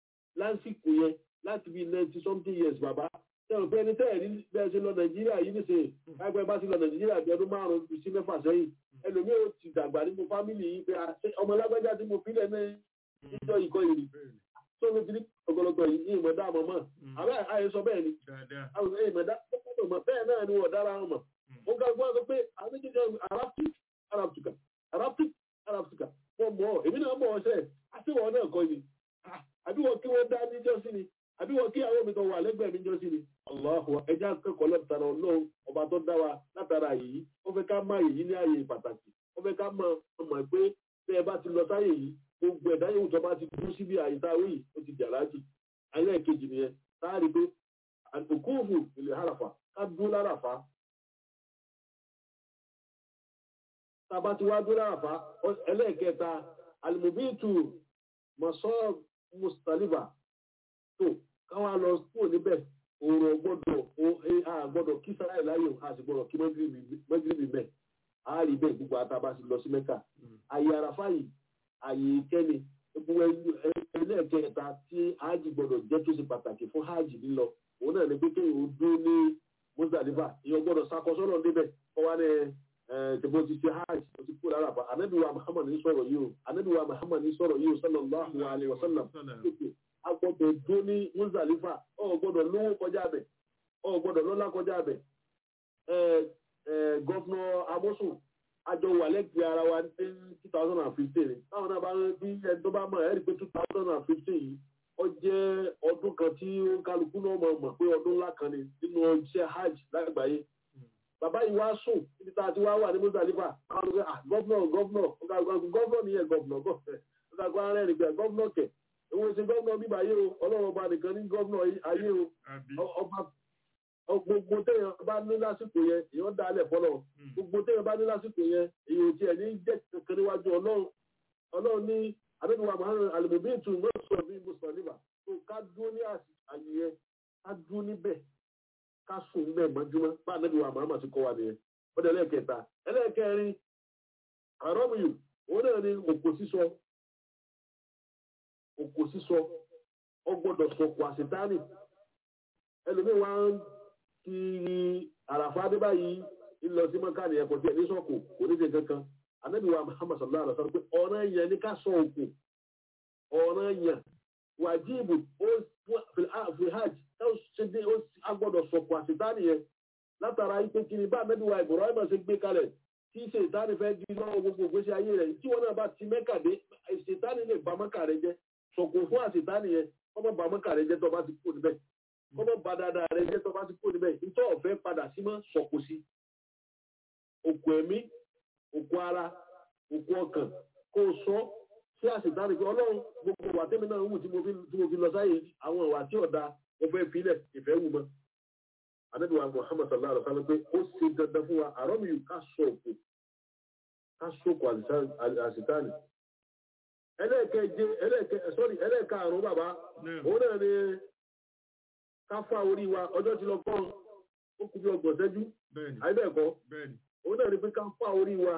lásìkò yẹn láti bí ninety something years bàbá tẹ̀wọ̀n pé ẹni tẹ́ẹ̀ ní bẹ́ẹ̀ ṣe lọ Nàìjíríà yìí nìṣe láìpẹ́ bá ti lọ Nàìjíríà bí ọdún márùn-ún sí mẹ́fà sẹ́yìn ẹlòmíì ó ti dàgbà nínú fámìlì yìí pé ọmọ lágbájá tí mo fílẹ̀ ní ìjọ ìkọ́ ìrì tó ló ti ní ọ̀gọ̀lọ̀gọ̀ yìí ìmọ̀ dáàmọ̀ mọ̀ àbẹ́ àyẹ̀sọ bẹ́ẹ̀ ni àwọn ìmọ̀ dáàmọ̀ mọ̀ bẹ́ẹ̀ náà ni wọ́n dára wọn mọ̀ ó ga gbọ́n sọ pé àwọn méjèèjì araptic araptica araptic araptica wọ́n mọ̀ ọ́ èmi náà mọ̀ ọ́ sẹ́ àtiwọ̀ náà kọ́ ni àbí wọ́n kí wọ́n dá níjọ́ sí ni àbí wọ́n kí àwọn mi kan wà lẹ́gbẹ̀ẹ́ níjọ́ sí ni Allahu ẹja kẹ́kọ̀ọ́ lọ́tara ọlọ́run ọba tó dá wa látara yìí ó fẹ́ ká má yìí ní ààyè pàtàkì ó fẹ́ ká mọ̀ mọ̀ pé tẹ́ ẹ bá ti lọ sáyè yìí gbogbo ẹ̀dá yòówù tó bá ti dúró síbi àyíká wíì ó ti jà láàjì ayé ẹ̀kejì nìyẹn táàrí pé òkúùfù ilẹ̀ àràfà ká dúró láràfà tába ti wá dúró àràfá ẹlẹ́ẹ̀kẹta alimobitu mọ̀sọ́ mustaliba tó káwọn lọ kúrò níbẹ̀ òòrùn gbọ́dọ̀ àgbọ́dọ̀ kí sára ìláyò a sì gbọ́dọ̀ kí mẹ́gírìbì bẹ̀ a rí bẹ́ẹ̀ gbogbo àtàbà sí lọ sí mẹ́kà àyè àràfá yìí àyè ìkẹ́ni gbogbo ẹlẹ́ẹ̀kẹta tí ájì gbọ́dọ̀ jẹ́ tó ṣe pàtàkì fún ájì lílọ òun náà ni pé kéèyàn ó dúró ní mustaliba ìyẹn gbọ́dọ̀ sakọsọ́nà níbẹ̀ kọ́ wá ní tẹ̀bọ́ ti ṣe hajj ó ti kú lára pa anabiwa muhammad ní sọ̀rọ̀ yìí o anabiwa muhammad ní sọ̀rọ̀ yìí o sallallahu alayhi wa sallam a gbọ́dọ̀ dó ní muzalifa ọ gbọ́dọ̀ lówó kọjá bẹ̀ ọ gbọ́dọ̀ lọ́lá kọjá bẹ̀ gọ́fúnà amosun àjọ wà lẹ́gbẹ̀ẹ́ ara wa ní two thousand and fifteen táwọn náà bá bí ẹni tó bá mọ̀ ẹ́ rí pé two thousand and fifteen yìí ó jẹ́ ọdún kan tí ó kálukú náà mọ̀ mọ̀ pé ọdún ńlá kan ni nínú iṣẹ́ hajj lágbàáyé bàbá yìí wá sùn níbi tá a ti wá wà ní mọ́sálífà àwọn ọ̀gá gọ́vnọ̀ gọ́vnọ̀ gọ́vnọ̀ nìyẹn gọ́vnọ̀ gọ́vnọ̀ ọ̀gá rẹ̀ nìkan gọ́vnọ̀ kẹ̀ òun ṣe gọ́vnọ̀ bíbá ayé o ọlọ́run ọba nìkan ní gọ́vnọ̀ ayé o ọba gbogbo téèyàn bá ní lásìkò yẹn èèyàn dá alẹ̀ fọlọ́ gbogbo téèyàn bá ní lásìkò yẹn èèyàn tiẹ̀ ní jẹ́ kankan níwájú ọlọ́run ọlọ́run ní abẹ́nuwa muhammed alimobitu mọ́sọ̀ bíi mùsùlùmí tó ká dúró ní àyè yẹn ká dúró níbẹ̀ ká sùn bẹ́ẹ̀ mọ́júmọ́ bá anábì wa màmá ti kọ́ wa nìyẹn ó dẹ̀ lẹ́ẹ̀kẹta ẹlẹ́ẹ̀kẹrin àrọ́mìyù òun náà ni òkò sísọ òkò sísọ ó gbọ́dọ̀ sọkò àṣetánì ẹlòmíín wá ń kiri àràfà adébá yìí ńlọ sí mọ́ká nìyẹn kò tiẹ̀ ní sọ́kò kò ní ṣe kankan anábì wa Muhammad sallallahu alaihi wa sallam pé ọ̀ràn yẹn ní ká sọ òkò ọ̀ràn yẹn wàjíìbù ó fi hajj ṣe agbọ́dọ̀ sọ̀kọ̀ àṣetánì yẹn látara ipe kiri bá mẹ́bíwá ìbọ̀rọ̀ ẹ̀mọ̀ ṣe gbé kalẹ̀ tí ṣètánì fẹ́ di lọ́wọ́ gbogbo ìgbésí ayé rẹ̀ tí wọ́n náà bá ti mẹ́kà dé ṣètánì lè ba mọ́kà rẹ jẹ́ sọ̀kọ̀ fún àṣetánì yẹn kọ́mọ́ ba mọ́kà rẹ jẹ́ tó bá ti kú níbẹ̀ kọ́mọ́ ba dáadáa rẹ jẹ́ tó bá ti kú níbẹ̀ nítorí ọ̀fẹ́ padà sí mọ́ sọ̀kọ̀ sí òkú ẹ̀mí òkú ara òkú ọkàn kó o sọ sí àṣetánì pé ọlọ́run gbogbo wà tẹ́mi náà wù tí mo fi lọ sáyé àwọn ìwà tí ọ̀dà mo fẹ́ filẹ̀ ìfẹ́ wù mọ́. Ànábì wa Muhammad sallallahu alaihi wa sallam pé ó ṣe dandan fún wa àrọ́mì yìí ká sọ òkú ká sọ̀kò àṣetánì. Ẹlẹ́ẹ̀kẹ́je ẹlẹ́ẹ̀kẹ́ sọ́rí ẹlẹ́ẹ̀karùn-ún bàbá òun náà ni ká fá orí wa ọjọ́ ti lọ kọ́ ó kú bí ọgbọ̀n ṣẹ́jú àìbẹ̀ẹ̀kọ́ òun náà ni pé ká fá orí wa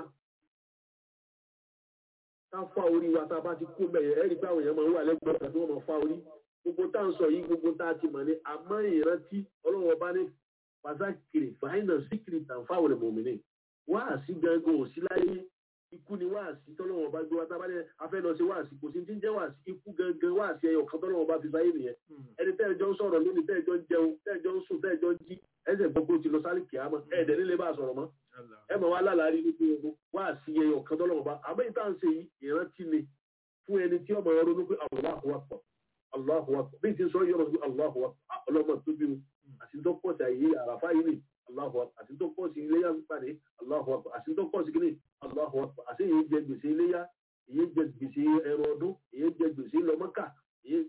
ká fá orí wa tá a bá ti kú mẹ́yẹ ẹ̀rí pé àwọn èèyàn máa ń wà lẹ́gbẹ̀ẹ́ ọ̀gá tí wọ́n máa fá orí gbogbo tá à ń sọ yìí gbogbo tá a ti mọ̀ ní àmọ́ ìrántí ọlọ́run ọba ní pàṣákìrì fàáìnà síkìrì tàǹfàwọ̀n ẹ̀mọ̀mìnì wá àsí gangan ò sí láyé ikú ni wá àsí tọ́lọ́run ọba gbé wa tábà ní afẹ́ lọ sí wá àsí kò sí ti ń jẹ́ wá àsí ikú gangan wá àsí ẹyọ kan tọ́lọ́run ọba fi sáyé nìyẹn ẹni tẹ́ẹ̀jọ́ ń sọ̀rọ̀ lónìí tẹ́ẹ̀jọ́ ń jẹun tẹ́ẹ̀jọ́ ń sùn tẹ́ẹ̀jọ́ ń jí ẹsẹ̀ gbogbo ti lọ sálì kìámọ́ ẹ̀ẹ́dẹ̀ nílé bá sọ̀rọ̀ mọ́ ẹ mọ̀ wá lálàárí ní gbogbo wá àsí ẹyọ kan tọ́lọ́run ọba àmọ́ ìta ń ṣe ìrántí ni fún ẹni tí ọmọ ọrọ̀ ló pé Allahu Akbar Allahu Akbar bí ti sọ yọrọ sí Allahu Akbar ọlọ́mọ tó bí mi àti tó pọ̀ sí àyè àràfá yìí ni Allahu Akbar àti tó pọ̀ sí iléyà pàdé Allahu Akbar àti tó pọ̀ sí kíní Allahu Akbar àti èyí jẹ gbèsè iléyà èyí jẹ gbèsè ẹrọ ọdún èyí jẹ gbèsè lọmọkà èyí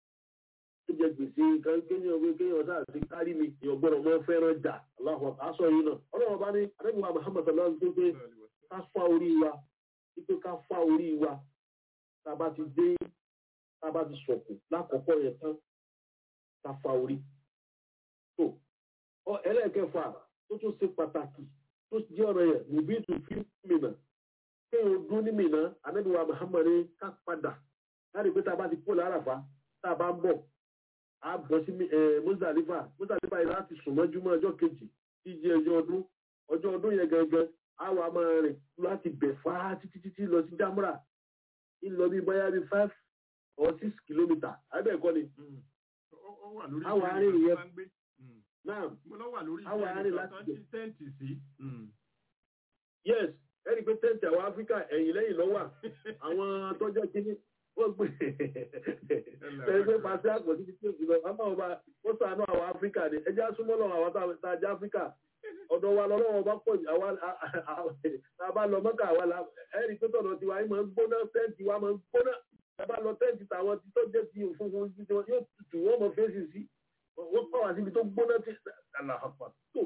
jẹ gbèsè kéèyàn wé kéèyàn sáà sí kárí mi èèyàn gbọ́dọ̀ mọ fẹ́ràn jà Allahu Akbar aṣọ yìí náà ọlọ́run bá ní adébíwá Muhammad sallallahu alaihi wa sallam pé ká fá orí wa pé ká fá orí wa tá a bá ti dé tá a bá ti sọ̀kù lákọ̀ọ́kọ́ yẹn tán tá a fa orí. tó ọ ẹlẹ́ẹ̀kẹfà tó tún ṣe pàtàkì tó jẹ́ ọ̀rọ̀ yẹn níbi tó fi mìíràn kéèyàn dún ní mìíràn anábìwá Muhammad ká padà láti pé tá a bá ti kó láràfá tá a bá ń bọ̀ a bọ̀ sí Muzdalifa Muzdalifa yìí láti sùn mọ́júmọ́ ọjọ́ kejì tí jẹ́ ọjọ́ ọdún ọjọ́ ọdún yẹn gangan a wà máa rìn láti bẹ̀ fáá títí títí lọ sí Jamra ìlọ bí bóyá bí five or six kilometre abẹ́ẹ̀kọ́ ni. àwọn arìn yẹn náà àwọn arìn láti bẹ̀. yes ẹni pé tẹ́ǹtì àwọn áfíríkà ẹ̀yìn lẹ́yìn lọ́wọ́ àwọn tọ́jọ́ kínní wọ́n gbé ẹni pé pàṣẹ àpò títí tí òkú lọ àmọ́ ọba ó sànú àwọn áfíríkà ni ẹjẹ́ súnmọ́ lọ́wọ́ àwọn tá a jẹ́ áfíríkà ọ̀dọ̀ wa lọ́wọ́ bá pọ̀ jù àwa tá a bá lọ mọ́kà àwa la ẹ̀rí pé tọ̀dọ̀ tiwa yìí máa ń gbóná tẹ́ǹtì wa máa ń gbóná tá a bá lọ tẹ́ǹtì tàwọn tí tó jẹ́ ti òfunfun tí wọ́n yóò tutù wọ́n mọ fèsì sí wọ́n pọ̀ wá síbi tó gbóná tí àlàáfà tó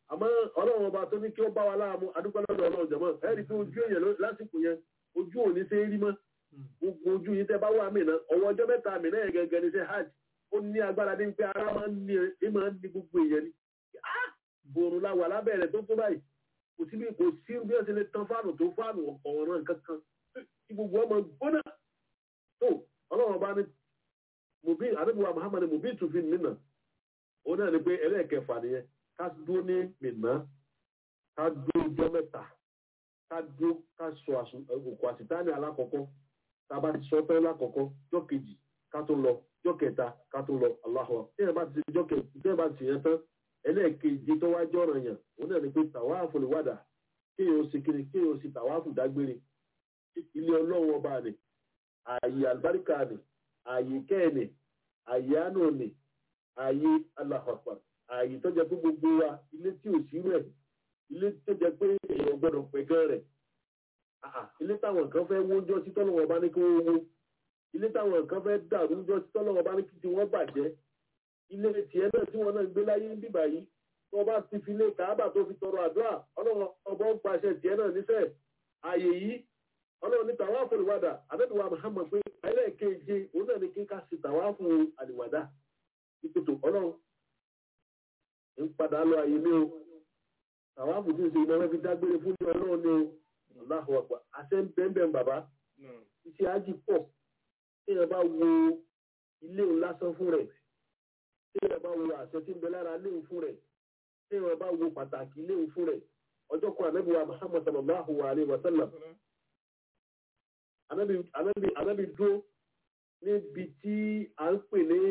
àmọ́ ọlọ́run ọba tó ní kí ó bá wa láàmú adúpẹ́ lọ́dọ̀ ọlọ́run jẹ̀mọ́ ẹ rí i pé ojú èèyàn ló- lásìkò yẹn ojú ò ní ṣe é rí mọ́ gbogbo ojú yìí tẹ́ bá wà mí náà ọwọ́ ọjọ́ mẹ́ta mi náà yẹn gẹ́gẹ́ ní ṣe hajj ó ní agbára ní pé ara máa ń ní ẹ máa ń ní gbogbo èèyàn ni Ah! bòrùn la wà lábẹ́rẹ̀ tó tó báyìí kò sí bí kò sí bí wọ́n ti lè tan fáànù tó fáànù ọ̀ràn kankan tí gbogbo ọmọ gbóná tó ọlọ́run ọba ní mùbí àdébùwà muhammad mùbí tùfin nínà ó náà ní pé ẹlẹ́ẹ̀kẹfà nìyẹn ká dúró ní mìíràn ká dúró ọjọ́ mẹ́ta ká dúró ká sọ àsùn òkú àsìtáni alákọ̀ọ́kọ́ tá a bá ti sọ tán lákọ̀ọ́kọ́ jọ́ kejì ká tó lọ jọ́ kẹta ká tó lọ aláhùn tí ẹ bá ti jọ́ kejì tí ẹ bá ti yẹn tán ẹlẹ́ẹ̀kejì tó wá jọ̀ràn yàn ó náà ní pé tàwáàfù lè wádà kéèyàn ó sì kiri kéèyàn ó sì tàwáàfù dágbére ilé ọlọ́run ọba ni ààyè àlùbáríkà ni ààyè kẹ́ẹ̀nì ààyè àánú ni ààyè aláhọ̀pá ààyè tó jẹ́ pé gbogbo wa ilé tí ò sí rẹ̀ ilé tó jẹ́ pé èèyàn gbọ́dọ̀ pẹ̀ gan rẹ̀ àà, ilé táwọn kan fẹ́ wójọ́ sí tọ́lọ́wọ́ bá ní kí wọ́n wó ilé táwọn kan fẹ́ dàrú jọ́ sí tọ́lọ́wọ́ bá ní kí tí wọ́n bàjẹ́ ilé tiẹ̀ náà tí wọ́n náà gbé láyé ń bíbà yìí tó bá ti fi lé kàábà tó fi tọrọ àdúrà ọlọ́run ọba ń pàṣẹ tiẹ̀ náà níṣẹ́ ààyè yìí ọlọ́run ní tàwáfù àlùwàdà àbẹ́bíwá Muhammad pé ẹlẹ́ẹ̀keje òun náà ní kí ká sí tàwáfù àlùwàdà ìpètò ọlọ́run ń padà lọ àyè mi o tàwáfù tí ń ṣe ìnáwó fi dágbére fún ní ọlọ́run ní o Allahu Akbar àṣẹ ń bẹ́ẹ̀ bàbá iṣẹ́ ájì pọ̀ tí èèyàn bá wo ilé òun lásán fún rẹ̀ tí èèyàn bá wo àṣẹ tí ń bẹ lára ilé òun fún rẹ̀ tí èèyàn bá wo pàtàkì ilé òun fún rẹ̀ ọjọ́ kan ànábìwá Muhammad sallallahu alayhi wa sallam anabi anabi anabi dúró níbi tí à ń pè ní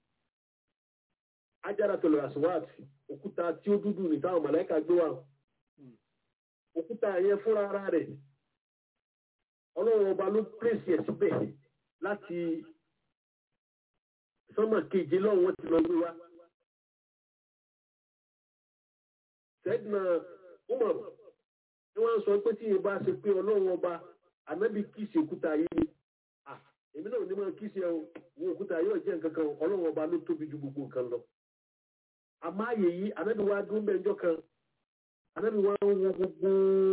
Hajaratul Aswad òkúta tí ó dúdú ní táwọn màláíkà gbé wá òkúta yẹn fúnra ara rẹ̀ ọlọ́run ọba ló pèsè ẹ̀ síbẹ̀ láti sọ́mọ̀ keje lọ́wọ́ wọn ti lọ gbé wá. sẹ́dínà Umar ni wọ́n sọ pé tí ìbá ṣe pé ọlọ́run ọba ànábì kìsì òkúta yìí ah èmi náà ní máa kìsì ẹ o wo òkúta yóò jẹ́ nǹkan kan ọlọ́run ọba ló tóbi ju gbogbo nǹkan lọ. àmọ́ àyè yìí ànábì wa dúró bẹ́ẹ̀njọ́ kan ànábì wa ń wo gbogbo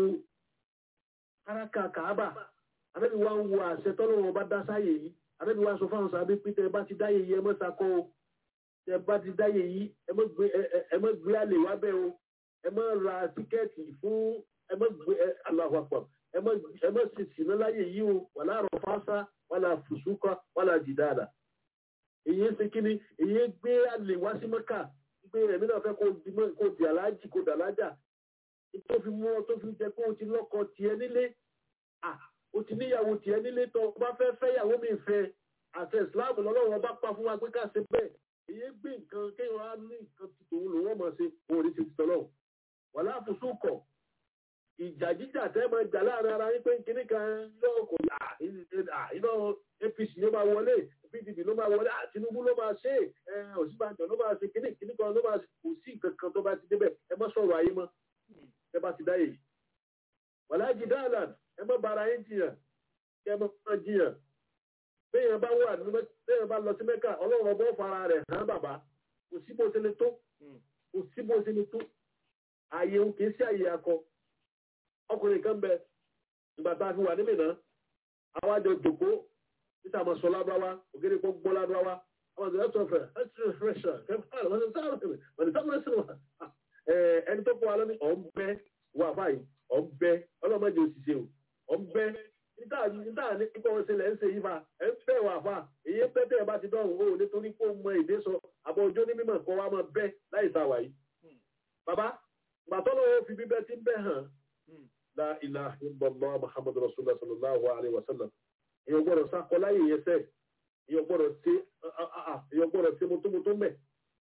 káraká kàábà ànábì wa ń wo àṣẹ tọ́lọ́run ọba dá sáyè yìí ànábì wa sọ fáwọn sàbí pé tẹ bá ti dáyè yìí ẹ mọ́ sakọ́ o tẹ bá ti dáyè yìí ẹ mọ́ gbé ẹ mọ́ gbé àlè wá bẹ́ẹ̀ o ẹ mọ́ ra tíkẹ́ẹ̀tì fún ẹ mọ́ gbé ẹ Allahu Akbar ẹ má ṣe sìnà láyè yìí o wàlá rọfásá wàlá fùsùkọ wàlá jìdáàdà èyí ń ṣe kíni èyí ń gbé àlè wá sí mọ́kà gbé ẹ̀mí náà fẹ́ kó di mọ́ kó di aláàjì kó dà lájà tó fi mú ọ tó fi jẹ pé o ti lọ́kọ tiẹ̀ nílé à o ti níyàwó tiẹ̀ nílé tó o bá fẹ́ fẹ́ yàwó mi fẹ́ àṣẹ Islam lọ́lọ́run ọba pa fún wa pé ká ṣe bẹ́ẹ̀ èyí gbé nǹkan kéèyàn á ní nǹkan tuntun lòun ọmọ ṣe òun ní ti tọ́lọ́ wàlá fùsùkọ ìjà jíjà tẹ́ máa jà láàrin ara yín pé kíní kan yóò kò yà iná APC ló máa wọlé PDP ló máa wọlé Tinubu ló máa ṣe é Ọ̀ṣínbàjò ló máa ṣe kíní kíní kan ló máa ṣe kò sí nǹkan kan tó bá ti débẹ̀ ẹ má sọ̀rọ̀ ayé mọ́ ẹ bá ti dáyè wàlájì dáàlà ẹ má bara yín jiyàn kí ẹ má má jiyàn béèyàn bá wà ní béèyàn bá lọ sí Mẹ́kà Ọlọ́run ọbọ̀ fara rẹ̀ hàn bàbá kò sí bó ṣe lè tó kò sí bó ṣe lè tó àyè òun kì í sí àyè akọ ọkùnrin kan bẹ ìgbà tá a fi wà níbì náà àwọn àjọ jòkó títà àmọ́ sọ lábáwá ògèrè kó gbọ́ lábáwá àwọn àjọ ẹ̀sọ́ fẹ̀ ẹ̀sọ́ fẹ̀ṣà kẹfà wọ́n ti sáré wọ́n ti sáré sí wa. ẹni tó kọ́ wa lọ́ní ọ̀ ń bẹ́ wà fáyì ọ̀ ń bẹ́ ọlọ́mọdé òṣìṣẹ́ o ọ̀ ń bẹ́ níta níta ní kíkọ́ wọn ṣe lẹ́ ń ṣe yí fa ẹ̀ ń fẹ́ wà fà èyí pẹ́ tẹ́ ẹ bá ti dọ̀hùn o nítorí pé ó mọ èdè sọ àbọ̀ ọjọ́ ní mímọ̀ kọ́ wa máa bẹ́ láì ta wà yìí. bàbá gbàtọ́lọ́wọ́ fi bíbẹ́ ti ń bẹ́ hàn la ilaha illallah muhammadu rasulullah sallallahu alaihi wasallam èyàn gbọ́dọ̀ sákọ láyé yẹn sẹ èyàn gbọ́dọ̀ ṣe èyàn gbọ́dọ̀ ṣe mọtòmọtò mẹ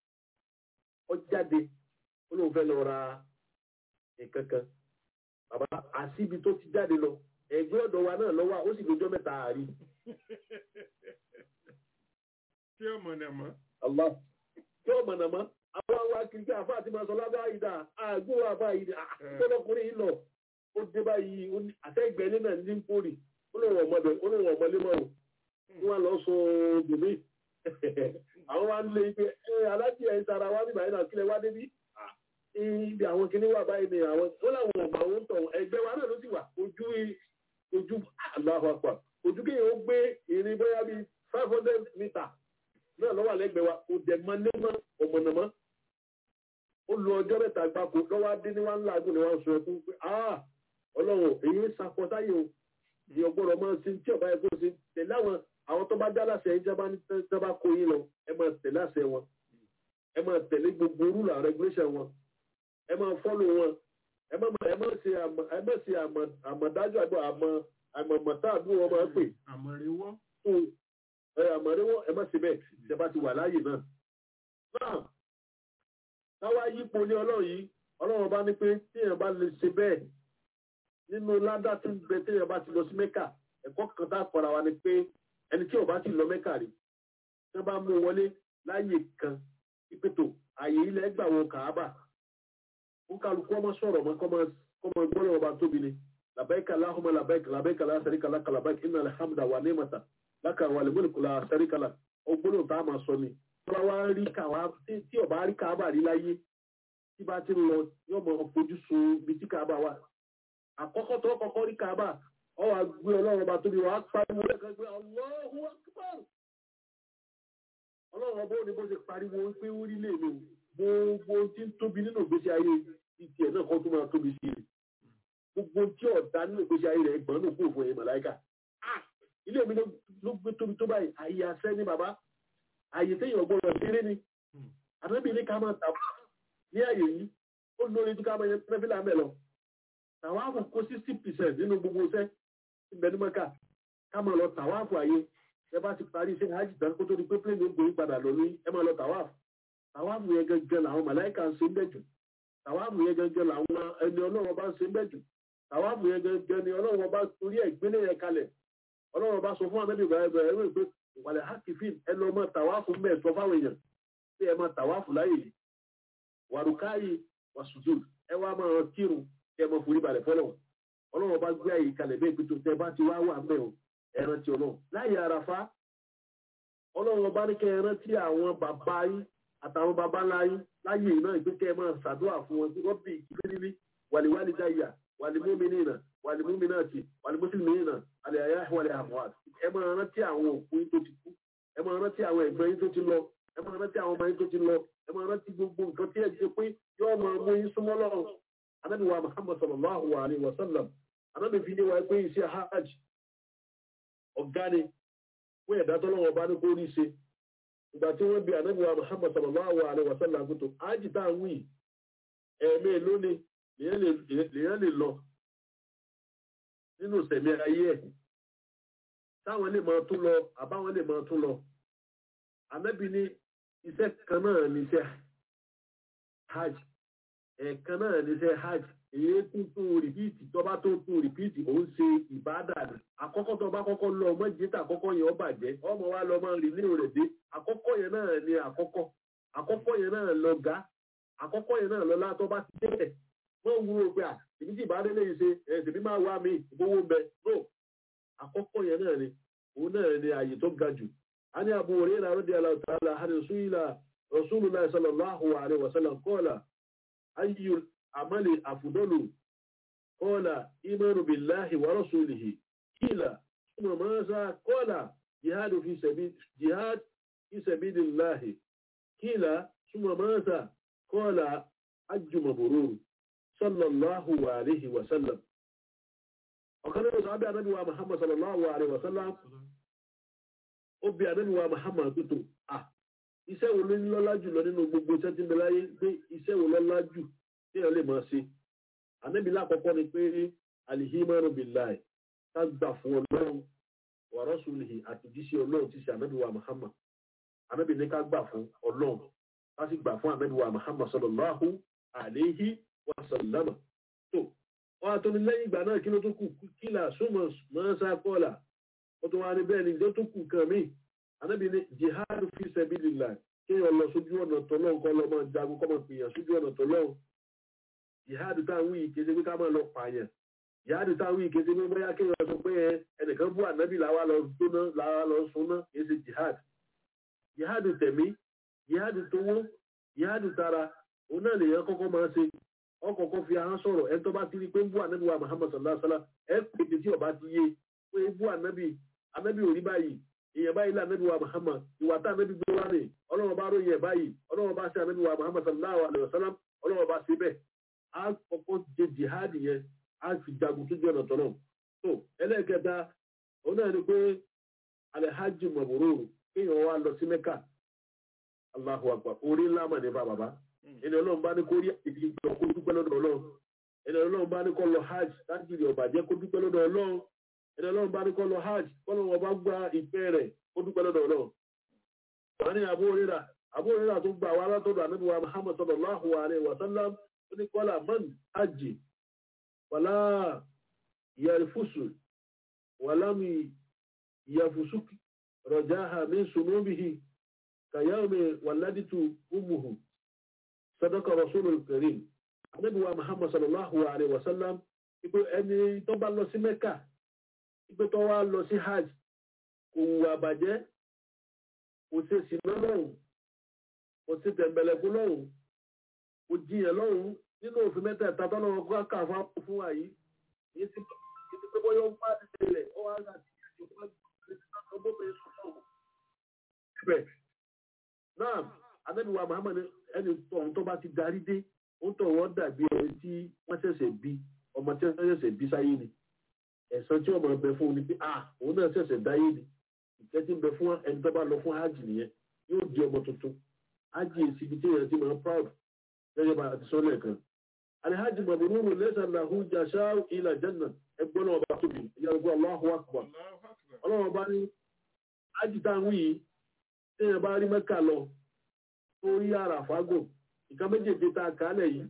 ọ jáde ó lóun fẹ́ lọ ra nǹkan kan bàbá àṣìbi tó ti jáde lọ ẹgbẹ́ ọ̀dọ̀ wa náà lọ́wọ́ ó sì lójọ́ mẹ́ta àárí. tí ó mọ̀nà mọ́. Allah tí ó mọ̀nà mọ́ àwọn àwọn akíkẹ́ àfa àti màsọ̀ lábẹ́ àyídà àgbò àbá àyídà àtọ́lọ́kùnrin yìí lọ ó dé báyìí àtẹ́gbẹ́ ilé náà ní pòrì ó lóun ọmọdé ó lóun ọmọlé mọ́ o wọ́n lọ sọ bèbè àwọn wa ń lé ipe ẹ alájí ẹ̀ ń sara wá nígbà yìí náà kílẹ̀ wá débí ibi àwọn kinní wà báyìí ni àwọn ó láwọn ọmọ àwọn tọ̀ ẹgbẹ́ wa náà ló sì wà ojú ojú Allahu Akbar ojú kéèyàn ó gbé ìrìn bóyá bíi five hundred meter náà lọ́wọ́ àlẹ́gbẹ̀ẹ́ wa kò dẹ̀ mọ́ lẹ́mọ́ ọ̀mọ̀nàmọ́ ó lu ọjọ́ mẹ́ta gbáko lọ́wọ́ adé ní wá ńlá agùn ni wọ́n sọ ẹkún pé ah ọlọ́run èyí ń sakọ táyé o ìyẹn ọgbọ́dọ̀ máa ń sin tí ọba ẹgbẹ́ ṣe tẹ̀lé àwọn àwọn tó bá já láṣẹ yín jábá ní jábá kó yín lọ ẹ máa tẹ̀lé àṣẹ wọn ẹ máa tẹ̀lé gbogbo rúlà regulation wọn ẹ máa fọ́lù wọn ẹ má ẹ má ṣe àmọ̀ ẹ má ṣe àmọ̀ àmọ̀dájú àgbà àmọ̀ àmọ̀mọ̀tá àdúgbò wọn máa ń pè àmọ̀rẹ́wọ́ fún ẹ àmọ̀rẹ́wọ́ ẹ má ṣe bẹ́ẹ̀ ṣe bá ti wà láàyè náà. náà táwa yípo ní ọlọ́run yìí ọlọ́run bá ní pé téèyàn bá lè ṣe bẹ́ẹ̀ nínú ládá tí ń bẹ téèyàn bá ti lọ sí mẹ́kà ẹ̀kọ́ kan tá a kọ́ra wa ni pé ẹni tí ò bá ti lọ mẹ́kà rí tí wọ́n bá mú wọlé láàyè kan ìpètò àyè ilẹ̀ gbà wọn kàábà ó kálukú ọmọ sọ̀rọ̀ mọ́ kọ́mọ gbọ́dọ̀ ọba tóbi ni làbẹ́ẹ̀kà láhùmọ́ làbẹ́ẹ̀kà làbẹ́ẹ̀kà lásàríkà lákà làbẹ́ẹ̀kà iná alhamdu wa ní mata lákà wà lè múlùkù làsàríkà là ọgbọ́dọ̀ tá a máa sọ ni tí wọ́n wá rí kàwá tí ọba rí kàábà rí láyé tí bá ti ń lọ yóò mọ fojú sun bí tí kàábà wà àkọ́kọ́ tó kọ́kọ́ rí kàábà ọ wà gbé ọlọ́run ọba tóbi wà á pariwo lẹ́kọ̀ọ́ pé Allahu Akbar ọlọ́run ọba ò ní bó ṣe pariwo pé ó rí lè mi gbogbo tí ń tóbi nínú ìgbésí ayé ti tiẹ̀ náà kọ́ tó máa tóbi sí i gbogbo tí ọ̀dà nínú ìgbésí ayé rẹ̀ gbọ́n nù kó fún ẹ̀yìn màláìkà ilé mi ló gbé tóbi tó báyìí àyè àṣẹ ní bàbá àyè téèyàn gbọ́dọ̀ ṣeré ni àdébí ní ká máa tàbá ní àyè yìí ó lórí tí ká máa yẹ pẹ́fílà mẹ́ lọ tàwáàfù kó sixty percent nínú gbogbo iṣẹ́ ìbẹ̀numọ́ká ká máa lọ tàwáàfù àyè ẹ bá ti parí iṣẹ́ hajj tán kó tó di pé plane ń gbòrí padà lọ ní ẹ máa lọ tàwáàfù tàwáàfù yẹn gẹ́gẹ́ làwọn màláìka ń ṣe ń bẹ̀jù tàwáàfù yẹn gẹ́gẹ́ làwọn ẹni ọlọ́run bá ń ṣe ń bẹ̀jù tàwáàfù yẹn gẹ́gẹ́ ni ọlọ́run bá torí ẹ̀ gbélé yẹn kalẹ̀ ọlọ́run bá sọ fún anábì ibrahim ẹ̀rọ pé ìwàlẹ̀ hakifin ẹ lọ mọ tàwáàfù mẹ́ẹ̀ sọ fáwọn èèyàn pé ẹ máa tàwáàfù láyè yìí wàrúkáyì wàsùjù ẹ wá máa kírun kẹ mọ forí balẹ̀ fọlọ́ ọlọ́run bá gbé àyè kalẹ̀ bẹ́ẹ̀ pé tó tẹ bá ti wá wà mẹ́ o ẹran ti ọlọ́run láyé àràfá ọlọ́run bá ní kẹ ẹran tí àwọn bàbá yín àtàwọn bàbá ńlá yín láyé náà ìpín kẹ máa ṣàdúrà fún wọn tí wọ́n bí ìkírírí wàlíwálí dáyà wàlímúmínínà wàlímúmínàtì wàlímúsílmínà àlẹ́ àyà wàlẹ́ àmọ́wà ẹ máa rántí àwọn òkú yín tó ti kú ẹ máa rántí àwọn ẹ̀gbọ́n yín tó ti lọ ẹ máa rántí àwọn ọmọ yín tó ti lọ ẹ máa rántí gbogbo nǹkan tí ẹ ti pé yóò máa mú yín súnmọ́ lọ́rùn anabi wa muhammad sallallahu alaihi wa sallam anabi fi ní wa pé iṣẹ́ hajj ọ̀gá ni fún ẹ̀dá tọ́lọ́wọ́ bá ní kó rí ṣe ìgbà tí wọ́n bí anabi wa muhammad sallallahu alaihi wa sallam kó tó hajj tá à ń wí ẹ̀ẹ̀mẹ́ lónìí lèyàn lè lọ nínú sẹ̀mí ayé ẹ̀ táwọn lè máa tún lọ àbáwọn lè máa tún lọ anabi ní iṣẹ́ kan náà ní iṣẹ́ hajj ẹ̀ẹ̀kan náà ní sẹ́ hajj èyí tún tún rìpíìtì tó bá tó tún rìpíìtì òun ṣe ìbádà ni àkọ́kọ́ tó bá kọ́kọ́ lọ ọmọ jẹ́tà àkọ́kọ́ yẹn ó bàjẹ́ ọmọ wa lọ máa rìn ní rẹ̀ dé àkọ́kọ́ yẹn náà ni àkọ́kọ́ àkọ́kọ́ yẹn náà lọ gá àkọ́kọ́ yẹn náà lọ látọ́ bá ti dé wọ́n wúro pé à èmi tí ìbádé lè ṣe ẹ̀sìn mi máa wá mi ìgbówó ń bẹ no àkọ́kọ́ yẹn náà ni òun náà ni àyè tó ga jù a ní Abu Hurairah radiyallahu ta'ala anhu Rasulullah sallallahu alaihi wasallam qala أي العمل أفضل قال إيمان بالله ورسوله قيل ثم ماذا قال جهاد في سبيل جهاد في سبيل الله قيل ثم ماذا قال حج مبرور صلى الله عليه وسلم وكان صحابي النبي محمد صلى الله عليه وسلم أبي النبي محمد قلت آه iṣẹ́ wo ló ń lọ́lá jù lọ nínú gbogbo iṣẹ́ tí ń bẹ láyé pé iṣẹ́ wo lọ́lá jù tí èèyàn lè máa ṣe ànábì lákọ̀ọ́kọ́ ni pé alihimanu billahi ká gbà fún ọlọ́run wa rasulihi àti jíṣẹ́ ọlọ́run ti ṣe ànábì wa muhammad ànábì ní ká gbà fún ọlọ́run ká sì gbà fún ànábì wa muhammad sallallahu alayhi wa sallama tó wọn àtọ́ni lẹ́yìn ìgbà náà kí ló tó kù kílà súnmọ́ mọ́sá kọ́là ó tó wá ní bẹ́ẹ̀ ni ìjọ tó kù kan míì anabi ni jihad fi sabilillah kéèyàn lọ sójú ọ̀nà tọ́lọ́ nǹkan lọ́mọ jagun kọ́mọ pèèyàn sójú ọ̀nà tọ́lọ́ jihad táwọn yìí kéde pé ká máa lọ pààyàn jihad táwọn yìí kéde pé bóyá kéèyàn sọ pé ẹnìkan bú ànábì làwa lọ gbóná làwa lọ súná kìí ṣe jihad jihad tẹ̀mí jihad tówó jihad tara òun náà lèèyàn kọ́kọ́ máa ṣe ọkọ̀ọ̀kọ́ fi ahọ́n sọ̀rọ̀ ẹ tó bá ti rí pé ń bú ànábì wa muhammad sallallahu alaihi wa sallam ẹ pèsè tí ọba ti yé pé ń bú ànábì ànábì ò rí báyìí èèyàn báyìí lá ànábì wa muhammad ìwà tá ànábì gbé wá rè ọlọ́run bá ròyìn ẹ̀ báyìí ọlọ́run bá ṣe ànábì wa muhammad sallallahu alaihi wa sallam ọlọ́run bá ṣe bẹ́ẹ̀ á kọ́kọ́ jẹ jihad yẹn á fi jagun tó jẹ́ ọ̀nà tọ́lọ̀ tó ẹlẹ́ẹ̀kẹta òun náà ni pé alhaji mabrur kéèyàn wá lọ sí mẹ́kà allahu akbar orí ńlá mà nípa bàbá ẹni ọlọ́run bá ní kó rí ìdí ìgbà kó dúpẹ́ lọ́dọ̀ ọlọ́run ẹni ọlọ́run bá ní kó lọ hajj láti rí ọ̀bàjẹ́ kó dúpẹ́ lọ́dọ̀ ọlọ́run ẹni ọlọ́run bá ní kó lọ hajj kọ́lọ́ wọn bá gba ìfẹ́ rẹ̀ kó dúpẹ́ lọ́dọ̀ ọlọ́run. wọ́n ní àbúrò rírà àbúrò rírà tó gba àwọn alátọ́dọ̀ ànábì wa muhammad sallallahu alayhi wa sallam ó ní kọ́lá man hajj wàlá yarifusu wàlámi yafusuki rọjáha min sunubihi kàyáwmi wàládìtú umuhu sadaka rasulul karim anabi wa muhammad sallallahu alaihi wasallam ipe ẹni tó bá lọ sí mẹ́kà ipe tó wá lọ sí hajj kò wà bàjẹ́ kò ṣe sìnà lọ́hùn kò ṣe tẹ̀m̀bẹ̀lẹ̀kú lọ́hùn kò jiyàn lọ́hùn nínú òfin mẹ́tẹ̀ẹ̀ta tó lọ́wọ́ kó kà fún fún wa yìí yìí ti ti pé bóyá ó bá ti tẹ̀lẹ̀ ó wá láti ṣe ìjọba ọgbọ́n sọ̀rọ̀ ibẹ̀ náà anabi wa muhammad ẹni tọ̀hún tó bá ti darí dé ó tọ̀ wọ́n dàbí ẹni tí wọ́n ṣẹ̀ṣẹ̀ bí ọmọ tí wọ́n ṣẹ̀ṣẹ̀ bí sáyé ni ẹ̀san tí ọmọ bẹ fún un ni pé ah òun náà ṣẹ̀ṣẹ̀ dáyé ni ìkẹ́ tí ń bẹ fún ẹni tó bá lọ fún hajj nìyẹn yóò di ọmọ tuntun hajj èsì ibi tí èèyàn ti máa proud gẹ́gẹ́ bá a ti sọ lẹ́ẹ̀kan alhajj mabruru laysa lahu jazaa ila janna ẹgbọ́n náà bá tóbi ìyàgbọ́ Allahu akbar ọlọ́run bá ní hajj táwọn yìí tí èèyàn bá rí mẹ́kà lọ orí àràfágò nǹkan méjèèjì tá a kálẹ̀ yìí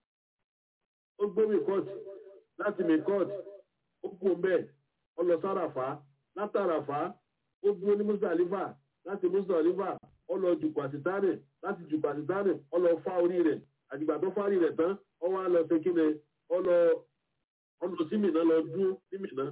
ó gbé mìkọ́t láti mìkọ́t ó kú bẹ́ẹ̀ ó lọ sáràfá látàràfá ó dúró ní mùsàlífà láti mùsàlífà ó lọ jùkú àtìtánì láti jùkú àtìtánì ó lọ fá orí rẹ̀ àdìgbà tó fárí rẹ̀ tán ó wá lọ sí kíni ó lọ ó lọ sí mìíràn lọ dúró sí mìíràn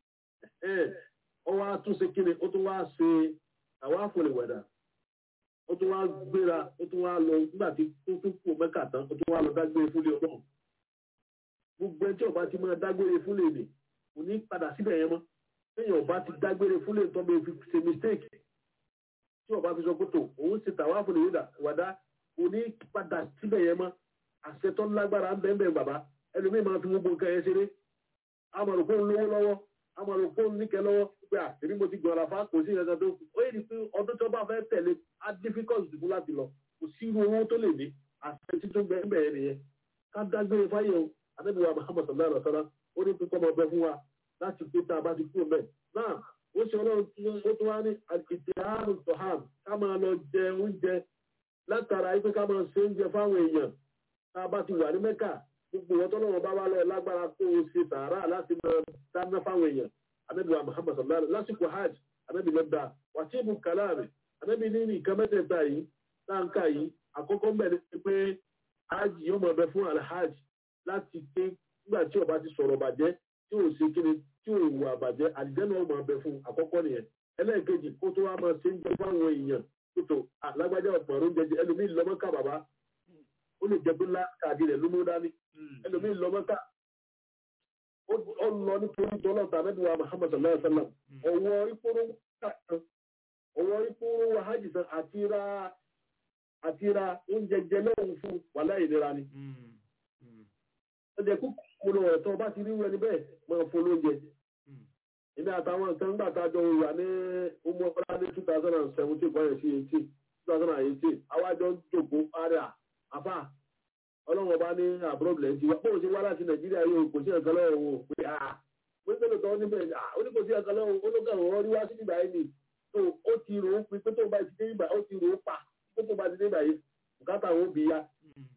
ó wá tún sí kíni ó tún wá ṣe àwọn àfọlẹ̀wẹ̀dà ó tún wá gbéra ó tún wá lọ nígbà tí ó tún kú mẹ́kà tán ó tún wá lọ dágbére fúnlé ọlọ́run gbogbo ẹni tí ọba ti máa dágbére fúnlé mi kò ní padà síbẹ̀ yẹn mọ́ lẹ́yìn ọba ti dágbére fúnlé tó bẹ́ẹ̀ fi ṣe mistake tí ọba fi sọ pé tó òun ṣe tàwa fúnlé wàdá kò ní padà síbẹ̀ yẹn mọ́ àṣẹ tó lágbára ń bẹ́ẹ̀ bẹ́ẹ̀ bàbá ẹlòmíì máa fi gbogbo nǹkan yẹn ṣeré amọ̀rò kó ń lówó lọ́wọ́ amọ̀rò kó ń níkẹ́ lọ́wọ́ pé à èmi mo ti gbọ̀n àlàfà kò sí ìrẹsà tó ó yẹ pé ọdún tó bá fẹ́ tẹ̀lé á difficult dùkú láti lọ kò sí irú owó tó lè ní àṣẹ tí tó gbẹ bẹ̀rẹ̀ nìyẹn ká dágbére fáyé o anábìwá muhammad sallallahu alaihi wa sallam ó ní pípọ́ ọmọ ọbẹ̀ fún wa láti pé tá a bá ti kúrò mẹ́ náà ó ṣe ọlọ́run ó tún wá ní ìtì àrùn tọ̀hán ká máa lọ jẹ oúnjẹ látara ipe ká máa ṣe oúnjẹ fáwọn èèyàn tá a bá ti wà ní mẹ́kà gbogbo wọn tọ́lọ́wọ́n bá wá lọ lágbára kó o ṣe tààrà láti máa dáná fáwọn èèyàn anabi wa muhammad sallallahu alaihi lásìkò hajj anabi lọ da wàtíìbù kàláàmì anabi ní nǹkan mẹ́tẹ̀ẹ̀ta yìí táǹkà yìí àkọ́kọ́ mẹ́rin ni pé hajj yóò mọ̀ bẹ fún alhajj láti pé nígbà tí ó bá ti sọ̀rọ̀ bàjẹ́ tí ò ṣe kíni tí ò wà bàjẹ́ àdìjẹ́nà ó mọ̀ bẹ fún àkọ́kọ́ nìyẹn ẹlẹ́ẹ̀kejì kó tó wá máa ṣe ń jẹ fáwọn èèyàn kótó alágbájá ọ̀pọ̀ ọ̀rọ̀ oúnjẹ ẹlòmíì lọ́mọ́ká bàbá ó lè jẹ pé láàkàdì rẹ̀ ló mú dání ẹlòmíì lọ́mọ́ká ó lọ nítorí tọ́lọ́ta mẹ́bíwá muhammad sallallahu alaihi wa sallam ọwọ́ ìpòrò kàkan ọwọ́ ìpòrò wàhájì san àti ra àti ra oúnjẹ jẹ lọ́hùn fún wàhálà ìlera ni. ọjà kúkú múlò ẹ̀tọ́ bá ti rí wẹ́n níbẹ̀ máa fún lóúnjẹ. èmi àtàwọn nǹkan gbà tá a jọ wà ní ọmọ ọlá ní two thousand and seventeen kọ́yẹ̀ sí eighteen two thousand and eighteen àwájọ ń jòkó àrà àfà ọlọ́run ọba ní àbúrò bìlẹ̀ ti wá bóun ṣe wá láti nàìjíríà yóò kò sí ẹ̀kan lọ́wọ́ wọn pé à mo ní pẹ́lú tọ́ níbẹ̀ ó ní kò sí ẹ̀kan lọ́wọ́ olókàrún ọ̀rọ̀ rí wá sí ìgbà yìí ni tó ó ti rò ó pé tó bá ti dé ìgbà ó ti rò ó pa pé tó bá ti dé ìgbà yìí bùkátà wọn bí ya.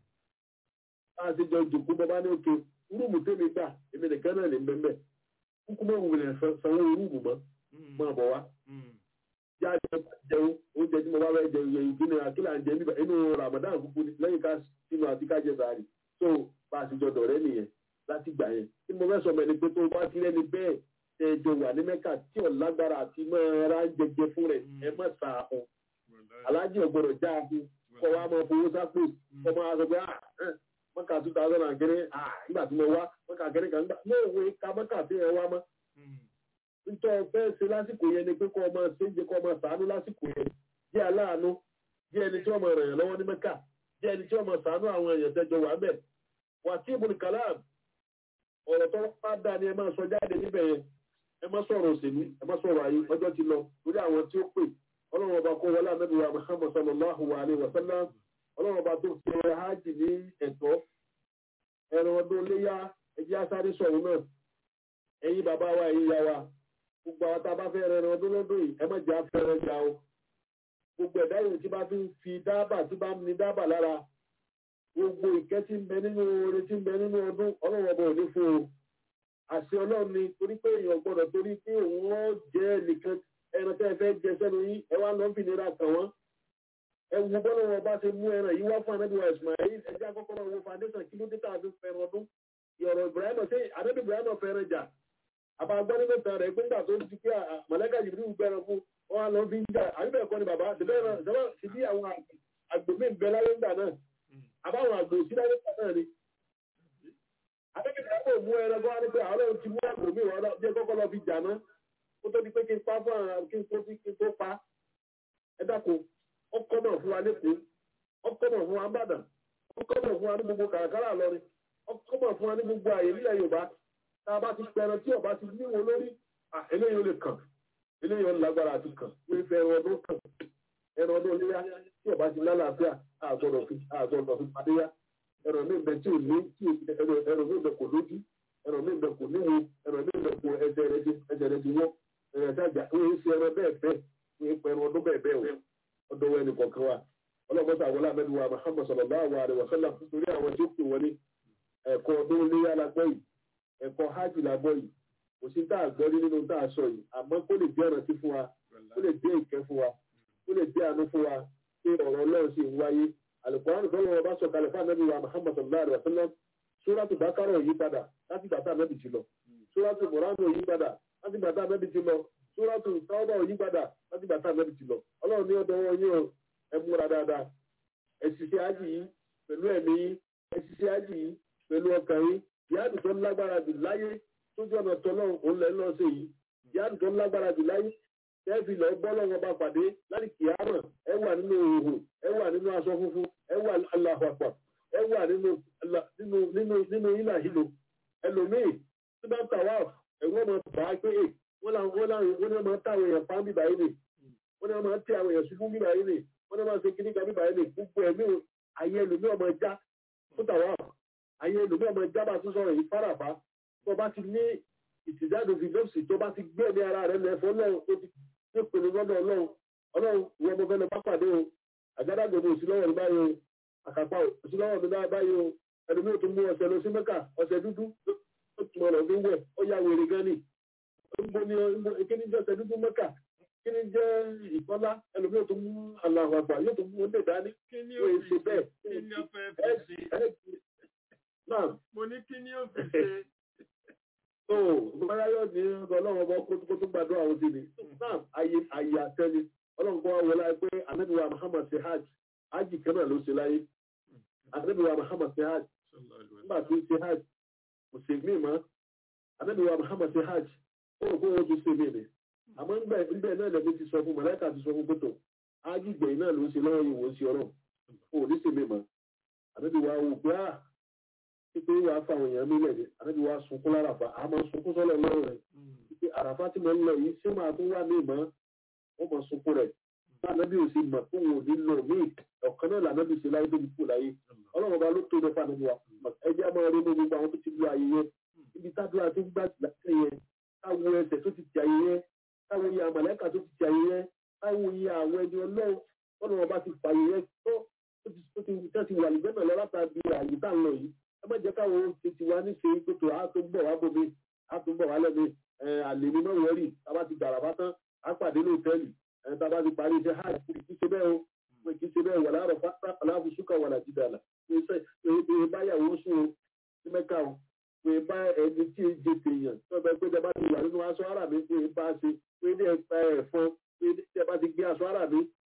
bá a ṣe jọ jòkó bọ́ bá ní òkè rúùmù tèmi gbà èmi nìkan náà lè ń bẹ́ẹ̀ kúkú mọ́ wulẹ̀ sanwó rúùmù mọ́ mọ́ bọ̀ wá. jáde jẹun oúnjẹ tí mo bá fẹ́ jẹun yẹn ìdí ni àkílà ń jẹ níbẹ̀ inú ramadan kúkú lẹ́yìn ká sínú àti kájẹ sáré tó bá a ti jọ dọ̀rẹ́ nìyẹn láti gbà yẹn tí mo fẹ́ sọ mẹ́ni pé tó bá ti rẹ́ni bẹ́ẹ̀ ẹ jọ wà ní mẹ́kà tí ò lágbára àti máa ra jẹjẹ fún rẹ̀ ẹ má sa ahun aláàjì ọ̀gbọ̀dọ̀ já ahun kọ́ wa máa fowó sápò kọ́ máa sọ pé ah ẹ̀, mọ́kà two thousand and kéré ah nígbà tí mo wá mọ́kà kéré kan nígbà ní òwe ka mọ́kà tí ẹ wá mọ́ nítorí fẹ́ ṣe lásìkò yẹn ni pé kọ́ ọmọ ṣe ń jẹ kọ́ ọmọ ṣàánú lásìkò yẹn jẹ́ aláàánú jẹ́ ẹni tí ọmọ rẹ̀ yàn lọ́wọ́ ní mẹ́kà jẹ́ ẹni tí ọmọ ṣàánú àwọn èèyàn tẹ́jọ wà bẹ̀ wà tí ibùdó kàlám ọ̀rọ̀ tó bá dá ni ẹ máa sọ jáde níbẹ̀ yẹn ẹ má sọ̀rọ̀ òṣèlú ẹ má sọ̀rọ̀ ayé ọjọ́ ti lọ lórí àwọn tí ó pè ọlọ́run ọba kó wọlé ànábì wa muhammad sallallahu alayhi wa sallam ọlọ́run ọba tó ṣe hajj ní ẹ̀tọ́ ẹran ọdún léyà ẹjẹ́ asáré sọ̀rọ̀ náà ẹ̀yin bàbá wa ẹ̀yin ìyá wa gbogbo àwọn tá a bá fẹ́ rẹ ẹran ọdún lọ́dún yìí ẹ má jẹ́ afẹ́rẹ́ jà o gbogbo ẹ̀dá yìí tí bá fi ń fi dábà tí bá ń ní dábà lára gbogbo ìkẹ́ tí ń bẹ nínú oore tí ń bẹ nínú ọdún ọlọ́run ọba ò ní fún o àṣẹ ọlọ́run ni torí pé èèyàn gbọ́dọ̀ torí pé òun ó jẹ́ nìkan ẹran tẹ́ ẹ fẹ́ jẹ sẹ́nu yín ẹ wá lọ́ fi nira kàn wọ́n ẹ wo bọ́lá wọn bá ṣe mú ẹran yìí wá fún anábìwá ismail ẹjẹ́ àkọ́kọ́ náà wo foundation kí ló dé tàbí fẹ́ràn ọdún ìyọ̀rọ̀ ibrahim ṣe anábì ibrahim fẹ́ràn jà àbá gbọ́ nínú ìtàn rẹ̀ pé nígbà tó ti pé mọ̀lẹ́kà jìbìrì bẹ̀rẹ̀ fún wọn á lọ fi ń jà àbíbẹ̀ ẹ̀kọ́ ni bàbá ṣe bí àwọn àgbò mí bẹ láyé ńgbà náà àbáwọn àgbò sí láyé ńgbà náà ni akẹ́kẹ̀ẹ́ kò mú ẹran bọ́ wá ní pé àwọn ọlọ́run ti mú àgbò mi wọ́n jẹ́ kọ́kọ́ lọ fi jà náà kó tó di pé kí n pa fún àwọn kí n tó fi kí n tó pa ẹ dákun ọkọ náà fún wa lẹ́kọ̀ọ́ ọkọ náà fún wa ń bàdàn ọkọ náà fún wa ní gbogbo kàràkàrà lọrin ọkọ náà fún wa ní gbogbo àyè nílẹ̀ yorùbá tá a bá ti pẹran tí ọba ti níwò lórí eléyìí ó lè kàn eléyìí ó lágbára àti kàn wọ́n fẹ́ ẹran ọdún kàn ẹran ọdún léyà tí ọba ti lálàáfíà àgbọ̀dọ̀ fi àgbọ̀dọ̀ fi padé yá ẹran mi bẹ tí ò ní tí ẹran mi bẹ kò lójú ẹran mi bẹ kò níwo ẹran mi bẹ kò ẹsẹ̀ rẹ ti ẹsẹ̀ rẹ ti wọ́ ẹran sájà wọ́n yé ṣe ẹran bẹ́ẹ̀ bẹ́ẹ̀ wọ́n yé pẹ̀rọ ọdún bẹ́ẹ̀ bẹ́ẹ̀ o ọdún wẹ́n ní kọ̀ọ̀kan wa ọlọ́mọta àwọn alámẹ́ni wa Muhammad sallallahu alaihi wa sallam nítorí àwọn tí ó pè wọlé ẹ̀kọ́ ọdún léyà lágbọ́ yìí ẹ̀kọ́ hajj lágbọ́ yìí kò sí tá a gbọ́ rí nínú tá a sọ yìí àmọ́ kó lè jẹ́ ìrántí fún wa kó lè jẹ́ ìkẹ́ fún wa kó lè jẹ́ àánú fún wa pé ọ̀rọ̀ ọlọ́run sì ń wáyé alùpùpù tó lọ́wọ́ bá sọ kalẹ̀ fún anábì wa Muhammad sallallahu alaihi wa sallam sóràtù bákàrọ̀ yí padà láti gbàtà anábì ti lọ sóràtù mọ̀ránù yí padà láti gbàtà anábì ti lọ sóràtù tọ́wọ́ yí padà láti gbàtà anábì ti lọ ọlọ́run ní ọdọ wọn yóò ẹ múra dáadáa ẹ ṣiṣẹ́ ájì yìí pẹ̀lú ẹ̀mí yìí ẹ ṣiṣẹ́ ájì yìí pẹ̀lú ọkàn yìí yáàdù tó lágbára jù láyé tójú ọ̀nà tọ́lọ́run òun lẹ́ lọ́ sí yìí yáàdù tó lágbára jù láyé tẹ́ẹ̀fì lọ bọ́ lọ́wọ́ bá pàdé láti kìámọ̀ ẹ wà nínú òhò ẹ wà nínú aṣọ funfun ẹ wà Allahu Akbar ẹ wà nínú nínú nínú nínú ìlà ìlò ẹlòmíì tí bá tà wá ẹ̀wọ́n mọ̀ bá a pé è wọ́n làwọn wọ́n làwọn wọ́n náà máa tà àwọn èèyàn pa bíbá yìí nì wọ́n náà máa tẹ àwọn èèyàn ṣubú bíbá yìí nì wọ́n náà máa ṣe kíní kan bíbá yìí nì gbogbo ẹ̀mí ayé ẹlòmíì ọmọ ẹja tó tà wá ayé ẹlòmíì ọmọ ẹja bá tún sọ̀rọ̀ yìí fáràfá tó bá ti ní ìtìjáde fìdọ́sì tó bá ti gbé ẹ̀mí ara rẹ̀ lẹ́fọ́ náà ó ti ní ìpinnu lọ́dọ̀ ọlọ́run ọlọ́run ìwọ ọmọ fẹ́lẹ́ bá pàdé o àgádágodo òsì lọ́wọ́ ní báyìí o àkàpà òsì lọ́wọ́ ní báyìí o ẹni mi ò tún mú ọṣẹ lọ sí mẹ́kà ọṣẹ dúdú ó tún ọ̀rọ̀ fi wẹ̀ ó yà wèrè gan ni níbo ni kí ni jẹ́ ọṣẹ dúdú mẹ́kà kí ni jẹ́ ìkọ́lá ẹni mi ò tún mú àlàáfà àgbà yóò tún mú ọdẹ dání kí ni ó ó ṣe fi bẹ́ẹ̀ kí ni ó fẹ́ fi ṣe náà mo ní kí ni ó fi ṣe tó bóyá yóò ní ọlọ́run ọba kó tó gbàdúrà àwọn ti ní náà ayé ayé àtẹ́ni ọlọ́run kọ́ wọlé ayé pé anábìwá Muhammad ṣe hajj hajj kan náà ló ṣe láyé anábìwá Muhammad ṣe hajj nígbà tó ṣe hajj kò ṣe mí mọ́ anábìwá Muhammad ṣe hajj ó rò pé wọ́n tún ṣe mí ni àmọ́ ńbẹ̀ ńbẹ̀ náà lẹ́bi ti sọ fún mọ̀lẹ́kà ti sọ fún pẹ̀tọ̀ hajj gbẹ̀yìn náà ló ṣe lọ́wọ́ yìí wọ́n ṣe ọ̀rọ̀ ó ní ṣe mí mọ́ anábìwá wò pé ah pípé wàá fa àwọn èèyàn mílẹ̀ ní ànábi wàá sunkún lárafa a máa sunkún sọ́lọ̀ lọ́rùn rẹ̀ pípé àràfá tí mo ń lọ yìí ṣé máa tún wà ní ìmọ̀ wọ́n máa sunkún rẹ̀ bá ànábi ò sí mọ̀ fún òun ní lọ míì ọ̀kan náà lànábi ṣe láyé tóbi kú láyé ọlọ́run ọba ló tó ní fa ànábi wa ẹjẹ́ máa rí ní gbogbo àwọn tó ti lu ayé yẹn ibi tádùá tó gbà láti yẹn káwo ẹsẹ̀ tó ti ti ayé yẹn káwo iye àmàlẹ́kà tó ti ti ayé yẹn káwo iye àwọn ẹni ọlọ́run ọlọ́run ọba ti fàyè yẹn tó tó ti wà nígbẹ́ náà lọ látàbí àyè tá à ń lọ yìí ẹ má jẹ́ káwọn tètè wá ní ṣe kótó a tó ń bọ̀ wá bómi a tó ń bọ̀ wá lẹ́mi àlè ní mọ̀ wọ́rì tábà ti gbàrà bá tán a pàdé ní òtẹ́ẹ̀lì tábà ti parí iṣẹ́ hajj kì í ṣe bẹ́ẹ̀ o pé kì í ṣe bẹ́ẹ̀ wà láàrọ̀ fásitì aláfusúkà wà láti dàlà pé báyàwó sùn o ní mẹ́ka o pé bá ẹni tí ń jẹ tèèyàn tó bẹ pé tẹ bá ti wà nínú aṣọ ara mi pé bá ṣe pé ní ẹ̀fọn pé tẹ bá ti gbé aṣọ ara mi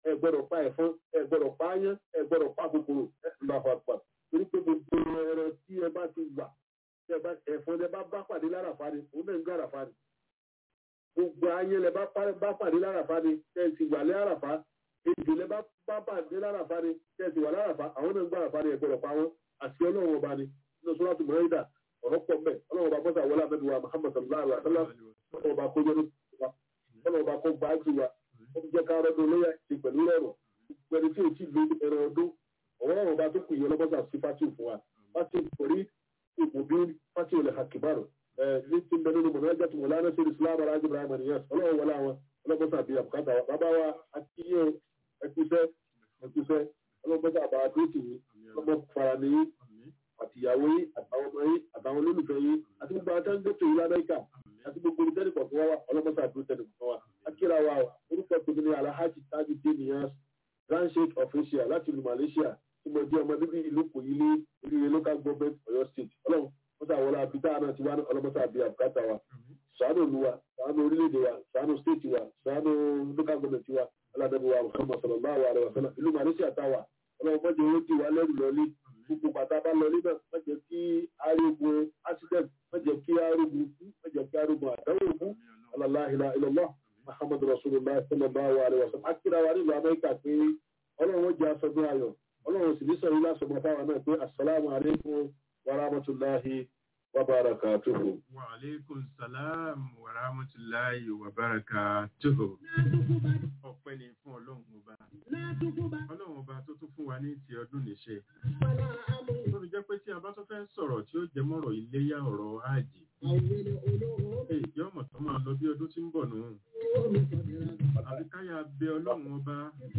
ẹ gbọ́dọ̀ pa ẹ̀fọn ẹ gbọ́dọ̀ pa áyán ẹ gbọ́dọ̀ pa kòkòrò ẹ lọ àpapà torí pé gbogbo ẹran tí ẹ bá ti wà tí ẹ bá ẹ̀fọn ẹ bá bá pàdé láràfá ni òun náà ń gbé àràfá ni gbogbo ayé lẹ bá pa- bá pàdé láràfá ni tẹ ẹ sì wà lé àràfá èdè lẹ bá bá pàdé láràfá ni tẹ ẹ sì wà láràfá àwọn náà ń gbé àràfá ni ẹ gbọ́dọ̀ pa wọn àti ọlọ́run ọba ni nínú sọ́lá tó mọ̀ ẹ́dà ọ̀rọ̀ pọ̀ mẹ́ ọlọ́run ọba mọ́tà wọlé àbẹ́bí wa muhammad sallallahu alaihi wa sallam ọlọ́run ọba kó jẹ́ wa ọlọ́run ọba kó gbá jù wa ó jẹ́ ká rọ́dún lóyà ti pẹ̀lú rẹ̀rọ̀ pẹ̀lú tí o ti lo ẹran ọdún ọ̀rọ̀ ọba tó kù yẹn lọ́mọ́tà sí fásitì fún wa fásitì pẹ̀lú ipò bí fásitì olè hakibaru ní ti bẹ nínú mọ̀nà ẹjọ́ tó mọ̀ lánàá sí islam alájú ibrahim aniyas ọlọ́run wọlé àwọn ọlọ́mọ́tà bíi àbùkátà wa bàbá wa àti yíyẹ ẹkúṣẹ́ ẹkúṣẹ́ ọlọ́mọ́tà àbá tó tì yín ọlọ́mọ fara nìyí àtìyàwó yín àtàwọn ọmọ yín àtàwọn olólùfẹ́ yín àti gbogbo àwọn tẹ́ńtẹ́ tó yín lamẹ́ríkà àti gbogbo olùtẹ́lẹ̀ kọ̀ọ̀kan wa ọlọ́mọta àdúró tẹ́lẹ̀ kọ̀ọ̀kan wa akíra wa orúkọ tèmi ní alhaji tajú dènìyàn grand sheikh of asia láti ìlú malaysia tí mo jẹ́ ọmọ bíbí ìlú kòyílé oríire local government ọ̀yọ́ state ọlọ́run mọ́tà wọlé abidá náà ti wá ní ọlọ́mọta àbí àbùkátà wa ṣàánú ìlú wa ṣàánú orílẹ̀-èdè wa ṣàánú state wa ṣàánú local government wa aládàbí wa muhammad sallallahu alayhi wa sallam ìlú malaysia táwa ọlọ́run mọ́jọ owó ti wá lẹ́rù lọ́lé gbogbo bàtà bá lọ níbẹ̀ má jẹ́ kí arógun accident má jẹ́ kí arógun kú má jẹ́ kí arógun àdáwò kú aláàlá ilọ̀lá muhammad rasulillah sallallahu alayhi wa sallam akíra wa nílùú amẹ́ríkà pé ọlọ́run ó jẹ́ aṣọ́gbọ́n ayọ̀ ọlọ́run sì ní sọ̀rọ̀ lásọ̀gbọ́n fáwọn náà pé asalaamu alaykum wa rahmatulahi wa barakatuhu. wa aleykum salam wa rahmatulahi wa barakatuhu. ọpẹ́ ni fún ọlọ́run ọba ọlọ́run ọba tó tún fún wa ní ti ọdún níṣe tó fi jẹ́ pé tí a bá tún fẹ́ sọ̀rọ̀ tí ó jẹ mọ́rọ̀ iléyà ọ̀rọ̀ áàjì èyí ọmọ tó máa lọ bí ọdún tí ń bọ̀ nù àbí káyà bẹ ọlọ́run ọba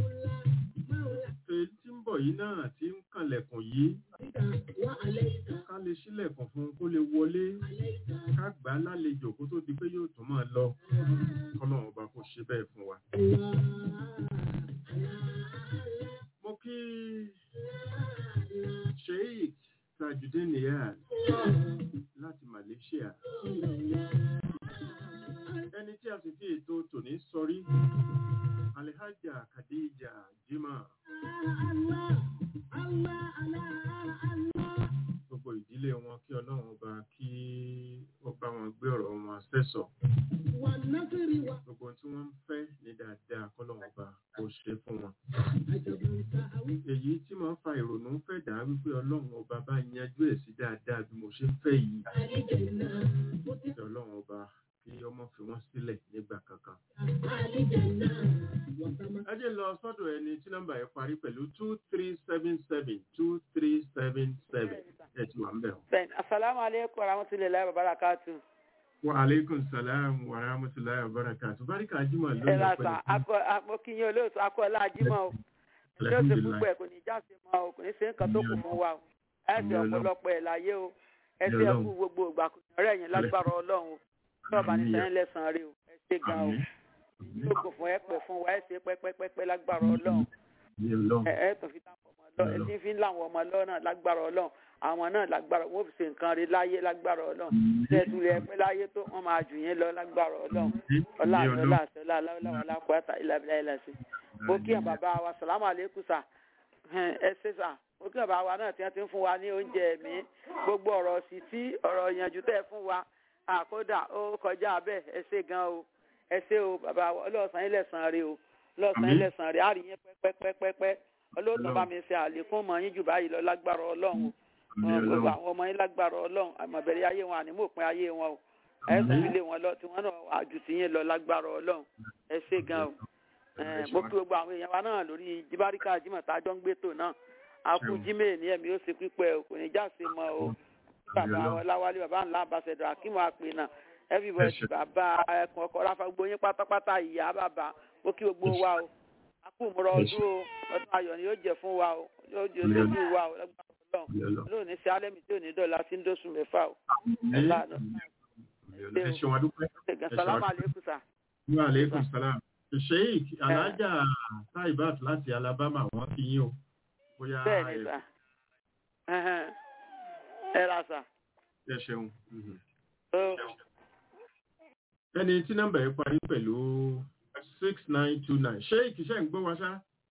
èyí tí ń bọ̀ yìí náà tí ń kànlẹ̀kùn yìí ká lè ṣílẹ̀kùn fún un kó lè wọlé ká gbà á lálejò kó tó di pé yóò tún máa lọ kọ́lọ́run ọba kó ṣe bẹ́ẹ̀ fún wa. mo kí sheik tajudeen niyaz láti malaysia ẹni tí a sì fi ètò tòní sọrí alhaja khadija jimá gbogbo ìdílé wọn kí ọlọ́run ọba kí ó bá wọn gbé ọ̀rọ̀ wọn sẹ́sọ̀ gbogbo tí wọ́n ń fẹ́ ní dáadáa kọ́lọ́run ọba kó ṣe fún wọn èyí tí mo ń fa ìrònú fẹ́ dà wípé ọlọ́run ọba bá yanjú ẹ̀ sí dáadáa bí mo ṣe fẹ́ yìí kí ọlọ́run ọba kí ọmọ fi wọ́n sílẹ̀ nígbà kankan. ẹ jẹ́ lọ sọ́dọ̀ ẹni tí nọ́mbà yẹn parí pẹ̀lú two three seven seven two three seven seven ẹ ti wà ń bẹ̀. bẹ́ẹ̀ni asalaamu aleykum warahmatulahi wabarakatu. wa aleykum salaam wa rahmatulahi wa barakatu barika jimoh ló ẹ ń la lọ sa akọ akọkínyìn olóòtú akọọlá ajímọ o yóò ṣe púpọ̀ ẹ̀ kò ní jáde mọ́ o kò ní ṣe nǹkan tó kù fún wa o ẹ ṣe ọ̀pọ̀lọpọ̀ ẹ̀ láyé o ẹ ṣe ẹkú gbogbo ìgbà kò ní ọ̀rẹ́ yẹn lágbára ọlọ́run o lọ́ọ̀bà ní sẹ́yìn lẹ́sàn-án rí o ẹ ṣe gan o yóò kò fún ẹ pẹ̀ fún wa ẹ ṣe pẹ́pẹ́pẹ́pẹ́ lágbára ọlọ́run ẹ ẹ tó fi táwọn ọmọ lọ ẹ ti fi ń láwọn ọmọ lọ náà lágbára ọlọ́run àwọn náà lágbára wọn ò fi ṣe nǹkan rí láyé lágbára ọlọ́run tẹ̀sùn rẹ̀ pẹ́ láyé tó wọ́n máa jù yín lọ lágbára ọlọ́run ọlá àti ọlá àti ọlá aláwọ̀ aláwọ̀ ìlàbílà ìlàsí. mo kí ẹ̀ bàbá wa sàlámù àlékún sà ẹ ṣe sà mo kí ẹ̀ bàbá wa náà tí wọ́n ti ń fún wa ní oúnjẹ mi gbogbo ọ̀rọ̀ sì tí ọ̀rọ̀ ìyànjú tẹ̀ fún wa àkódà ó kọjá bẹ́ẹ̀ ẹ ṣe gan o ẹ ṣe o bàbá wa ọlọ́ọ̀sán ilẹ̀ sàn rí o ọlọ́ọ̀sán ilẹ̀ sàn rí àrí yín pẹ́pẹ́pẹ́pẹ́ ọlọ́ọ̀tàn bá mi ṣe àlékún mọ́ yín jù báyìí lọ lágbára ọlọ́run o gbogbo àwọn ọmọ yín lágbára ọlọ́run àmọ̀bẹ̀rẹ̀ ayé wọn àní mòpin ayé wọn o ẹ sọ ilé wọn lọ tí wọn náà àjù tí yín lọ lágbára ọlọ́run ẹ ṣe gan o mo kí gbogbo àwọn èèyàn wa náà lórí jíbáríkà jimọ̀ tá a jọ ń gbé tò náà a kú jímẹ̀ ní ẹ̀mí ó ṣe pípẹ́ o kò ní já sí mọ́ o bàbá ọláwálé bàbá ńlá ambassador akínwó àpè náà everybody bàbá ẹkùn ọkọ ráfa gbogbo yín pátápátá ìyá bàbá mo kí gbogbo wa o a kú múra ọdún o ọdún ayọ̀ ni yóò jẹ fún wa o yóò jẹ lójú wa o lágbára ọlọ́run lónìí sí alẹ́ mi tí ò ní dọ̀la sí ń dóṣù mẹ́fà o ẹ̀la nù. ẹ ṣeun adúpẹ́. salamu aleykum sa. wa aleykum salam. sheik alhaja taibat láti alabama wọn kí yín o. bóyá bẹ́ẹ̀ni sa ẹ ra sa. ẹ ṣeun. ó ẹni tí nọ́mbà yẹn parí pẹ̀lú six nine two nine sheik ṣe ń gbọ́ wa ṣá.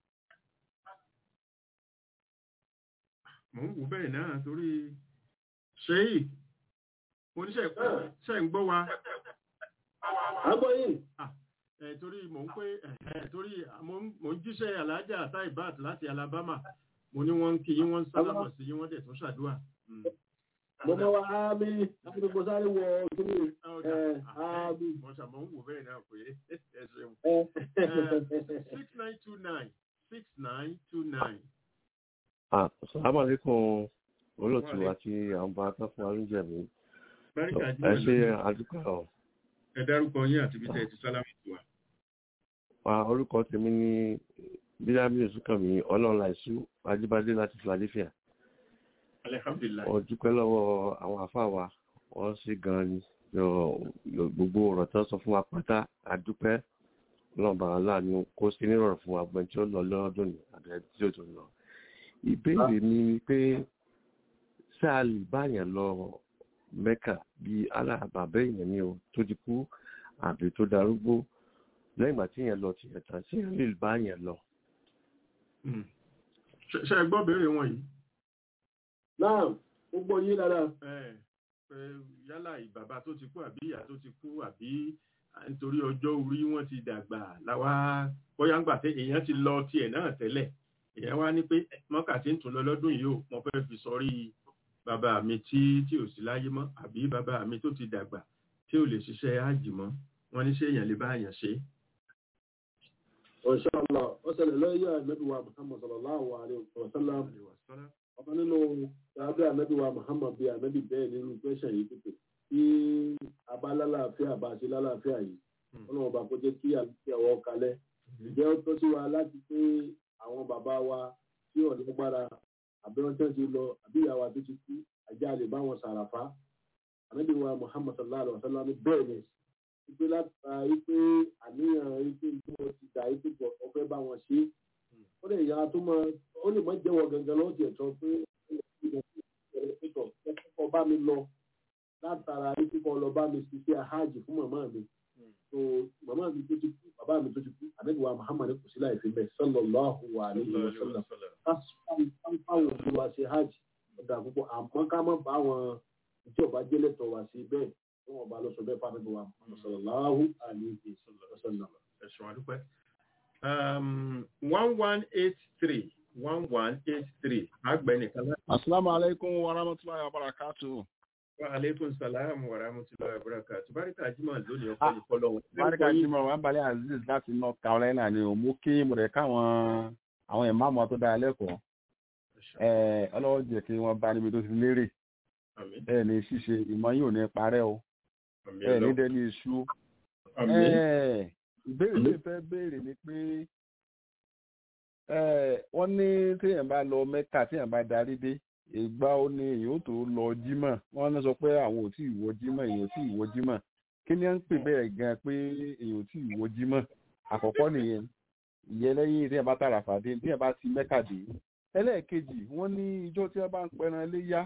mò ń wò bẹ́ẹ̀ náà torí ṣéyì oníṣẹ́ ṣe ń gbọ́ wa àgbọ̀ yìí ẹ̀ torí mò ń pé ẹ̀ torí mò ń mò ń jíṣẹ́ alájà taibat láti Alabama mo ní wọ́n ń kí yín wọ́n ń sálámọ̀ sí yín wọ́n dẹ̀ tún ṣàdúrà. Mm. mo mọ wa ámì láti gbogbo sáré wọ kíni Ọ̀dà, ẹ ah, ámì mo ṣàmọ̀ ń wò bẹ́ẹ̀ náà pé ẹ ṣeun. ẹ six nine two nine six nine two nine. Ah, Assalamu alaikum olóòtú àti àwọn bá tán fún arúnjẹ mi. Báríkà Ẹ jí ṣe àdúgbò ọ̀. ẹ dárúkọ yín àti bí tẹ́ ẹ ti sálámù sí wa. Wa orúkọ tèmi ní Bílámì Òsùnkànmí Ọlọ́runláìsú Ajíbádé láti Philadelphia. Alihamdulilayi. Mo dúpẹ́ lọ́wọ́ àwọn àfáà wa, wọ́n sì gan ni. Yọ- yọ- Gbogbo ọ̀rọ̀ tán sọ fún wa pátá, àdúpẹ́ lọ́ba aláàánú kó sí nírọ̀rùn fún wa gbọ́n tí ó lọ lọ́dún ní àbẹ̀ tí ó tó lọ. Ìbéèrè mi ni pé ṣáà lè báyàn lọ Mẹ́kà bí alábàbẹ́ èèyàn ni o tó ti kú àbí tó darúgbó lẹ́yìn ìgbà tí èèyàn lọ tiẹ̀ tán sí èèyàn lè báyàn lọ. Mm. Ṣé ṣé ẹ gbọ́ béèrè wọn yìí? náà gbogbo yín dáadáa Ẹ pé yálà ìbàbá tó ti kú àbí ìyá tó ti kú àbí nítorí ọjọ́ orí wọn ti dàgbà láwa bóyá ńgbà tí èèyàn ti lọ tiẹ̀ náà tẹ́lẹ̀ èèyàn wá ní pé mọ́kà tí ń tún lọ lọ́dún yìí ó mo fẹ́ fi sọrí bàbá mi tí tí ò sí láyé mọ́ àbí bàbá mi tó ti dàgbà tí ò lè ṣiṣẹ́ ájì mọ́ wọn ní ṣé èèyàn lè bá èèyàn ṣe. ọ̀ṣọ́lá ó ṣẹlẹ̀ lọ́yẹ̀ ànábì wa muhammad sallallahu alayhi wa sallam ọ̀kan nínú ṣáájú ànábì wa muhammad bíi ànábì bẹ́ẹ̀ nínú pẹ́ṣẹ̀ yìí pípé tí abálálàáfíà bá ṣe lálàáfíà yìí ọlọ́run ọba kó jẹ́ kí àlùfíà wọ́ kalẹ̀ ǹjẹ́ ó tọ́ sí wa láti pé àwọn bàbá wa tí ọ̀nà gbára àbí wọn tẹ́ ti lọ àbí ìyá wa tó ti kú àjá lè bá wọn sàràfá ànábì wa muhammad sallallahu alayhi wa sallam bẹ́ẹ̀ ni wípé láta wípé àníyàn wípé tí wọ́n ti dà wípé pọ̀ ọ̀fẹ́ bá wọn ṣe ó lè yára tó máa ó lè má jẹ́wọ́ gangan lọ́wọ́ tiẹ̀ sọ pé pẹ̀tọ̀ ẹ̀kọ́ bá mi lọ látara wípé kọ́ lọ bá mi ṣiṣẹ́ àhájì fún màmá mi so màmá mi tó ti kú bàbá mi tó ti kú àdéhùwà muhammad kò sí láì fi bẹ́ẹ̀ sallallahu alaihi wa sallam káfíńfáwọn òbí wa ṣe hajj ọ̀dà púpọ̀ àmọ́ ká má bá àwọn tí ọba jẹ́lẹ̀tọ̀ wá sí bẹ́ẹ̀ tí wọ́n bá lọ sọ bẹ́ẹ̀ fáwọn ìwà sallallahu alaihi wa sallam. ẹ̀sùn àdúpẹ́. one one eight three one one eight three agbẹnìkan láti. Asalaamu alaikum wa rahmatulahi wa barakatu. wa aleykum salaam wa rahmatulahi wa barakatuh. barika jimoh lónìí ọkọ yìí fọlọ. Barika Jimoh wa balẹ̀ Aziz láti North Carolina ni o. Mo kí mo rẹ̀ káwọn àwọn ìmáàmù tó dára lẹ́kọ̀ọ́. Ẹ ọlọ́wọ́ jẹ́ kí wọ́n bá níbi tó ti lérè. Àmín. Ẹ ní ṣíṣe ìmọ̀ yóò ní parẹ́ o. Àmín Ẹ ní Ọlọ́run. dẹ́ni iṣu. Àmín. Ẹ ìbéèrè tó fẹ́ béèrè ni pé ẹ wọ́n ní téèyàn bá lọ Mẹ́kà téèyàn bá darí dé ìgbà ó ní èyàn ó tó lọ jímọ̀ wọ́n ní sọ pé àwọn ò tí ì wọ jímọ̀ èyàn ò tí ì wọ jímọ̀ kí ni à ń pè bẹ́ẹ̀ gan pé èyàn ò tí ì wọ jímọ̀ àkọ́kọ́ nìyẹn ìyẹn lẹ́yìn téèyàn bá tààrà fàdé téèyàn bá ti Mẹ́kà dé ẹlẹ́ẹ̀kejì wọ́n ní ijó tí wọ́n bá ń pẹran léyá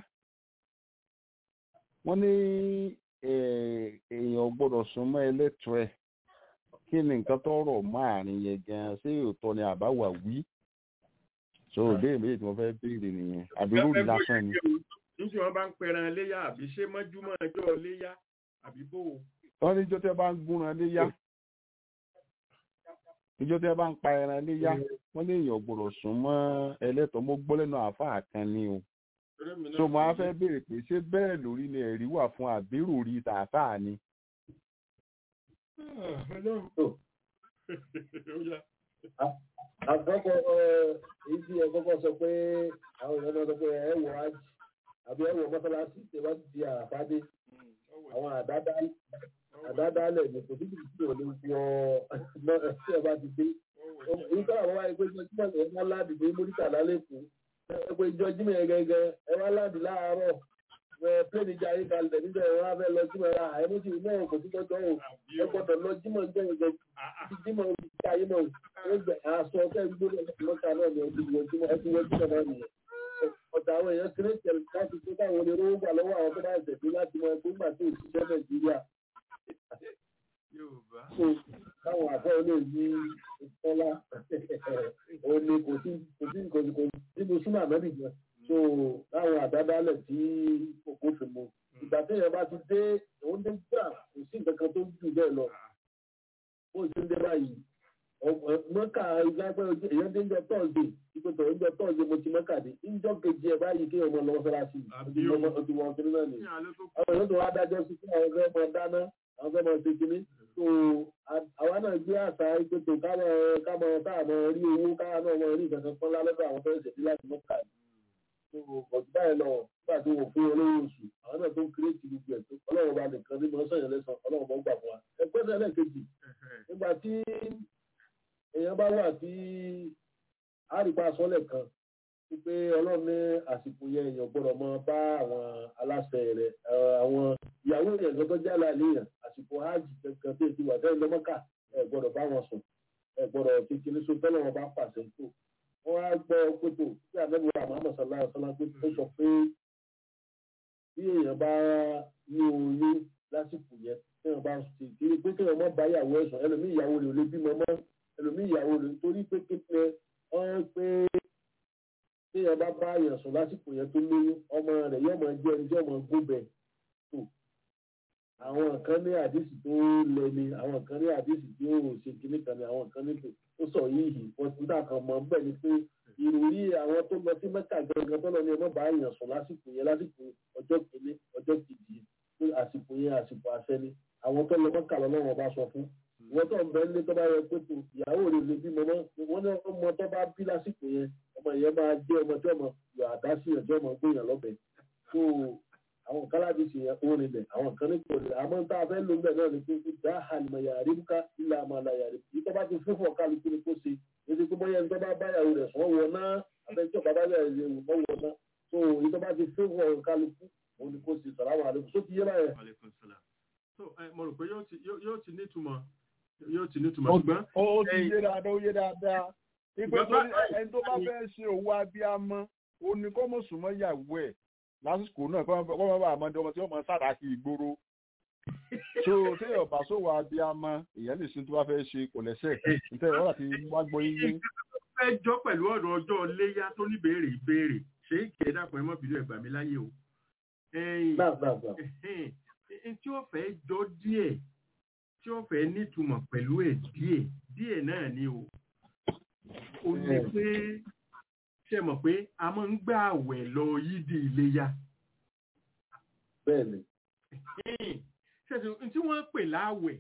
wọ́n ní eh, èèyàn ò gbọ́dọ̀ súnmọ́ ẹlẹ́tọ̀ọ́ ẹ̀ kí ni nǹkan tó rọ̀ máàrin yẹn gan ṣé òótọ́ ni àbáwà wí so ìbéèrè méjì tí mo fẹ́ béèrè nìyẹn àbí lórí lásán ni níbi wọn bá ń pẹran léyà àbí ṣé mọ́júmọ́ ọjọ́ léyà àbí bò ó. wọ́n ní ijó tí wọ́n bá ń gúnran léyá ijó tí wọ́n bá ń pa ẹran léyá wọ́n ní èèyàn ò gbọ́dọ̀ súnmọ́ ẹlẹ́tọ̀ọ́ mo gbọ́ lẹ́nu àáfàá kan ni o Torí mi náà so mo á ti- fẹ́ béèrè pé ṣé bẹ́ẹ̀ lórí ni ẹ̀rí wà fún àbérò rí tààfàá ni Ah, Ọlọ́run. Oh. Ó yá. àkọ́kọ́ ẹ, èyí tí ẹ kọ́kọ́ sọ pé àwọn èèyàn máa sọ pé ẹ wọ hajj àbí ẹ wọ mọ́sálásí tẹ bá ti di àràfádé àwọn àdáda àdádálẹ̀ ní kò síbi tí ò lè wọ náà tí ẹ bá ti dé. èyí tó àwọn wáyé pé ìjọ jímọ̀ ẹ wá láàdì dé móríkà lálẹ́kùn ẹ pé ìjọ jímọ̀ ẹ gẹ́gẹ́ ẹ wá láàdì láàárọ̀ ẹ pléènì jẹ ayé kalẹ̀ níjọ ẹ wá fẹ́ lọ jímọ̀ ẹ ra àìmọ́sí náà kò sí lọ́jọ́ o ẹ gbọ́dọ̀ lọ jímọ̀ jẹ́ ìjọ jímọ̀ ìjọ ayé náà ó gbẹ aṣọ ọkẹ́ gbóná lọ́ta náà ni ẹbí wọ jímọ̀ ẹbí wọ jímọ̀ náà nìyẹn ọ̀tà àwọn èèyàn kérésìtẹ̀lì láti tó káwọn onírúurú gbà lọ́wọ́ àwọn tó bá ẹ̀sẹ̀ dé láti mọ ẹgbẹ́ gbà tó òṣìṣẹ́ nàìjíríà Yorùbá. so káwọn àfẹ́ olè ní ìtọ́lá ó ní kò sí kò sí kò sí kò sí nínú súnà mẹ́bí gan so láwọn àdádálẹ̀ tí kòkó fi mu ìgbà tí èèyàn bá ti dé òun dé gbà kò sí nǹkan kan tó jù bẹ́ẹ̀ lọ bó ṣe ń dé báyìí mọ́kà ìgbàgbọ́ èèyàn dé ń jẹ tọ́ọ̀dé ìpètò oúnjẹ tọ́ọ̀dé mo ti mọ́kà dé ìjọ kejì ẹ̀ báyìí kí ọmọ lọ́wọ́ sọ́ra sí i ọtí wọn kiri náà ni àwọn èèyàn tó wá dájọ́ sí fún àwọn fẹ́ mọ dáná àwọn fẹ́ mọ ṣe kíní so àwa náà gbé àṣà ìpètò káwọn káwọn káwọn rí owó káwọn náà wọn rí ìkankan pọ́n lálẹ́gbẹ́ àwọn fẹ́ ṣètì láti mọ́kà so ọ̀tún báyìí lọ nígbà tí wọ́n fún olówó oṣù àwọn náà tó ń kéré ti gbogbo ẹ̀ tó ọlọ́run bá nìkan ní mọ́ sọ̀yìn lẹ́sàn ọlọ́run bá gbà fún wa ẹgbẹ́ sẹ́lẹ̀ kejì nígbà tí èèyàn bá wà tí àrípa sọ́lẹ̀ kan wípé ọlọ́run ní àsìkò yẹn èèyàn gbọ́dọ̀ mọ bá àwọn aláṣẹ rẹ̀ àwọn ìyàwó yẹn gbọ́dọ̀ jẹ́ àlàyé àsìkò hajj kankan tó ti wà sẹ́yìn lọ́mọ́kà ẹ̀ gbọ́dọ̀ bá wọn sùn ẹ̀ gbọ́dọ̀ kékeré so tọ́lọ̀ wọn bá pàṣẹ tó wọ́n á gbọ́ pẹ̀tò tí àdébò àmọ́ sọ̀lá ọ̀sán pé ó sọ pé bí èèyàn bá ní oyún lásìkò yẹn tí wọ́n bá ṣe kiri pé kí wọ́n mọ́ bá ìyàwó ẹ̀sùn ẹlòmíì ìyàwó rẹ̀ ò lè bímọ mọ́ ẹlòmíì ìyàwó rẹ̀ torí pé kékeré wọ́n pé tí èèyàn bá bá èèyàn sùn lásìkò yẹn tó lóyún ọmọ rẹ̀ yóò máa jẹ́ ẹni tí ọmọ gbóbẹ̀ tó àwọn kan ní àdìsí tó lẹ ni àwọn kan ní àdìsí tí ó ṣe kíní kan ni àwọn kan ní tó ó sọ yìí wọ́n ti dà kan mọ́ bẹ́ẹ̀ ni pé ìròrí àwọn tó lọ sí mẹ́ta gangan tó lọ ní ọmọ bá èèyàn sùn lásìkò yẹn lásìkò ọjọ́ kìíní ọjọ́ kejì pé àsìkò yẹn àsìkò àṣẹ ni àwọn tó lọ mọ́kà lọ́wọ́ bá sọ fún ìwọ́n tó ń bẹ nílé tó bá yẹ pé tó ìyàwó rẹ̀ lè bímọ mọ́ wọ́n ní ọmọ tó bá bí lásìkò yẹn ọmọ yẹn máa jẹ́ ọmọ tí ọmọ yọ àdá sí ẹ̀jọ́ ọmọ gbéyàn lọ́bẹ̀ tó àwọn kan láti ṣe yẹn ó rinlẹ̀ àwọn kan ní kò rinlẹ̀ àmọ́ tá a fẹ́ lò ń bẹ̀ náà ni pé dá àlùmọ̀ yàrá rí ká ilé àmọ́ àlà yàrá yìí tó bá ti fún fún kálukú ni kó ṣe èdè tó bóyá ẹni tó bá báyàwó rẹ̀ sùn wọ̀ náà abẹ́jọ́ bàbá rẹ̀ rẹ̀ wọ̀ wọ̀ náà tó èyí tó bá ti fún fún kálukú òun ni kó ṣe sọ̀rọ̀ àwọn àlejò tó ti yé báyẹn. so mo rò pé yóò ti nítumọ̀ yóò ti nítumọ̀ ṣùgbọ́n. ó ti yé dáadáa ó yé dáadáa ìpè tó ẹni tó bá fẹ́ ṣe òwò abiyamọ ó ní kó mọ̀ súnmọ́ ìyàwó ẹ̀ lásìkò náà kọ́ mọ́ bá àmọ́ ọmọ tí wọ́n mọ sàdákì ìgboro so téèyàn bá sówó abiyamọ èèyàn lè sin tó bá fẹ́ ṣe kò lẹ́sẹ̀ nítorí wọ́n láti wá gbọ́ yíyé. fẹ́ jọ pẹ̀lú ọ̀rọ̀ ọjọ́ léyà tó ní béèrè ìbéèrè ṣé kì í dàpọ̀ ẹmọ́ bìnú ẹ̀gbà mi láyé o. tí ó fẹ́ jọ díẹ̀ tí ó fẹ́ nítumọ̀ pẹ̀lú ẹ̀ díẹ̀ díẹ̀ náà ni o. ó ní pé ṣe mọ̀ pé a máa ń gbà àwẹ̀ lọ yídi iléyà. bẹ́ẹ̀ni. ṣètò tí wọ́n pè láwẹ̀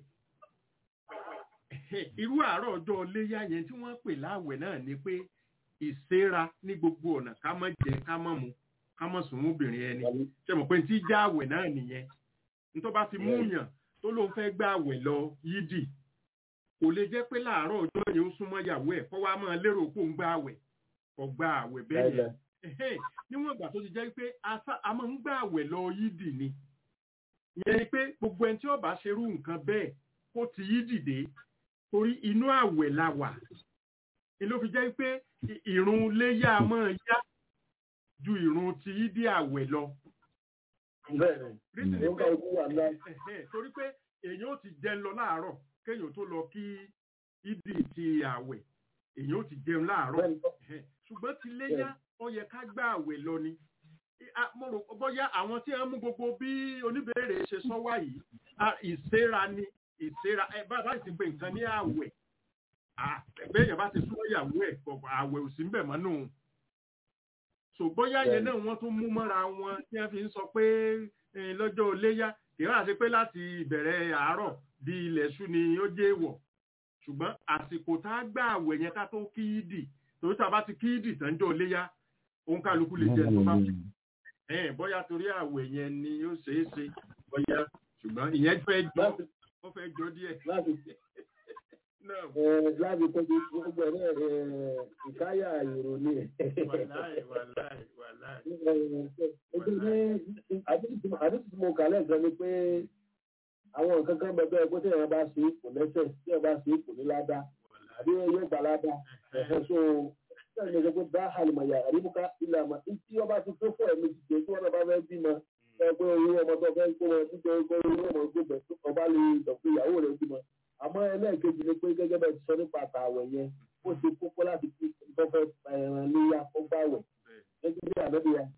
irú àárọ̀ ọjọ́ iléyà yẹn tí wọ́n pè láwẹ̀ náà ni pé ìsera ní gbogbo ọ̀nà ká má jẹ ká má mu ká má sùn obìnrin ẹni ṣe mọ̀ pé tí já àwẹ̀ náà nìyẹn nítorí bá ti mú yàn tó lóun fẹ́ gbà àwẹ̀ lọ yídì kò lè jẹ́ pé láàárọ̀ ọjọ́ yẹn ó súnmọ́ ìyàwó ẹ̀ kó wá máa lérò pé òun gbà àwẹ̀ ọgbà àwẹ̀ bẹ́ẹ̀ yẹn níwọ̀n ìgbà tó ti jẹ́ pé a máa ń gbà àwẹ̀ lọ yídì ni ìyẹn ni pé gbogbo ẹni tí ó bá ṣerú nǹkan bẹ́ẹ̀ kó ti yídì dé torí inú àwẹ̀ la wà ni ló fi jẹ́ pé ìrun léyà máa yá ju ìrun ti yídì àwẹ̀ lọ. torí pé èèyàn ó ti jẹun lọ láàárọ̀ kéèyàn tó lọ kí yídì ti àwẹ̀ èyàn ò ti jẹun láàárọ̀ ṣùgbọ́n ti léyà ó yẹ ká gbà àwẹ̀ lọ ni mo rò bóyá àwọn tí wọ́n mú gbogbo bí oníbèrè ṣe sọ wá yìí ìsera ni ìsera ẹ bá bá ti pè nǹkan ní àwẹ̀ bẹ́ẹ̀ yẹn bá ti súnmọ́ ìyàwó ẹ̀ àwẹ̀ ò sí ń bẹ̀ mọ́ nù. so bóyá yẹn náà wọ́n tún mú mọ́ra wọn tí wọ́n fi ń sọ pé lọ́jọ́ léyà kì í wá sí pé láti ìbẹ̀rẹ̀ àárọ̀ di ilẹ̀ ṣú ni ó jẹ́ èèwọ̀ ṣùgbọ́n àsìkò tá a gbà àwẹ̀ yẹn ká tó kíídì torí tá a bá ti kíídì tán jọ léyà òun kálukú lè jẹ tó bá fi ẹ̀ẹ́n bóyá torí àwẹ̀ yẹn ni ó ṣeé ṣe bóyá ṣùgbọ́n ìyẹn fẹ́ jọ ó fẹ́ jọ díẹ̀. láti tọ́jú gbogbo ẹ̀rẹ́ ìkáyà ìrò ni. wàláì wàláì wàláì. àdúgbò mo kà lẹ́ẹ̀kan ni pé àwọn nǹkan kan bẹ bẹ́ẹ̀ pé tí èèyàn bá ṣe kò lẹ́sẹ̀ tí èèyàn bá ṣe kò ní ládá àbí yóò gbà ládá ẹ̀fẹ́ so ṣé ẹ̀yìn ṣe pé dá àlùmọ̀yà àríbùká ilẹ̀ àmọ́ tí ọba ti tó fún ẹ̀mí ti tẹ̀ tí wọ́n bá fẹ́ bímọ ẹ pé owó ọmọ tó fẹ́ kó wọn títẹ owó ọmọ gbogbo ọba lè dọ̀pé ìyàwó rẹ̀ bímọ àmọ́ ẹlẹ́ẹ̀kejì ni pé gẹ́gẹ́ bẹ́ẹ̀ ti sọ nípa àtàwẹ̀ yẹn ó ṣe kókó láti fi tọ́fẹ́ ẹran léyà ó bá wẹ̀ gẹ́gẹ́ bí àdébíyà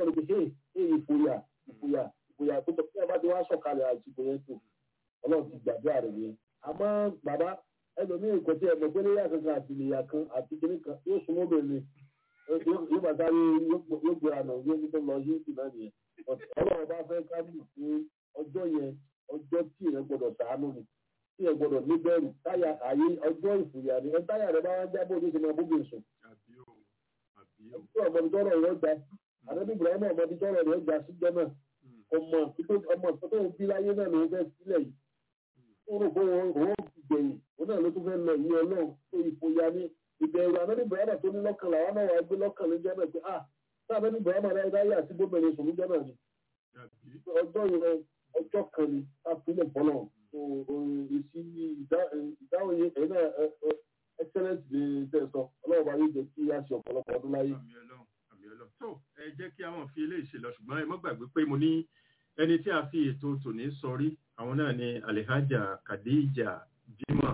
rẹ̀ pé hey hey ìfòyà ìfòyà ìfòyà tó tọ́ tí ẹ bá ti wá sọ̀kalẹ̀ àsìkò yẹn tó ọlọ́run ti gbàdúrà rẹ̀ yẹn àmọ́ bàbá ẹlòmíì kò tí ẹ mọ̀ pé léyà kankan àti ìyà kan àti kìnní kan yóò súnmọ́ bẹ̀rẹ̀ yóò bá sáré yóò gbé àná yóò ní tó lọ yóò sì náà nìyẹn ọlọ́run bá fẹ́ ká mú pé ọjọ́ yẹn ọjọ́ tí ìyẹn gbọ́dọ̀ sàánú ni tí ìyẹn gbọ́dọ̀ níbẹ̀rù táyà àyè ọjọ́ ìfòyà ni ẹ táyà rẹ bá wá jábọ̀ ní ìsinmi abúgbé sùn ọmọdé tọrọ rẹ gbà àdébí ibrahim ọmọdé tọrọ rẹ gbà sí jẹ náà ọmọ ọmọ tó tó bí láyé náà ló fẹ́ sílẹ̀ yìí ó rò pé òun òun gbẹ̀yìn òun náà ló tún fẹ́ lọ yìí ọlọ́run tó ìfòyà ní ìbẹ̀rù àdébí ibrahim tó ní lọ́kàn làwọn náà wà gbé lọ́kàn ló jẹ́ náà pé ah tí àdébí ibrahim rẹ dáyé àti gómìnà sùn ló jẹ́ náà ni ọjọ́ yẹn ọjọ́ kan ni a fi lè bọ́ náà èsì ìdáhùn yẹn ẹ̀yin náà excellent ní tẹ̀sán ọlọ́run bá yóò jẹ́ kí a ṣe ọ̀pọ̀lọpọ̀ ọdún láyé. tó ẹ jẹ́ kí àwọn fi eléyìí ṣe lọ ṣùgbọ́n ẹ mọ́ gbàgbé pé mo ní ẹni tí a fi ètò tòní sọrí àwọn náà ni alihaja kadija jimoh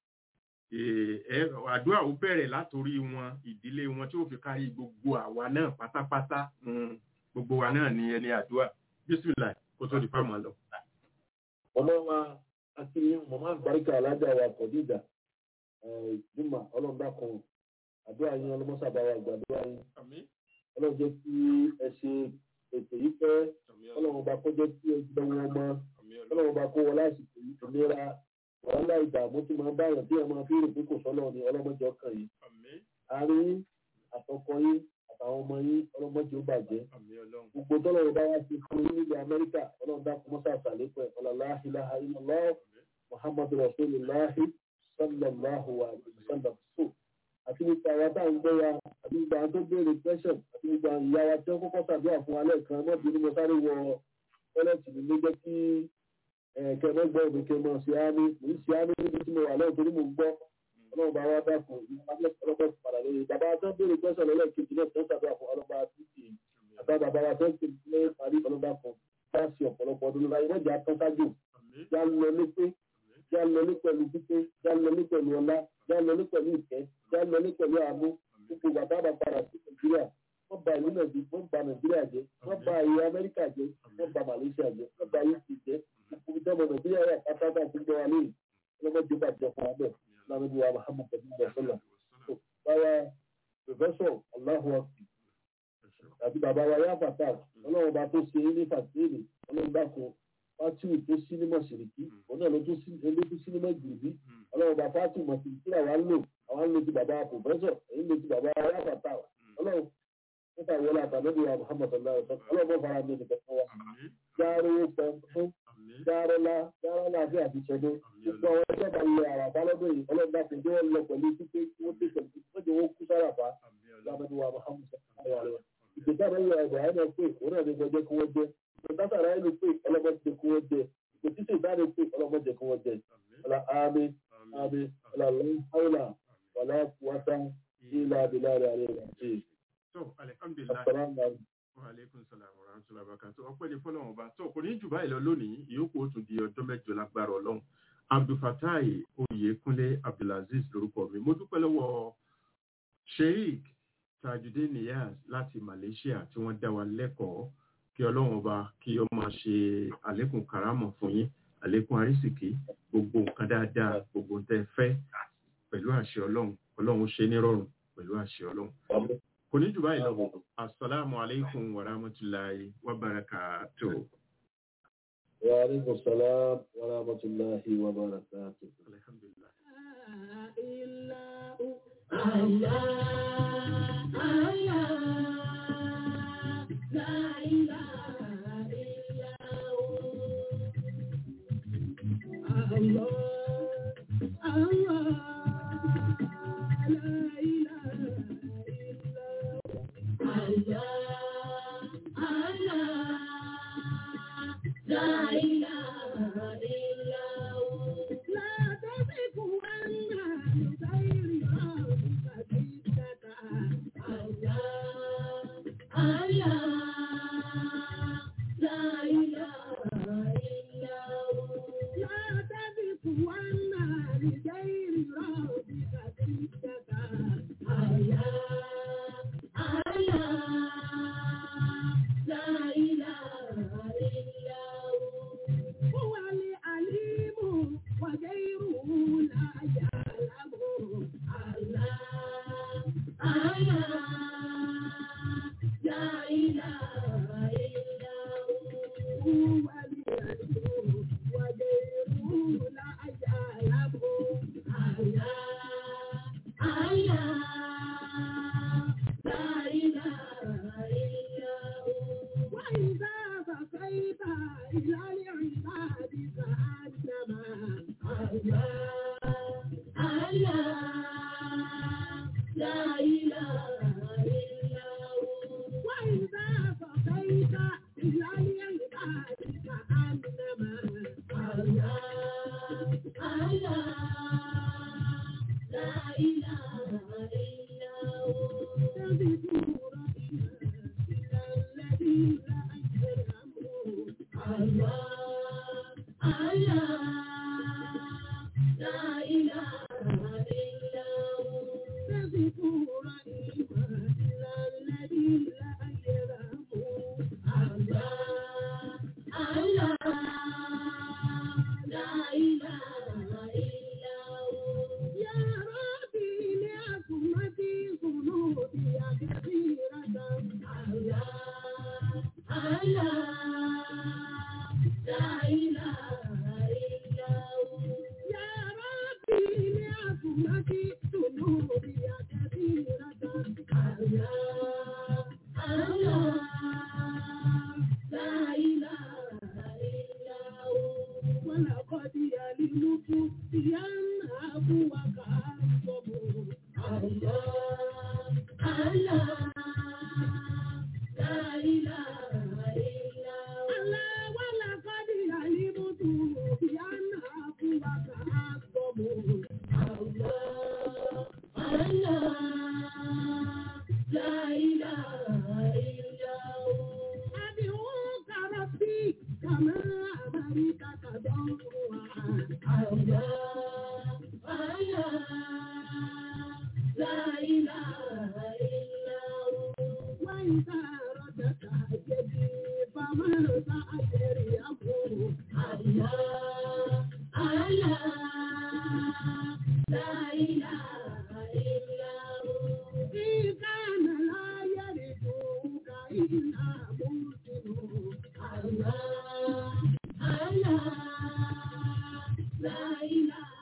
àdúrà ó bẹ̀rẹ̀ látòrí wọn ìdílé wọn tí ó fi kárí gbogbo àwa náà pátápátá gbogbo wa náà ni ẹni àdúrà bísímìlà kó tó di pàmò lọ. ọmọ wa àti mọ̀mọ́ àgbáríkà alájà wa kọ̀díjà jùmọ̀ ọlọ́dàkùn àdúrà yín ọlọ́mọ́sàbà wa gbàdúrà yín ọlọ́run jẹ́ kí ẹ ṣe ètò yìí pẹ́ ọlọ́run bá kó jẹ́ kí ẹ gbọ́ wọn mọ́ ọlọ́run bá kó wọn lásìkò yìí ìlera wàhálà ìdààmú tí máa bá yàn bí ẹ máa fi rò pé kò sọ́lọ́ ni ọlọ́mọdé ọkàn yìí àárín àtọkọ yín àtàwọn ọmọ yín ọlọ́mọdé ó bàjẹ́ gbogbo tọ́lọ́run bá wá sí fún yín nílẹ̀ amẹ́ríkà ọlọ́run dákun mọ́sá àtàlẹ́pẹ́ ọlọ́lá ilaha illallah muhammadu rasulillahi sallallahu alayhi wa sallam so àti nípa àwọn tá à ń gbọ́ wa àti nípa àwọn tó béèrè question àti nípa ìyá wa tí wọ́n kọ́kọ́ ṣàdúrà fún wa lẹ́ẹ̀kan náà bí mo sáré wọ tọ́lẹ̀tì mi ló jẹ́ kí kẹ́mẹ́ gbọ́ òbí kẹ́ mọ̀ sí ámì mo ń ṣe ámì níbi tí mo wà lẹ́yìn torí mo ń gbọ́ ọlọ́run bá wá dákun ọlọ́pàá padà lóye bàbá tó béèrè question lẹ́lẹ́kejì náà tó ṣàdúrà fún ọlọ́pàá títì àtà bàbá wa tó ń tẹ̀lé parí ọlọ́pàá kan bá ṣe ọ̀pọ̀lọpọ̀ ọdún láyé wọ́n jà tán sájò já lọ ní pé já lọ ní pẹ̀lú pípé já lọ ní pẹ̀lú ọlá já lọ ní pẹ̀lú ìfẹ́ já lọ ní pẹ̀lú àánú gbogbo bàbá bá padà sí nàìjíríà wọ́n ba ìlú nàìjíríà wọ́n ba nàìjíríà jẹ́ wọ́n ba ìlú amẹ́ríkà jẹ́ wọ́n ba malaysia jẹ́ wọ́n ba uk jẹ́ gbogbo ìjọba nàìjíríà wà pátápátá tó gbọ́ wa lóyè ọlọ́mọdé bá jẹ fún wa bẹ́ẹ̀ lánàá bí wa muhammad bin basala báwa professor allahu akbar àti bàbá wa yá fàtà ọlọ́run bá tó ṣe é ní fàtẹ́ẹ̀lì ọlọ́run dákun fátìwì tó sínímà ṣìrìkí òun náà ló tún sínímà gbìrìbí ọlọ́run bá fátìwì mọ̀ ṣìrìkí àwa ń lò àwa ń lo ti bàbá pòfẹ́sọ̀ èyí lo ti bàbá aráfàtà ọlọ́run nípa ìwọlé àtàlẹ́bí wa muhammad alayhi wa sallam ọlọ́run bá fara mi nìkan fún wa járe pẹ́ fún járe lá járe lá àti àtìṣẹ́dé gbogbo àwọn ẹgbẹ́ bá lọ àràbá lọ́dún yìí ọlọ́run bá tẹ̀lé wọn lọ pẹ̀lú pípé wọ́n tẹ̀ pẹ̀lú wọ́n jẹ́ wọ́n kú sáràfà lábẹ́bí wa muhammad alayhi wa sallam ìgbésẹ̀ àwọn ìwà ìgbà yẹn náà pé òun náà ní gbọdọ̀ kí wọ́n jẹ́ ìgbésẹ̀ ẹni pé ọlọ́mọdé kí wọ́n jẹ́ ìgbésẹ̀ ìdáni pé ọlọ́mọdé kí wọ́n jẹ́ ọlá àmì àmì ọlá lọ́wọ́lá ọlá wáta ilá abilá rẹ̀ rẹ̀ rẹ̀ jẹ́. tó alihamdulilayi wa aleykum salaam wa rahmatulah barakatu ọpẹ́ ní fọlọ́run ọba tó kò ní jù báyìí lọ lónìí ìyókù ó tún di ọjọ́ mẹ́jọ lágbára ọlọ́run abdulfatai oyèkúnlé abdulaziz lórúkọ mi mo dúpẹ́ lọ́wọ́ sheik tajudeen niyaz láti malaysia tí wọ́n dá wa lẹ́kọ̀ọ́ kí ọlọ́run ọba kí ọ máa ṣe àlékún karamọ̀ fún yín àlékún arísìkí gbogbo nǹkan dáadáa gbogbo ń tẹ́ fẹ́ pẹ̀lú àṣẹ ọlọ́run ọlọ́run ó ṣe nírọ̀rùn pẹ̀lú àṣẹ ọlọ́run. kò ní jù báyìí lọ asalaamu alaykum wa rahmatulahi wa barakatuh. wa aleykum salaam wa rahmatulahi wa barakatuh. alhamdulilah. Allah, Allah, la ilaha